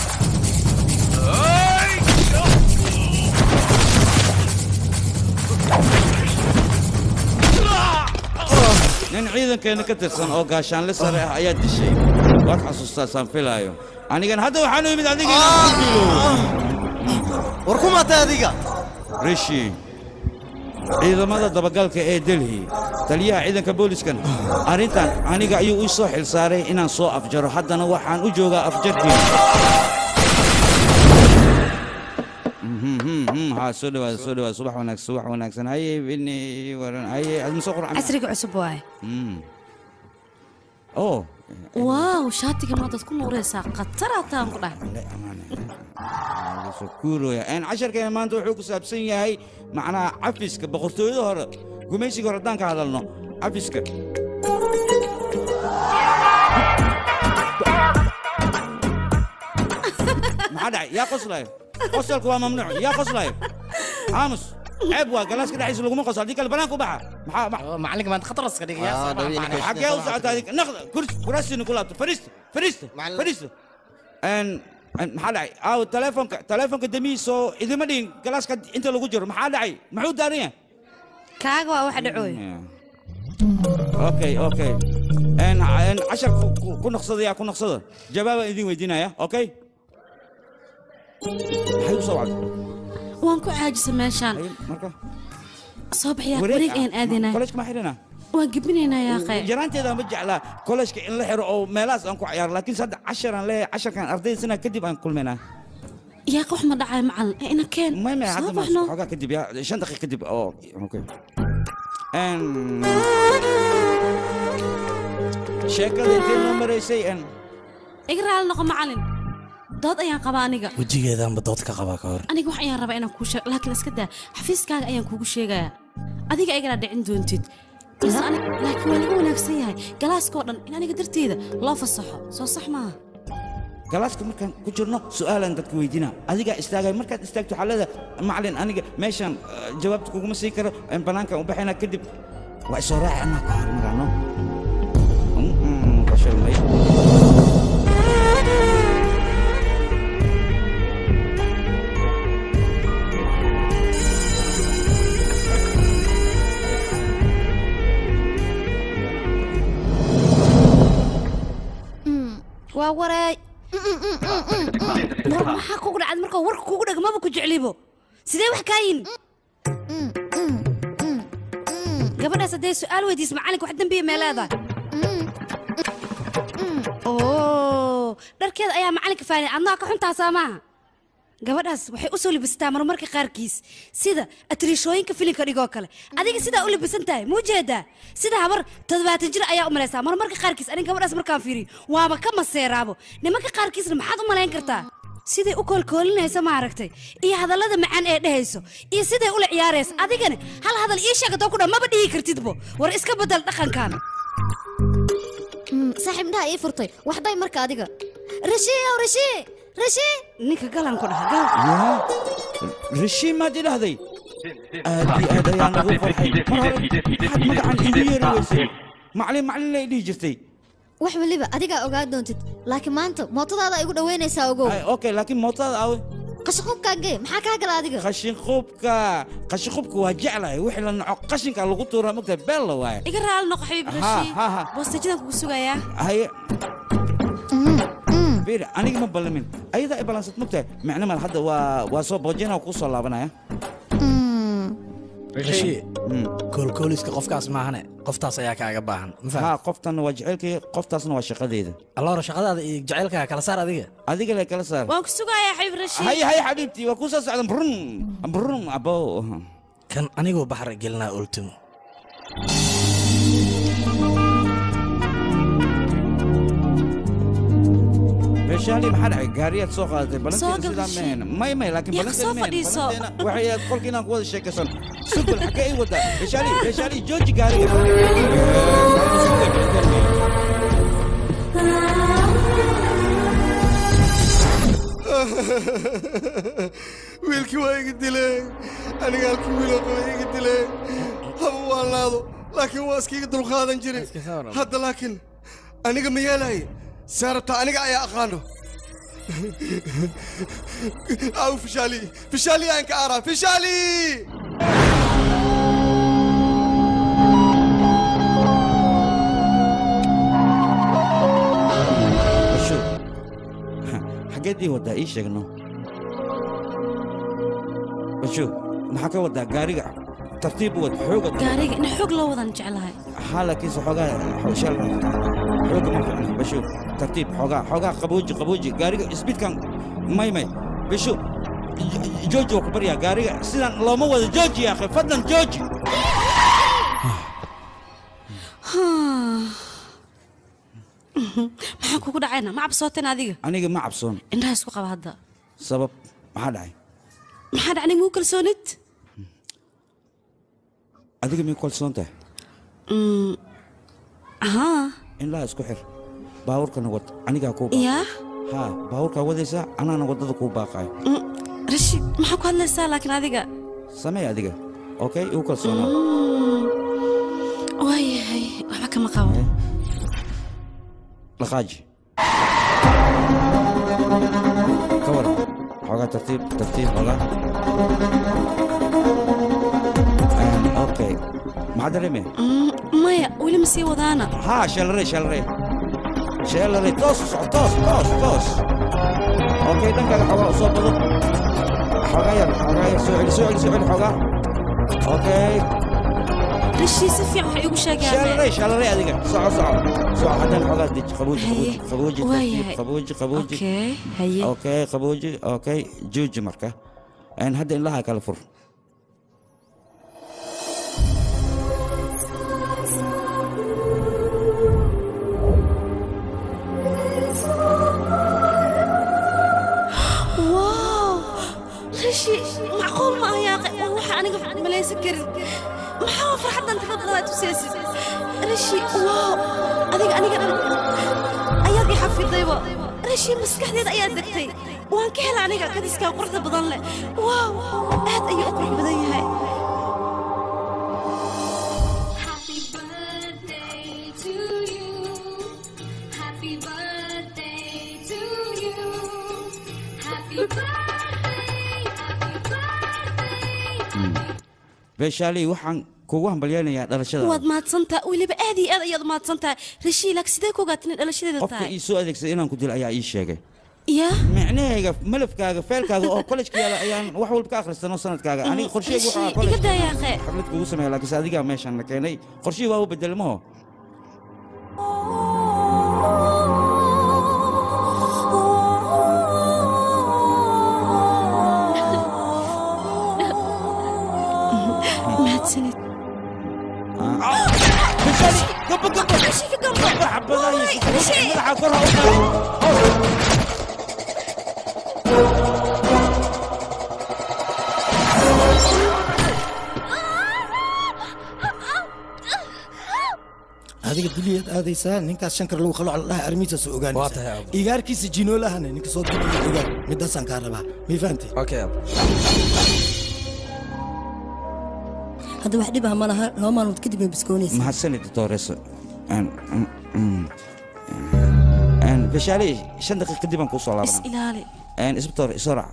nin ciidankeena ka tirsan oo gaashaanle sare ah ayaa dishay waad xasuustaa saan filaayo anigan hadda waxaanu yimid adiga inaan ku dilo war ku maatay adiga rishi ciidamada dabagalka ee delhi taliyaha ciidanka booliskan arrintan aniga ayuu ii soo xilsaaray inaan soo afjaro haddana waxaan u joogaa afjarkiina ها soo dhawaada soo dhawaada subax wanaagsan subax wanaagsan haye bini waran haye adma soo qurxan casriga cusub waaye oh waaw shaatiga maadaad ku nuuraysaa khatarataan ku dhahay kuurooya een casharkeena maanta wuxuu ku saabsan yahay macnaha cafiska boqortooyada hore gumaysiga hore haddaan ka hadalno cafiska maxaa dhacay yaa qoslayo qosalku waa mamnuuc yaa qoslayo aamus ceeb waa galaaska dhexdiisa laguma qoslo haddii kale banaanka u baxa maxaa macalinka maad khataraska dhigaya xaggee u socotaa adig naqda kurs kuraasina ku laabto fadhiista fadhiista fadhiista n maxaa dhacay aaw telefonka telefonka demihiisoo idima dhigin galaaska inta lagu jiro maxaa dhacay muxuu daaran yahay kaaga waa waxa dhacooy okay okay n n cashar ku- ku- ku noqsadaya ku noqsada jawaabaan idin weydiinaya okay maxay u soo wacday waan ku caajisa meeshaan marka soo baxyaa wareeg ayaan aadaynaa kolejka ma xidhina waan gebinaynaa yaaqay yaraanteeda ma jeclaa kolejka in la xiro oo meelahaas aan ku ciyaaro laakiin hadda casharaan leeyahay casharkan ardayda sanaa kadib aan kulmaynaa yaaq wax ma dhacay macalin ee ina keen maya soo hadda ma baxno xoogaa kadib ya shan daqiiq kadib oo okay n sheekada intee noo maraysay n iga raali noqo macalin dood ayaan qabaa aniga wejigeedaanba dood ka qabaa ka hor aniga wax ayaan rabaa inaan kuu sheego laakiin iska daa xafiiskaaga ayaan kuugu sheegayaa adiga igana dhicin doontid balse aniga laakiin waa laga wanaagsan yahay galaaskoo dhan in aniga darteeda loo fasaxo soo sax maaha galaaska markaan ku jirno su'aalaan dadka weydiina adigaa istaagay markaad istaagto waxaa leedahay macalin aniga meeshaan eh, jawaabta kuguma sii karo en banaankaan u baxayna kadib waa isoo raaci anaa ka hor marano fashilmay waa wareey war maxaa kugu dhacday marka warka kugu dhega maba ku jeclibo sidee wax kaa yimi gabadhaas hadday su'aal weydiis macalinka wax dembiya mee leedahay oo dharkeeda ayaa macalinka faanay adnaa ka xuntaasaa maaha gabadhaas waxay u soo libistaa marmarka qaarkiis sida atriishooyinka filimka dhigoo kale adiga sidaa u libisan tahay muu jeedaa sida habar toddobaatan jir ayaa u malaysaa marmarka qaarkiis aniga gabadhaas markaan fiiriyo waaba ka maseeraabo nimanka qaarkiisna maxaad u malayn kartaa siday u koolkoolinaysa maaragtay iyo hadallada macaan ee dhehayso iyo siday ula ciyaaraysa adigana hal hadal ii sheegatoo ku dhan maba dhihi kartidbo war iska bedel dhaqankan saaxiib indhaha ii furtay waxday marka adiga rashiyow rashi rashi ninka galan ku dhaha gal yaa rashiin maad idhahday aad iyo aad ayaan ugu farxay mar hore maxaad magacan iigu yeeri weysay macalin macalin lay dhihi jirtay wax waliba adigaa ogaa doontid laakiin maanta mootadaada igu dhaweynaysaa ogow okay laakiin mootada awe qashaqubkaagee maxaa kaa gala adiga qashinqubka qashinqubka waa jeclahay wixii la naco qashinka lagu tuuraa mogtahay beel la waaye iga raali noqo xabiib Ha, rashi ha, ha. boostajadan kugu sugayaa haye bir aniga ma ballamin ayadaa i ballansad mogtahay micno mal hadda waa waa soo boojina kuu soo laabanaya rashi koolkooliska qofkaas maahane qoftaas ayaa kaaga baahan ma ha faham qoftanna waa jecelkay qoftaasna waa shaqadeeda alloora shaqadaada iyo jacaylkaaga kala saar adiga adiga le kala saar waan ku sugayaa xabiib rashi haye haye xabiibtii waa kuu soo socda brun brun abo kan anigoo baxar gelinaa ultimo meeshaali maxaa dhacay gaariyaad soo qaadatay Soo balanteena gal sidaa Rashid. mehen may may laakiin Yaa, soo balanteena mehen fadhiiso. balanteena waxay aad qolka inaan ku wada sheekaysan sugbal xaggee ay wadaa meeshaali meeshaali jooji gaariga wiilkii waa iga dileen aniga halkii wiiloo qaba iga dileen haba waan laado laakiin waa iskiga dulqaadan jiray hadda laakiin aniga ma yeelay saarabta aniga ayaa aqaano aw fishaali fishaali aan ka araa fishaali basho xaggeed ii waddaa ii sheegno basho maxaa ka waddaa gaariga tartiib u wad xooga gaariga in xoog loo wadan jeclahay haa laakiinse xoogaa shal xooga ma ficna basho tartiib xoogaa xoogaa qabooji qabooji gaariga isbidkan may may basho jooji waa ku baryaa gaariga sidan looma wada jooji ya akhi fadlan jooji maxaa kugu dhacayna ma cabsooteen adiga aniga ma cabsoon indhaha isku qaba hadda sabab maxaa dhacay maxaa dhacnay muu kalsoonid adiga mii kalsoon tahay Mm, haa indhaha isku xir baabuurkana wad anigaa kuu yaa haa baabuurkaa wadaysaa anaana waddada kuu baaqaayo Mm, rashid maxaa ku hadlaysaa laakiin adiga samee adiga okay igu kalsoonaa Mm, waayahay waxba kama qabo dhaqaaji ka waran xoogaa tartiib tartiib xoogaa Een, okay maxaa dareemaya Mm, maya weli ma sii wadaana haa sheelare sheelare sheelare toos u soco toos toos toos okay dhankaaga xoogaa u soo bado xoogaa yar xoogaa yar soo celi soo celi soo celi xoogaa okay rashid si fiican waxay igu sheegayaan sheelare sheelare adiga soco soco soco haddana xoogaa deji qabooji qabooji qabooji tartiib waayahay. qabooji qabooji Okay, haye. okay qabooji okay jooji marka Een, hadda indhaha kala fur wow rashid macquul ma aha yaaqe waa waxa aniga malaysan karin maxaa farxaddan tirada badan aad tusaysid rashid wow adiga aniga dhan ayaad i xafidayba rashid maskaxdeeda ayaad degtay waan ka hela aniga kadiskaa quruxda badan leh wow aad ayuu u qurux badan yahay beeshaalii waxaan kugu hambalyaynayaa dhalashada waad mahadsantaha weliba aad iyo aad ayaad u mahadsantahay rashid laakiin sidee ku ogaatin in dhalashadeeda qofka tahay ii soo adeegsaday inaan ku dilo ayaa ii sheegay yaa micnahayga malafkaaga feelkaaga oo kollejka yaala ayaan wax walba ka akhristanoo sanadkaaga aniga qorsheyga waxaa Rashid, college iga daa yaaqe xaflad kugu sameeya laakiinse adigaa meeshan la keenay qorshihii waa u bedelmaho mahadsanid gabo gabo gabo xabadaha madaxa kor ha u adiga duliyaad aadaysaa ninkaas shankar lagu khalo dhaha armiisaas ogaanaysa igaarkiisa jinoolahana ninka soo duliya ogaan midaasaan kaa rabaa mii fahantay hadda wax dhib ah ma laha laba maalmood kadib bay biskoonaysa mahadsanid doctores beshaaley shan daqiiq kadib aan kuu soo is laabana ilaali isbitoor isorac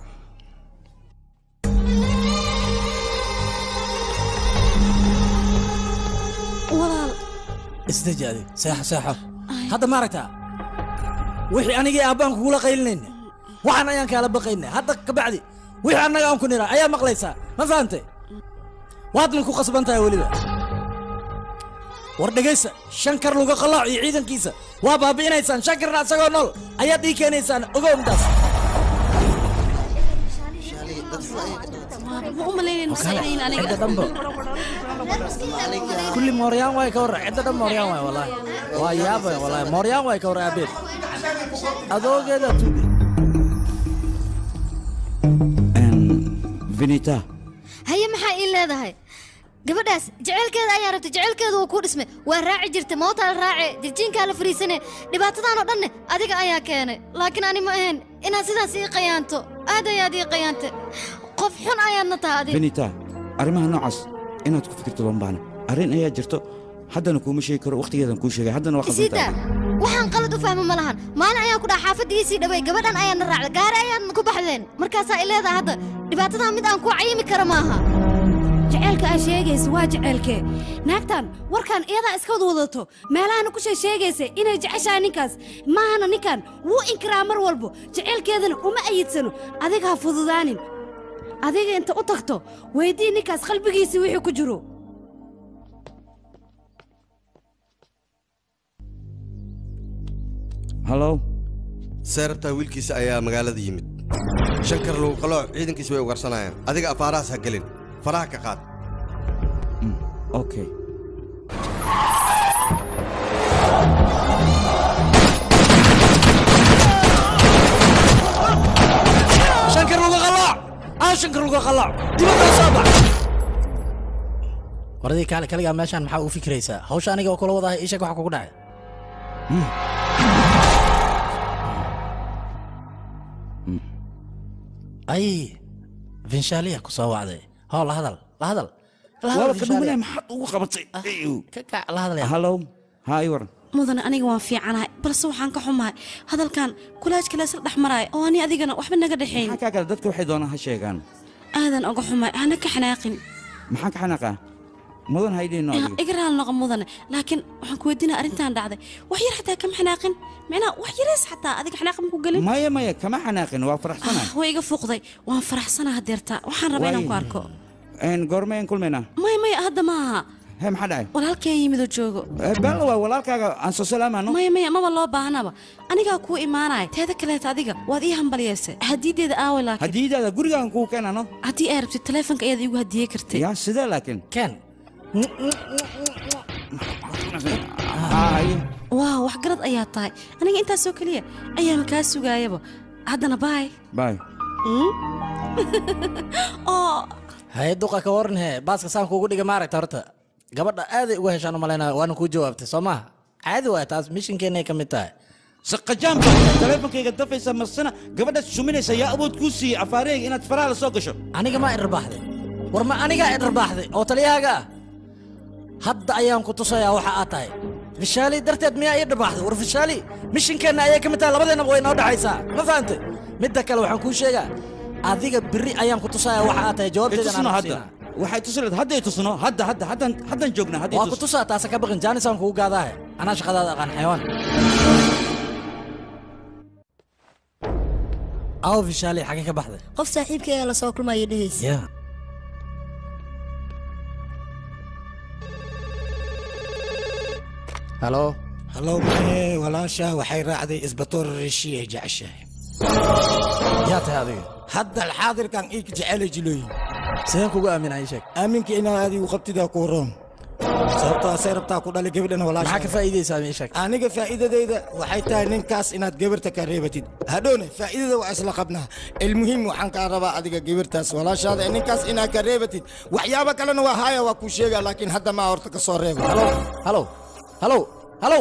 walaal isdeji adig seexo seexo hadda ma aragtaa wixii anigii aabbaan kugula qaylinayna waxaan ayaan kaala baqayna hadda ka bacdi wixii annaga aan ku nira ayaa maqlaysaa ma fahantay waadna ku qasban tahay weliba war dhegaysa shankar luga qalooc iyo ciidankiisa waa baabi'inaysaan shankarna asagoo nool ayaad ii keenaysaan ogow midaas ma u malaynayno saynayn aniga cidda dhanba kulli mooryaan waay ka warra cidda dhan mooryaan waay wallaahi waa yaabay wallaahi mooryaan waay ka warra aabeed adoogeeda tuugi vinita haye maxaa ii leedahay gabadhaas jaceylkeeda ayaa rabtay jaceylkeedu uu ku dhismay waa raaci jirtay mootaa la raace dirjiinkaa la fariisane dhibaatadan oo dhanne adiga ayaa keenay laakiin ani ma ahayn inaad sidaas ii qayaanto aad ayaad ii qayaantay qof xun ayaadna tahay adiga vinita arrimaha noocaas inaad ku fikirto looma baahna arrin ayaa jirto haddana kuuma sheegi karo wakhtigeedan kuu sheegay haddana waa isiida khasbantahay waxaan qalad u fahmo ma lahan maalin ayaan ku dhaha xaafaddiisii dhaway gabadhan ayaana raacda gaari ayaadna ku baxdeen markaasaa i leedaha hadda dhibaatadan mid aan ku cayimi kara maaha jaceylka aa sheegaysa waa jaceylkee naagtan warkan iyadaa iska wad wadato meelahana ku shee sheegaysa inay jeceshahay ninkaas maahana ninkan wuu inkiraa mar walbo jaceylkeedana uma ayidsano adiga ha fududaanin adiga inta u tagto weydii ninkaas qalbigiisii wixii ku jiro hallow seerabtaa wiilkiisa ayaa magaalada yimid shankar lagu qalooc ciidankiisa way ugarsanayaan adiga afaarahaas ha gelin faraha ka qaad okay shankar luga qalooc aa shankar luga qalooc dibadda soo bax waradii kaale kaligaa meeshaan maxaa u fikiraysaa hawsha aniga oo kula wadahay ii sheeg waxa kugu dhacay ay vinshaaliya ku soo wacday hoo la hadal la hadal La hadal, Walaalka Vinshaaliya. dhumanaya maxaad ugu qabatay ka kac la hadalaya hallow haa ii waran mudane aniga waan fiicanahay balse waxaan ka xumahay hadalkan kulaajka leesla dhex maraaya oo ani adigana waxba naga dhexayn maxaa kaa kale dadka waxay doonaan ha sheegaan aadan oga xumahay hana ka xanaaqin maxaan ka xanaaqaa mudan haydhiino adiga iga raal noqo mudane laakiin waxaan ku weydiinaa arrintan dhacday wax yar xataa kama xanaaqin micnaha wax yareys xataa adiga xanaaq ma ku gelin maya maya kama xanaaqin waa faraxsanahay way iga fuuqday waan faraxsanaa hadeerta waxaan rabaa inaan ku Waay. arko Een, goormeen kulmaynaa maya maya hadda ma aha hee maxaa dhacay walaalkeen yimidoo joogo bella waa walaalkaaga aan soo salaamaano maya maya maba loo baahnaba anigaa kuu imaanaya teeda kaleeta adiga waad ii hambalyeysay hadiideeda aawe laakiin hadiidaada gurigaan kuu keenano haddii ay rabtid taleefonka ayaad iigu hadiyey kartay yaa sidee laakiin ken waaw wax garad ayaa tahay aniga intaasoo keliya ayaama kaa sugaayaba haddana baay bay oo haye duqa ka waran hee baaska saan kuugu dhiga maaragta horta gabadha aaday uga heshaan u malaynaa waana kuu jawaabtay soo maaha caadi waay taas mishinkeenay ka mid tahay saqajaanba taleefonkayga dafaysa marsana gabadhaas suminaysa yaa awood kuu siiyey afaareyga inaad faraha la soo gasho aniga maa idharbaaxday war ma anigaa idharbaaxday oo taliyahaaga ah hadda ayaan ku tusayaa waxa aad tahay fishaali darteed miyaa ii dharbaaxday war fishaali mishinkeenna ayay ka mid tahay labadeennaba way noo dhexaysaa ma fahantay midda kale waxaan kuu sheegaa adiga biri ayaan ku tusayaa waxa aad tahay jawaabteedana tusno aan hadda waxay tusi lahayd hadday tusno hadda hadda haddan haddan joognaa hadday waa ku tusaa taasa ka baqin jaanisaan kugu gaadaahe anaa shaqadaada aqaan xayawaan aw fishaali xagee ka baxday qof saaxiibkayga la soo kulmaya dhehaysa ya halo hallow maxee walaashaa waxay raacday isbatoor reshi ay jeceshahay yaa tahay adiga hadda alxaadirkan iika jecelay jilooyin sideen kugu aaminaa ii sheeg aaminka inaad adigu qabtidaa ku roon sababtoo asay rabtaa ku dhalay gabadhan walaasha maxaa ka faa'iidaysaa ii sheeg aniga faa'iidadayda waxay tahay ninkaas inaad gabarta ka reebatid hadhowne faa'iidada waa isla qabnaa ilmuhiim waxaan kaa rabaa adiga gabartaas walaashaada ee ninkaas inaad ka reebatid waxyaabo kalena waa haya waa kuu sheegaa laakiin hadda maa horta ka soo reeba halo halo halo halo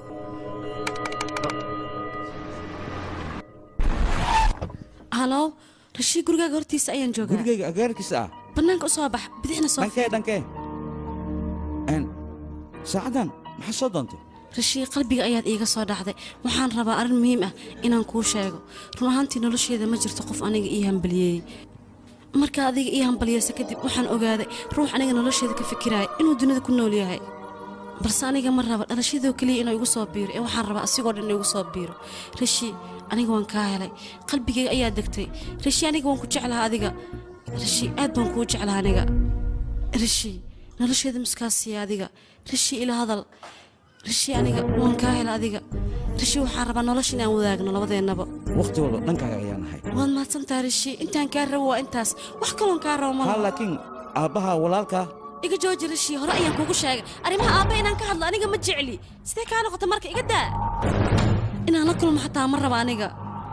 halo rashii gurigaaga hortiisa ayaan joogaa gurigayga agaarkiisa ah bannaanka u soo bax bidixna soo dhankee dhankee Een, saacaddan maxaa soo doontay rashii qalbiga ayaad iiga soo dhacday waxaan rabaa arrin muhiim ah inaan kuu sheego run ahaantii nolosheeda ma jirto qof aniga ii hambaliyeeyey markaa adiga ii hambaliyeysa kadib waxaan ogaaday ruux aniga nolosheeda ka fikiraaya inuu dunida ku nool yahay balse aniga ma raba dhalashadoo keliya inuu igu soo biiro ee waxaan rabaa asigoo dhan inuu igu soo biiro rashii aniga waan kaa helay qalbigayga ayaa degtay rashii aniga waan ku jeclaha adiga rashii aad baan kuu jeclaha aniga rashii nolosheeda miskaasiya adiga rashii ila hadal rashii aniga waan kaa hela adiga rashii waxaan rabaa nolosha inaan wadaagno labadeennaba waqti walba dhankaaga ayaan ahay waad mahadsantaha rashii intaan kaa rabo waa intaas wax kaloon kaa rabo ha malaha laakiin aabbaha walaalkaa iga jooji rashii hore ayaan kuugu sheegay arrimaha aabba inaan ka hadlo aniga ma jecli sidee kaa noqota marka iga daa inaan la kulmo xataa ma raba aniga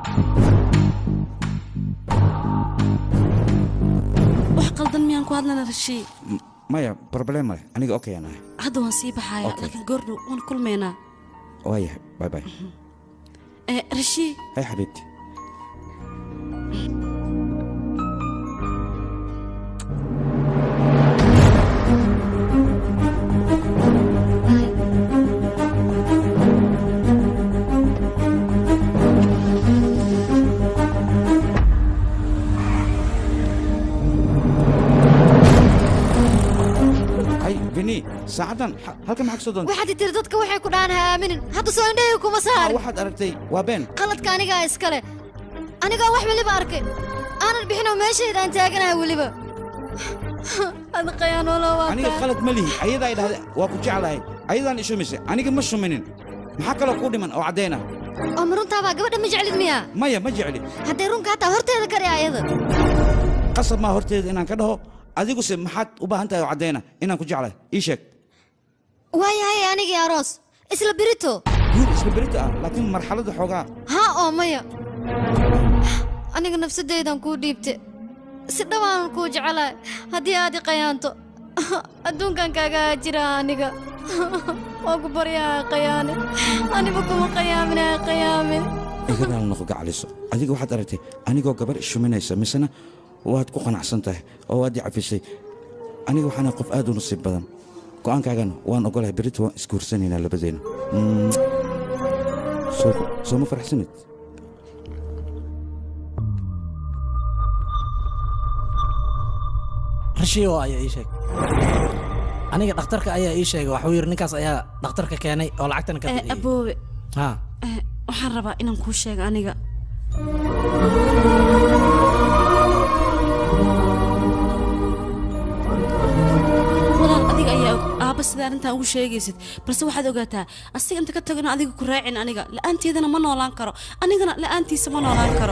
wax qaldan miyaan ku hadlana rashii M- maya problem male aniga okay aan ahay hadda waan sii baxayaa Okay. laakiin goordhow waan kulmaynaa waayahay bye bye Eh, rashii hay xabiibti saacaddan ha- halkan maxaa ka soo doonta waxaad tiri dadka waxay ku dhahan ha aaminin hadda soo indhahayga kuma saarin waxaad aragtay waa been qaladka anigaa iskale anigaa wax weliba arkay aanan bixinoo meeshaydaan taaganahay weliba ad qayaanoola waa aniga qalad ma lihi ayadaa idhahda waa ku jeclahay ayadaan ishumisay aniga ma shuminin maxaa kaloo kuu dhiman oo caddayn ah oo ma runtaabaa gabadha ma jeclid miyaa maya ma jecli hadday runka hataa horteeda kari ayada qasab maa horteeda inaan ka dhaho adiguse maxaad u baahan tahay oo caddayna inaan ku jeclahay ii sheeg waayahay anigii aroos isla birito guur isla berita ah laakiin marxaladda xoogaa haa oo maya aniga nafsadaydan kuu dhiibte si dhawaanan kuu jecelahay haddii aad i qayaanto adduunkan kaagaa jira aniga waa ku baryaha qayaane aniba kuma qayaaminaha qayaamin iga raali noqo gacaliso adiga waxaad aragtay anigoo gabar ishuminaysa misena waad ku qanacsan tahay oo waad i cafisay aniga waxaana qof aad u nasiib badan go'aankaagana waan ogolahay berrita waan isguursanaynaa labadeenna Mm. Soo- soo ma faraxsanid rashiyo ayaa ii sheeg aniga dhakhtarka ayaa ii sheegay waxuu yidhi ninkaas ayaa dhakhtarka keenay oo lacagtana ka Eh, bixiyey aboobe ha eh, waxaan rabaa inaan kuu sheego aniga walaal adiga ayaa og aabba sida arrintan ugu sheegaysid balse waxaad ogaataa asiga inta ka tagona adiga ku raacin aniga la'aanteedana ma noolaan karo anigana la'aantiisa ma noolaan karo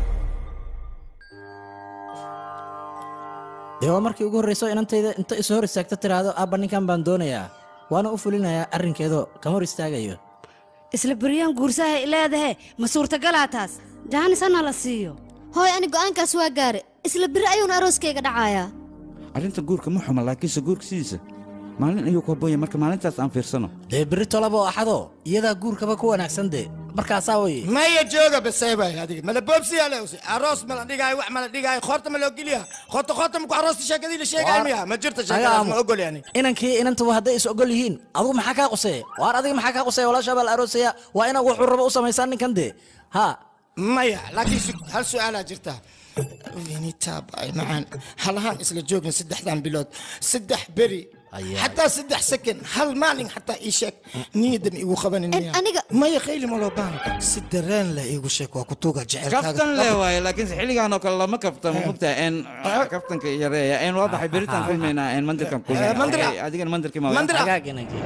dee waa markii ugu horreyso inantayda inta isu hor istaagto tiraahdo aabba ninkan baan doonayaa waana u fulinayaa arrinkeedoo kama hor istaagayo isla beryaan guursahay leedahe ma suurtagalaa taas jaanis hana la siiyo hooy ani go'aankaas waa gaare isla biri ayuuna arooskayga dhacayaa arrinta guurka ma xuma laakiinse guurka sidiisa maalin ayuu ku haboonya marka maalintaas aan fiirsano dee berri tolaba oo axado iyadaa guurkaba ku wanaagsan dee markaasaa weye maya jooga baseebay adiga mala boobsiyaa leewsi aroos mala dhigaayo wax mala dhigaayo khoorta ma loo geliya khoorta khoorta maku aroosta sheekadii la sheegaayo miya ma jirta sheekadaas ma ogol yani inankii inantaba hadday is ogol yihiin adigu maxaa kaa quseeya waar adiga maxaa kaa quseeya walaashaa baa la aroosaya waa inaa wuxuu rabo u samaysaa ninkan dee ha maya laakiin su- hal su-aalaa jirta vinitaab ay macaan halahaan isla joogna saddexdan bilood saddex beri xataa saddex second hal maalin xataa ii sheeg niyadda ma igu qabanin miya aniga maya khayli ma loo baahna si dareen leh iigu sheeg waa kutuuga kaftan le waaye laakiinse xilligaan oo kale lama kaftamo mogtahay en kaftanka yareeya en waa baxay beritaan kulmaynaa en mandirkan kulmayna mandira. Okay, adigana mandirkii ma Mandira. hagaag inankii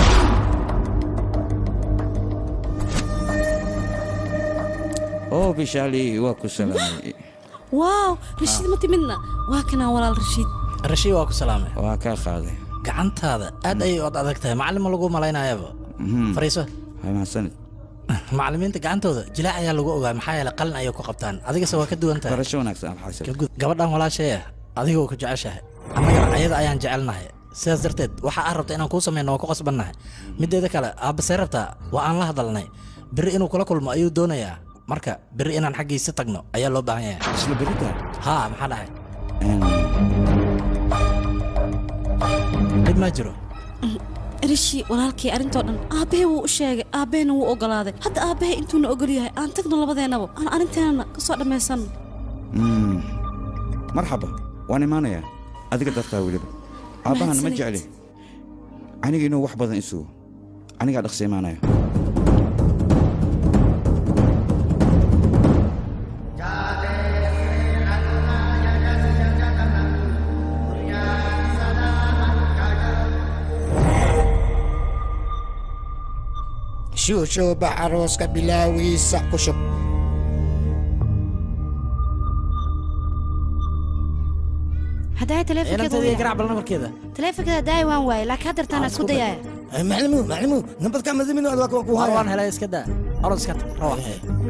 oo bishaali waa ku salaamay waaw rashiid ma timidna waa kanaa walaal rashiid rashiid waa ku salaamay waa kaa qaaday gacantaada aad ayay od adag tahay macallin ma lagu malaynayaba fariiso hay mahadsanid macallimiinta gacantooda jilaac ayaa lagu ogaa maxaa yeelay qalin ayay ku qabtaan adigase waa ka duwan tahay barasho wanaagsan alxasan Ka gud- gabadhan walaashaya adigoo ku jeceshahay annagana ayada ayaan jecelnahay sidaas darteed waxa aad rabta inaan kuu samayno waa ku qasbannahay mideeda kale aabbasee rabtaa waa aan la hadalnay berri inuu kula kulmo ayuu doonayaa marka berri inaan xaggiisa tagno ayaa loo baahan yahay isla berita haa maxaa dhahay dhib maa jiro rishi walaalkii arrintoo dhan aabbahe wuu u sheegay aabbahena wuu ogolaaday hadda aabbahe intuuna ogol yahay aan tagno labadeennaba aan arrinteenana ka soo dhammaysanno Mm. marxaba waan imaanayaa adiga dartaa weliba aabbahana ma Mahadsanid. jecli aniga inuu wax badan isugo anigaa dhaqsa imaanaya shuushuuba arooska bilaawiisa ku shub haddaaya inanteeda garaac bal nabarkeeda taleefonkeeda daaya waan waaye laakiin haddartaan isku dayaaya maclimu maclimu nabadka madamin waa ku War haya waan helay iska daa orod iska tag rawax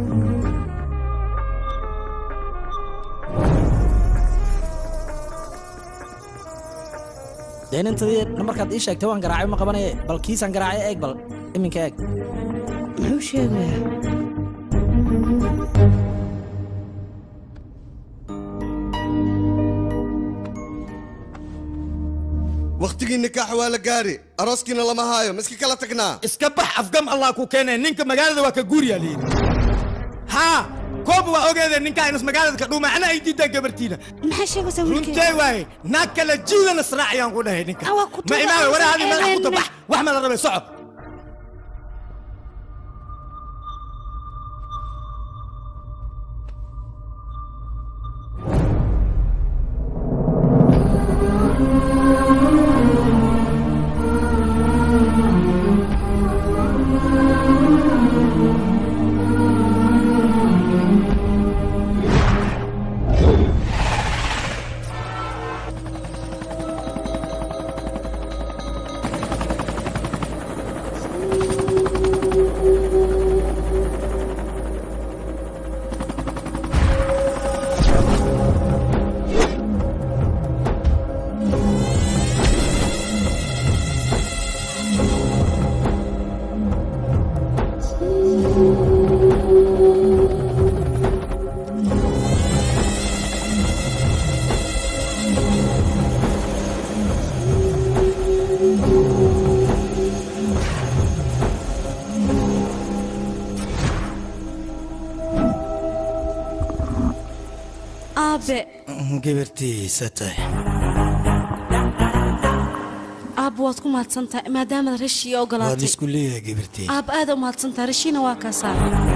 dee inantadii nambarkaad ii sheegtay waan garaacay ma qabanaye bal kiisaan garaacay eeg bal iminka eeg muxuu sheegayaa wakhtigii nikaax waa la gaari arooskiina lama haayo miski kala tagnaa iska bax afgam allah ku keenay ninka magaalada waa ka guuriyaa layidhi haa koob waa ogeede ninkaa inas magaalada ka dhuuma ana ay diidaa gabartiina maxaa sheegaysaa wiilkay runtee waaye naag kale jiidan israaciyaan ku dhahay ninka ma imaawe waraadi madax ku tabax wax ma la rabay soco aabe gabartiisa tahay aabba waad ku mahadsan tahay maadaamaad rashii waad ogolaatay isku leeyahay gabartii aabba aad u mahadsan tahay rashiina waa kaasaa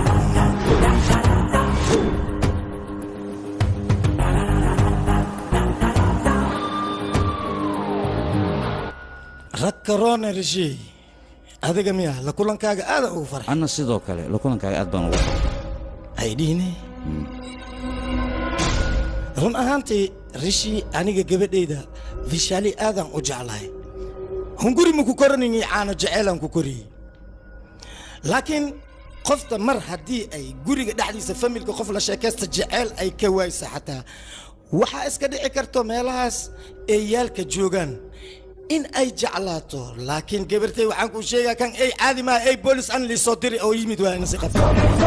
rag karoona rashey adiga miya la kulankaaga aada ugu farxay anna sidoo kale la kulankaaga aad baan ugu farxay haydhiine run ahaantii rishi aniga gabadhayda vishaali aadaan u jeclahay hunguri ma ku koranayni caano jeceylaan ku koriyey laakiin qofta mar haddii ay guriga dhexdiisa familka qof la sheekaysta jeceyl ay ka waaysa xataa waxaa iska dhici karto meelahaas eeyaalka joogaan in ay jeclaato laakiin gabartay waxaan kuu sheegaa kan ay caadi maaha ay boolis an liisoo diri oo yimid waa inasi qabta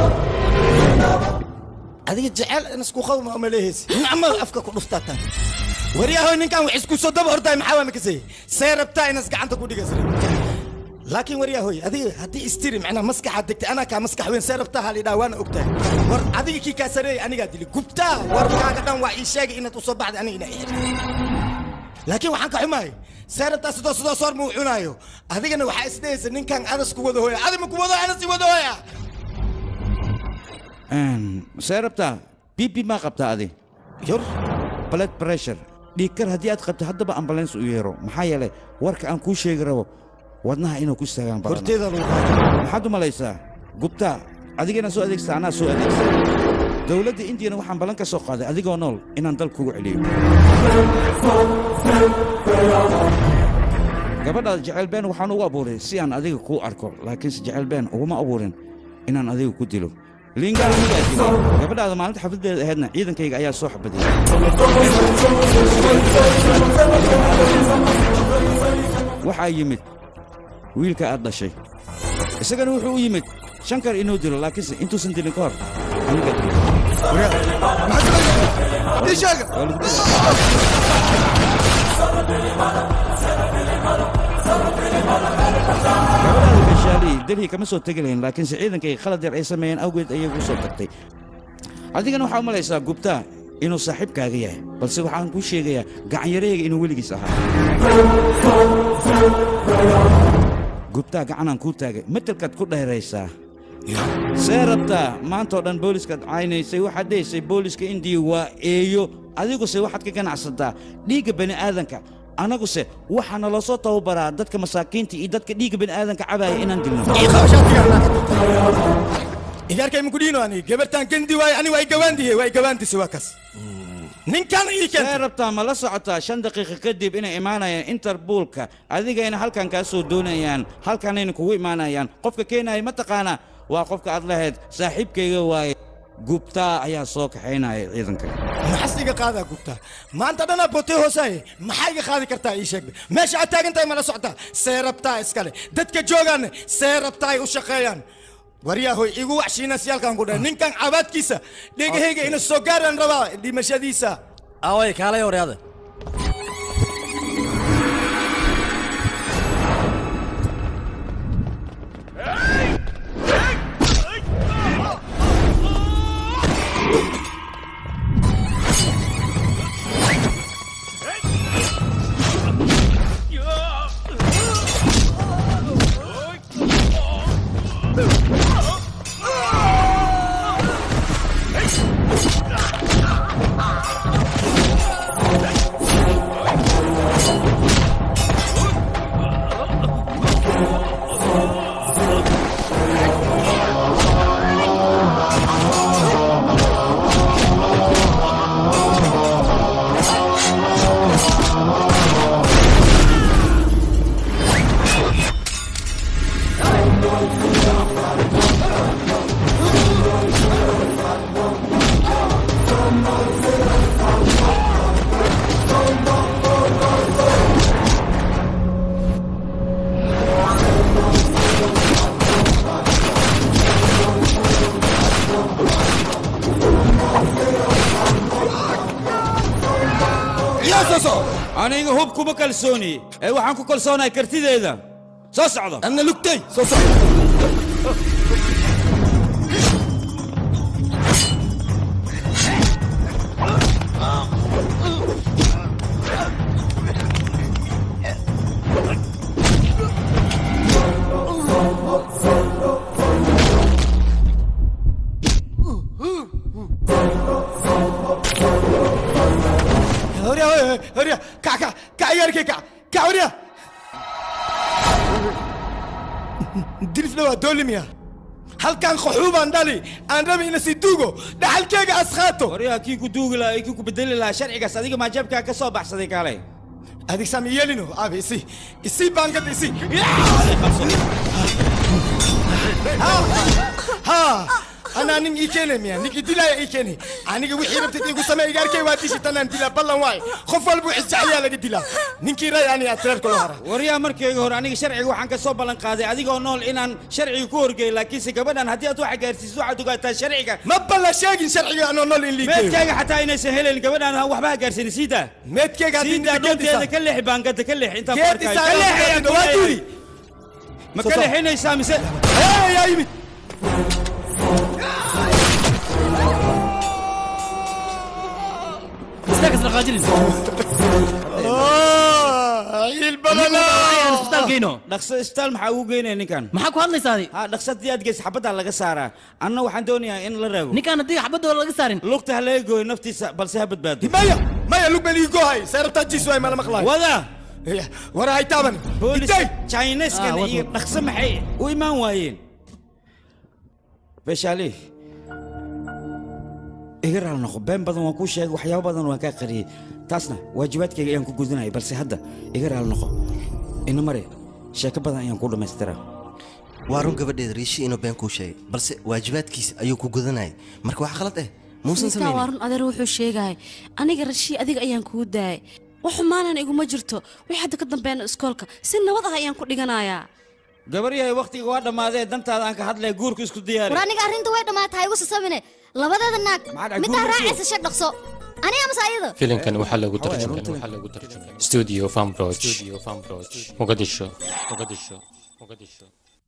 adiga jecel inasku qawma ma leehaysi nacmada afka ku dhuftaa tan waryahoy ninkan wax isku soo daba ordaay maxaa waa makasay see rabtaa inas gacanta ku dhigas laakiin waryahoy adiga haddii istiri macnaa maskaxaad degtay anaa kaa maskax weyn see rabtaa halidhaa waana ogtahay war adiga kii kaa sareeyay anigaa dili gubtaa warkaaga dhan waa ii sheegay inaad usoo baxday aniga inaa ixirtay laakiin waxaan ka xumahay see rabtaa sidoo sidoo soor muu cunaayo adigana waxaa isdhehaysa ninkan adas ku wada hooya adi ma ku wado anas i wada hooya see rabtaa bibi maa qabtaa adi yor blood pressure dhiigkar haddii aad qabto haddaba ambulance u yeero maxaa yeelay warka aan kuu sheegi rabo wadnaha inuu ku istaagaan badan horteeda lagu maxaad u malaysaa gubtaa adigana soo adeegsa anaa soo adeegsa dowladda indiyana waxaan ballan ka soo qaaday adigoo nool inaan dal kugu celiyo gabadhaada jecel been waxaan ugu abuuray si aan adiga kuu arko laakiinse jecel been uguma abuurin inaan adiga ku dilo liinga anigaa dilay gabadhaada maalinta xafladeeda ahaydna ciidankayga ayaa soo xabadiyey waxaa yimid wiilka aad dhashay isagana wuxuu u yimid shankar inuu dilo laakiinse intuusan dilin ka hor anigaa dilay gabadhaada gashaali delhi kama soo tegi lahayn laakiinse ciidankayga khalad yar ay sameeyeen awgeed ayay gu soo tagtay adigana waxaa u malaysaa gubtaa inuu saaxiibkaaga yahay balse waxaan kuu sheegayaa gacanyarahayga inuu weligiis ahaa gubtaa gacanaan kuu taagay matelkaad ku dheeraysaa see rabtaa maantao dhan booliskaad caynaysay waxaad dhehaysay booliska indiya waa eeyo adiguse waxaad ka ganacsataa dhiigga bani'aadanka annaguse waxaa naloo soo tababaraa dadka masaakiinta iyo dadka dhiigga bani'aadanka cabaaya inaan dilno idaarkay ma kudhiino ani gabartaan gandi waaye ani waa igawaandihe waa igawaandise waa kas ninkan ii see rabtaa ma la socotaa shan daqiiqa kadib inay imaanayaan interboolka adigayna halkan kaa soo doonayaan halkanayna kugu imaanayaan qofka keenaya ma taqaanaa waa qofka aad lahayd saaxiibkayga waaye gubtaa ayaa soo kaxaynaya ciidanka maxas iga qaadaa gubtaa maanta dhanaa bootay hoosaaye maxaa iga qaadi kartaa ii sheeg meesha aad taagan tahay mala socotaa see rabtaa iskale dadka joogaanne see rabtaa ay u shaqeeyaan waryahoy igu waxshiinasyaalkan ku dhahay ninkan cabaadkiisa dhegahayga ina soo gaaraan rabaa dhimashadiisa away kaalay waryaada aniga hub kuma kalsooni ee waxaan ku kalsoonahay kartideeda soo socdo anna lugtay soo socdo hurya hurya kac kac kac iyaarkay kac kac hurya dilifna waa doolimiya halkan qaxuu baan dhali aan rabi ina si duugo dhaxalkeyga askhaato waryaa kii ku duugi lahaa kii ku bedeli lahaa sharcigaas adiga maa jeebkaa ka soo baxsaday kaalay adig sam yeelino aabe isi isi baangada isi ha anaa nin ii keene miya nin idilaya ii keene aniga wixii rabtid igu samee igaarkay waa dishi tanaan dilaa ballan waay qof walba wixii jeceliyaa laga dilaa ninkii ray ani atreerka loo hara waryaa markayga hore aniga sharciga waxaan ka soo ballan qaaday adigoo nool inaan sharciga ku horgeey laakiinse gabadhan haddii aad waxa gaarsiiso waxaad ogaataa sharciga ma ballan sheegin sharciga anoo nool in liigeeyo meedkayga xataa inaysan helayn gabadhan waxba ha gaarsiinin siidaa meedkayga haddii siidaa ninka geed dhunteeda isaa- ka leexi baangada ka leexi intaan ku geed arkaayo isaa ka leexi ayaan ku waa leeyahay. duuli. ma Soo ka saar. leexinaysaa mise yaa yimid istaag isla qaajinin dhaqso isbitaal maxaa ugu geynaya ninkan maxaa ku hadlaysaa adi ha dhaqso haddii aad geysa xabaddaa laga saaraa anna waxaan doonayaa in la raago ninkaan haddii xabadooda laga saarin lugta ha laga gooyo naftiisa balse ha badbaado maya maya lug baan ii goohay seerabtaa jiis waay mala maqlaay wada wara hay taaban booliska chineskan Ah, wad, iyo wad. dhaqso maxay u imaan waayeen beshaali iga raal noqo been badan waan kuu sheegay waxyaabo badan waan kaa qariyey taasna waajibaadkayga ayaan ku gudinaya balse hadda iga raal noqo ina mare sheeko badan ayaan kuu dhammaystiraa waa run gabadheeda riishi inuu been kuu sheegay balse waajibaadkiisa ayuu ku gudanayay marka wax khalad eh muusan ninkaa waa samaynin run adeer wuxuu sheegaya aniga rashii adiga ayaan kuu daayay wax xumaanan iguma jirto wixii hadda ka dambeena iskoolka si nabad ah ayaan ku dhiganayaa gabar yahay wakhtiga waa dhammaadee dantaada aan ka hadlaya guurka isku diyaari war aniga arrinta way dhammaatahay igu sasabine labadeeda naag Maxaad middaa guurka raacaysa sheeg dhaqso aniga mase ayada filimkan waxaa lagu tarjumay studio famroch muqadisho muqadisho muqadisho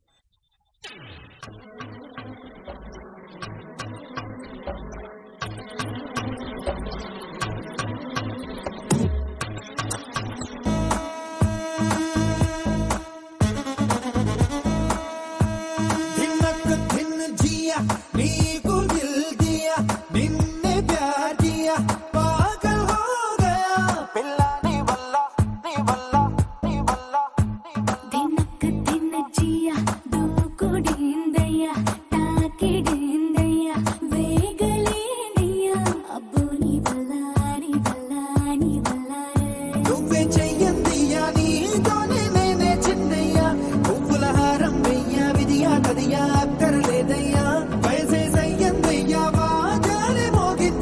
धिनक धिन जिया नीकु दिल दिया निन्ने प्यार किया पागल हो गया पिल्ला नी बल्ला नी बल्ला नी बल्ला ದಿನಕ್ಕ ದಿನ ಜಿಯ ದೂಕುಡಿಂದಯ್ಯ ತಾಕಿಡಿಂದಯ್ಯ ವೇಗಲೇಂದಯ್ಯ ಅಬ್ಬು ನೀ ಬಲ್ಲಾರಿ ಬಲ್ಲಾರಿ ಬಲ್ಲಾರೆ నువ్వే చెయ్యందియా నీతోనే నేనే చిన్నయ్యా పువ్వుల హారం వెయ్యా విధియా కదియా అక్కర్లేదయ్యా